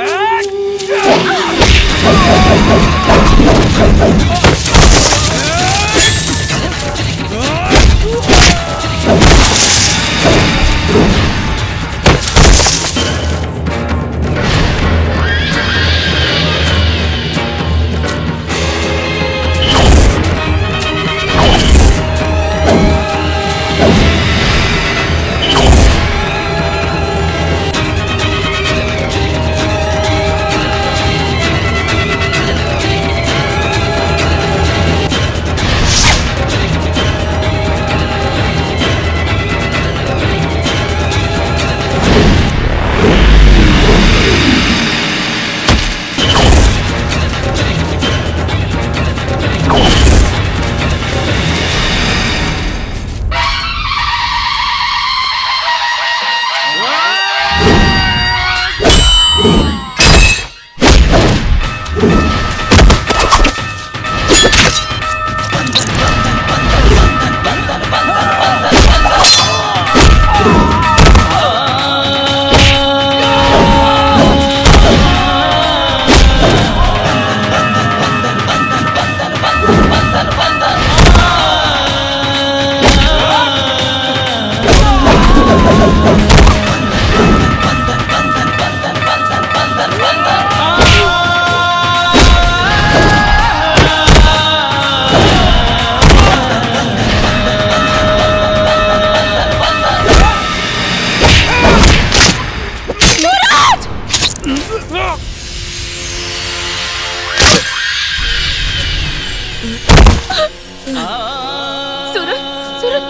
सूरज सूरज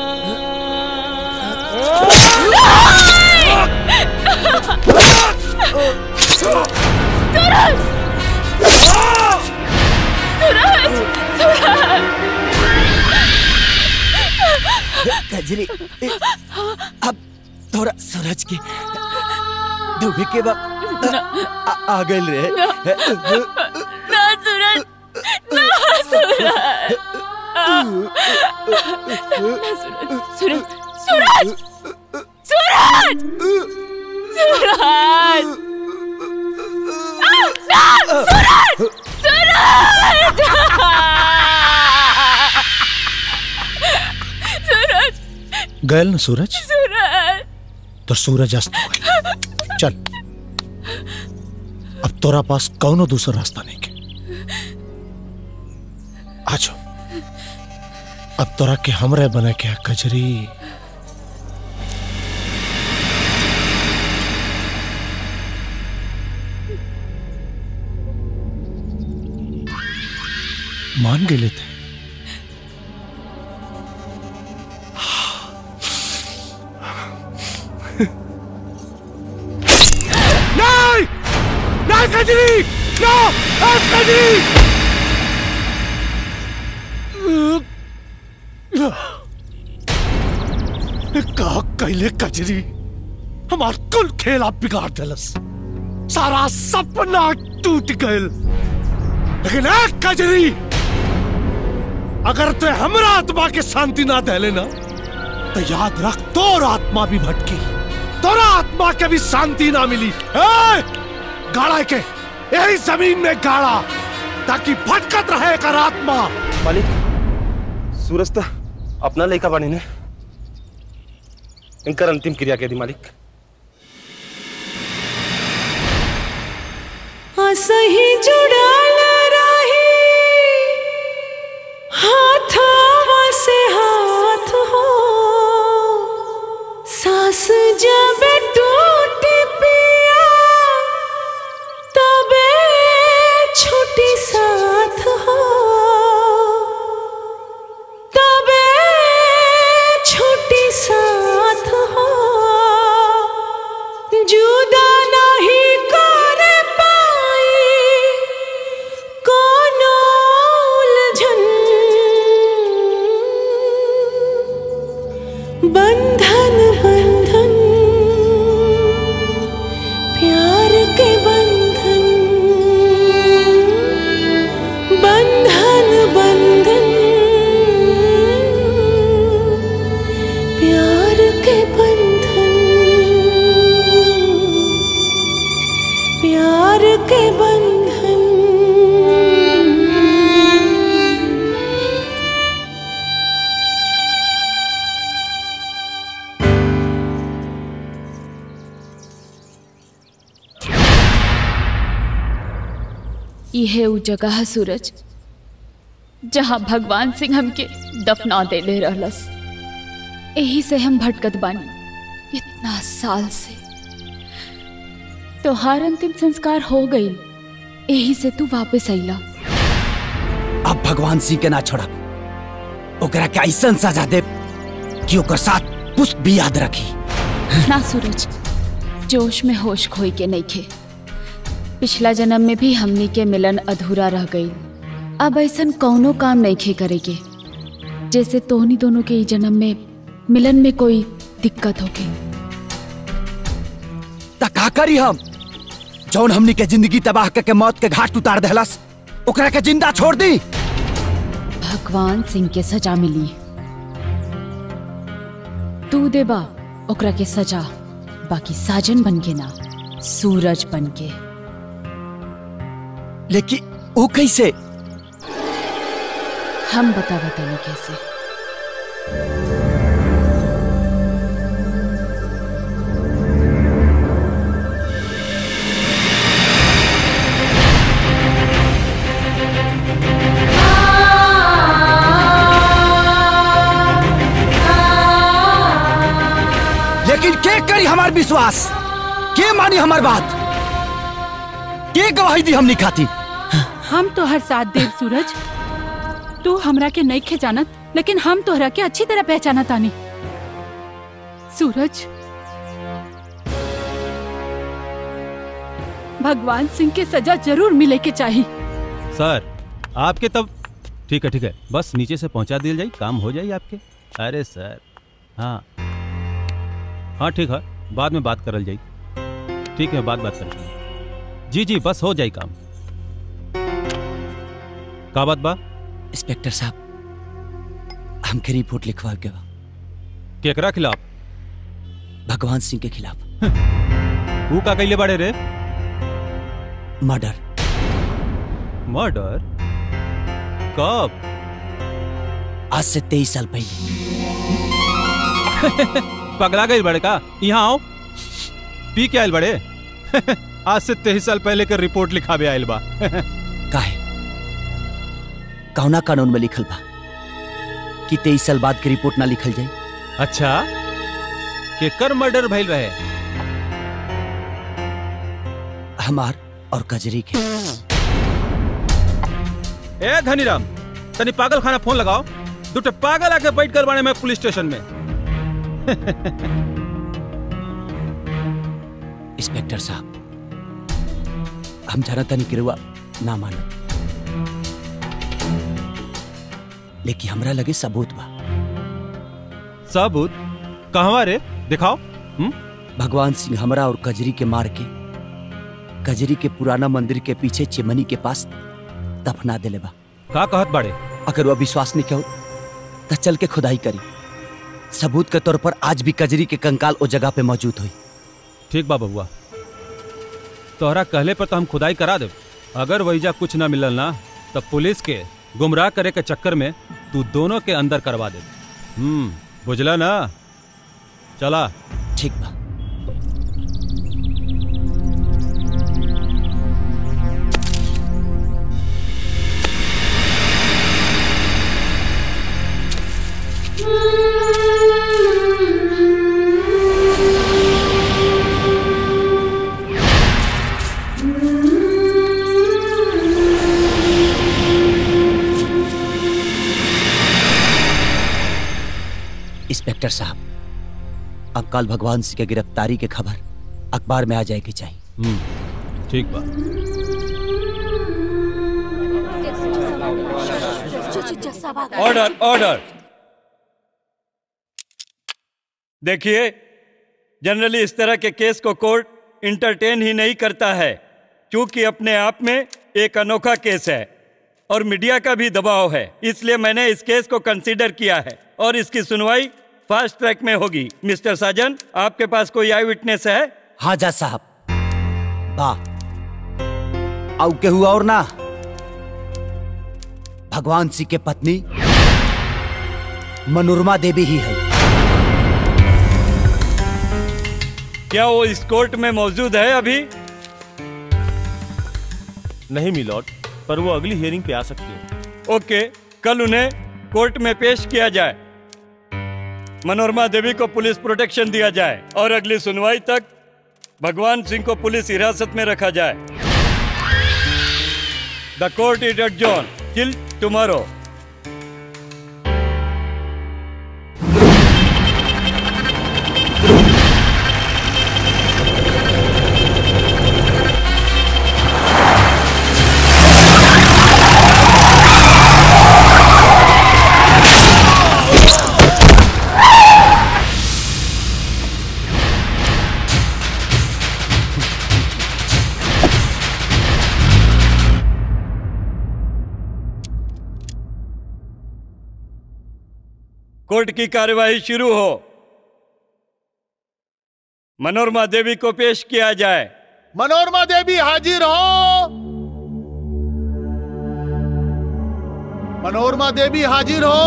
सूरज सूरज सूरज कजरी अब थोड़ा सूरज के डूबे के वक्त आ, आ गए रे ना सूरज ना सूरज सूरज सूरज सूरज सूरज सूरज ना सूरज सूरज सूरज गए ना सूरज सूरज तो सूरज अस्त हो गया चल अब तोरा पास कौनो दूसरा रास्ता नहीं के आ जाओ अब तोरा के हमरे बने के कजरी मान गेले थे नहीं नहीं कजरी नो कजरी का कैले कजरी हमार कुल खेल आप बिगाड़ दिलस सारा सपना टूट गयल लेकिन एक कजरी अगर तू हमरा आत्मा के शांति ना दे लेना तो याद रख तोर आत्मा भी भटकी तोरा आत्मा के भी शांति ना मिली ए! गाड़ा के यही जमीन में गाड़ा ताकि भटकत रहे कर आत्मा मालिक सूरज तो अपना लड़का बने ने इनकर अंतिम क्रिया के दी मालिक असही जुड़ाल रही हाथावा से हाथ हो सास जब टूट पिया यह उ जगह है सूरज जहाँ भगवान सिंह हमके दफना देले रहलस यही से हम भटकत बानी इतना साल से तोहार अंतिम संस्कार हो गई यही से तू वापस अइला अब भगवान सिंह के ना छोड़ा ओकरा के ऐसा सजा दे कि ओकर साथ पुष्प भी याद रखी ना सूरज जोश में होश खोई के नहीं खे पिछला जन्म में भी हमनी के मिलन अधूरा रह गई अब ऐसा कौनो काम नहीं खे करेगे जैसे तोहनी दोनों के ई जन्म में मिलन में कोई दिक्कत होके ता का करी हम जौन हमनी के जिंदगी तबाह करके मौत के घाट उतार देहलस ओकरा के जिंदा छोड़ दी भगवान सिंह के सजा मिली तू देबा ओकरा के सजा बाकी साजन बन के ना सूरज बन के लेकिन वो कैसे हम बता बताने कैसे लेकिन के करी हमार विश्वास के मानी हमार बात के गवाही दी हमनी खाती हम तो हर साथ देव सूरज तू हमरा के नहीं खे जानत लेकिन हम तोहरा के अच्छी तरह पहचानत आनी सूरज भगवान सिंह के सजा जरूर मिले के चाहिए सर आपके तब ठीक है ठीक है बस नीचे से पहुंचा दिया जाए काम हो जाए आपके अरे सर हाँ हाँ ठीक है बाद में बात करल जाई ठीक है बाद बात करल जी जी बस हो जाए काम का बात बा इंस्पेक्टर साहब हमके रिपोर्ट लिखवा के बा केकरा खिलाफ भगवान सिंह के खिलाफ वो का कैले बाड़े रे मर्डर मर्डर कब आज से तेईस साल पहले पगला गई बड़े का यहाँ आओ पी के आयल बड़े आज से तेईस साल पहले के रिपोर्ट लिखावे आयल बा काहे कौना कानून में लिखल बा कि तेईस साल बाद के रिपोर्ट ना लिखल जाए अच्छा केकर मर्डर भइल रहे हमार और कजरी के ए धनीराम तनी पागल खाना फोन लगाओ दूटे पागल आके बैठ कर बाड़े में पुलिस स्टेशन में इंस्पेक्टर साहब हम जाना तनी किरुआ ना मानो लेकिन हमरा लगे सबूत बा सबूत कहवा रे दिखाओ भगवान सिंह हमरा और कजरी के मार के कजरी के पुराना मंदिर के पीछे चिमनी के पास दफना देले बा का कहत बाड़े अगर वह विश्वास नहीं कहो तो चल के खुदाई करी सबूत के तौर पर आज भी कजरी के कंकाल ओ जगह पे मौजूद हुई ठीक बा बबुआ तोहरा कहले पर तो हम खुदाई करा दे अगर वहीजा कुछ ना मिलल ना तो पुलिस के गुमराह करे के चक्कर में तू दोनों के अंदर करवा दे हम्म बुझला ना चला ठीक बा इंस्पेक्टर साहब अब कल भगवान सिंह के गिरफ्तारी के खबर अखबार में आ जाएगी चाहिए हम्म ठीक बा ऑर्डर ऑर्डर देखिए जनरली इस तरह के केस को कोर्ट इंटरटेन ही नहीं करता है क्योंकि अपने आप में एक अनोखा केस है और मीडिया का भी दबाव है इसलिए मैंने इस केस को कंसीडर किया है और इसकी सुनवाई फास्ट ट्रैक में होगी मिस्टर साजन आपके पास कोई आई विटनेस है हाँ जा साहब बा आउ के हुआ और ना भगवान सिंह के पत्नी मनोरमा देवी ही है क्या वो इस कोर्ट में मौजूद है अभी नहीं मिलॉर्ड पर वो अगली हियरिंग पे आ सकती है ओके कल उन्हें कोर्ट में पेश किया जाए मनोरमा देवी को पुलिस प्रोटेक्शन दिया जाए और अगली सुनवाई तक भगवान सिंह को पुलिस हिरासत में रखा जाए the court is adjourned till tomorrow court की कार्यवाही शुरू हो मनोरमा देवी को पेश किया जाए मनोरमा देवी हाजिर हो मनोरमा देवी हाजिर हो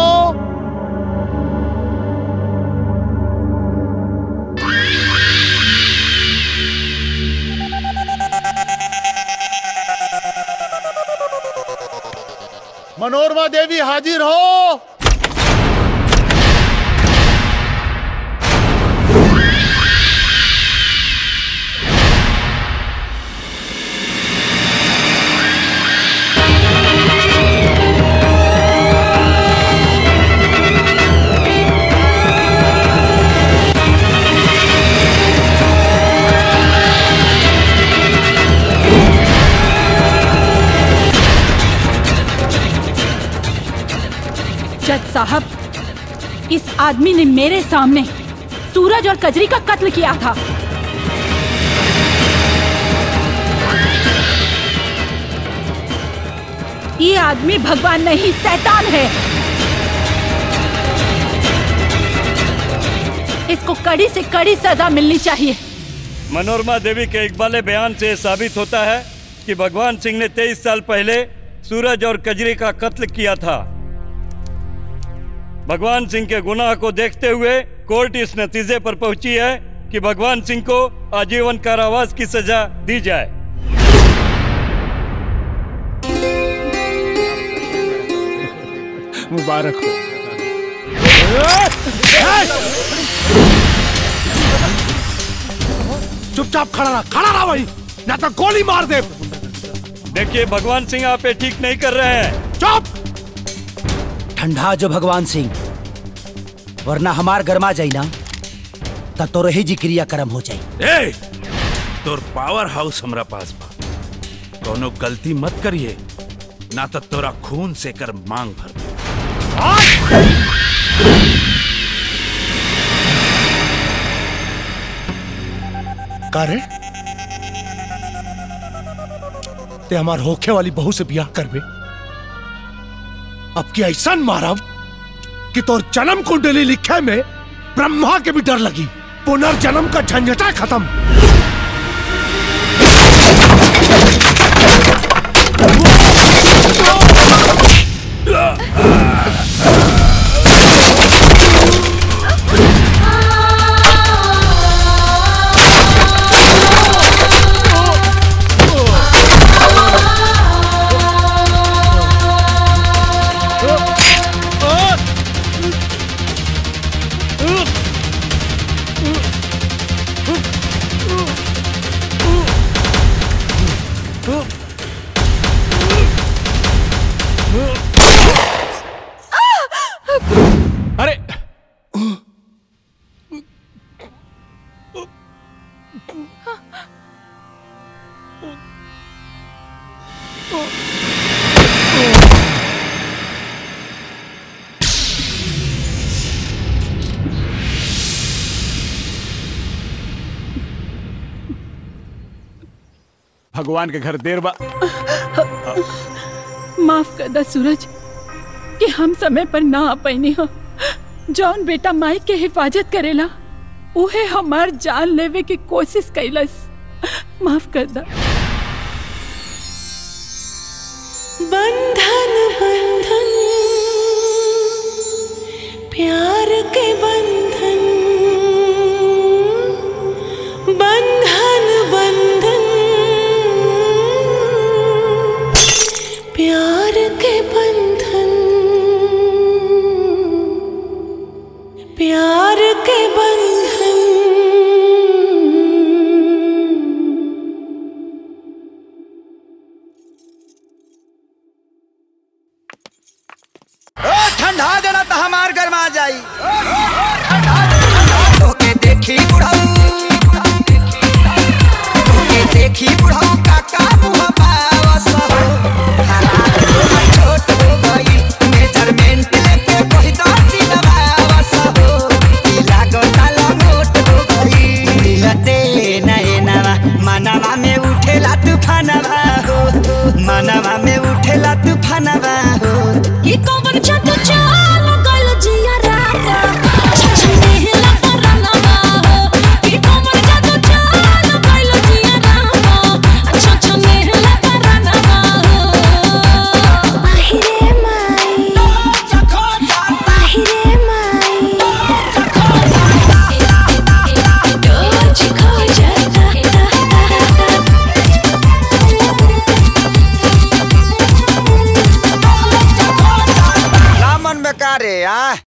मनोरमा देवी हाजिर हो जज साहब इस आदमी ने मेरे सामने सूरज और कजरी का कत्ल किया था ये आदमी भगवान नहीं शैतान है इसको कड़ी से कड़ी सजा मिलनी चाहिए मनोरमा देवी के इकबाले बयान से साबित होता है कि भगवान सिंह ने 23 साल पहले सूरज और कजरी का कत्ल किया था भगवान सिंह के गुनाह को देखते हुए कोर्ट इस नतीजे पर पहुंची है कि भगवान सिंह को आजीवन कारावास की सजा दी जाए मुबारक हो चुपचाप खड़ा रहा खड़ा रहा वही ना तो गोली मार दे देखिए भगवान सिंह आप ये ठीक नहीं कर रहे हैं चुप ठंडा जो भगवान सिंह वरना हमार गरमा जाई ना तब तो रही जी क्रिया कर्म हो जाई ए तोर पावर हाउस हमरा पास बा कोनो गलती मत करिए ना तो तोरा खून से कर मांग भर दे। का रे ते हमार होखे वाली बहू से ब्याह करबे अब की ऐसा मारब कि तोर जन्म कुंडली लिखे में ब्रह्मा के भी डर लगी पुनर्जन्म का झंझटा खत्म अरे भगवान के घर देर बा माफ कर दा सूरज कि हम समय पर ना आ पैनी हो जौन बेटा माई के हिफाजत करेला उहे हमार जान लेवे की कोशिश कैलस माफ कर दा बंधन बंधन प्यार के बंधन बंधन बंधन प्यार के बंधन ओ ठंडा देना तो हमार गरमा जाई तोके देखी बुढ़ाऊ तोके देखी बुढ़ाऊ काका मुहा पावस हो हालात तोहर छोट हो गई मेजरमेंट लेके कही दो सिलवावस हो ई लागता लंगोट हो गई मिलते नए नवा मनवा में उठेला तूफानवा हो मनवा में उठेला तूफानवा हो ये कौन जादू चाल गल जिया राता छछने हिला परलवा हो ये कौन जादू चाल गल जिया राता छछने हिला परलवा हो बाहिरे माई बाहिरे माई डोज खो जाता रामन में का रे आ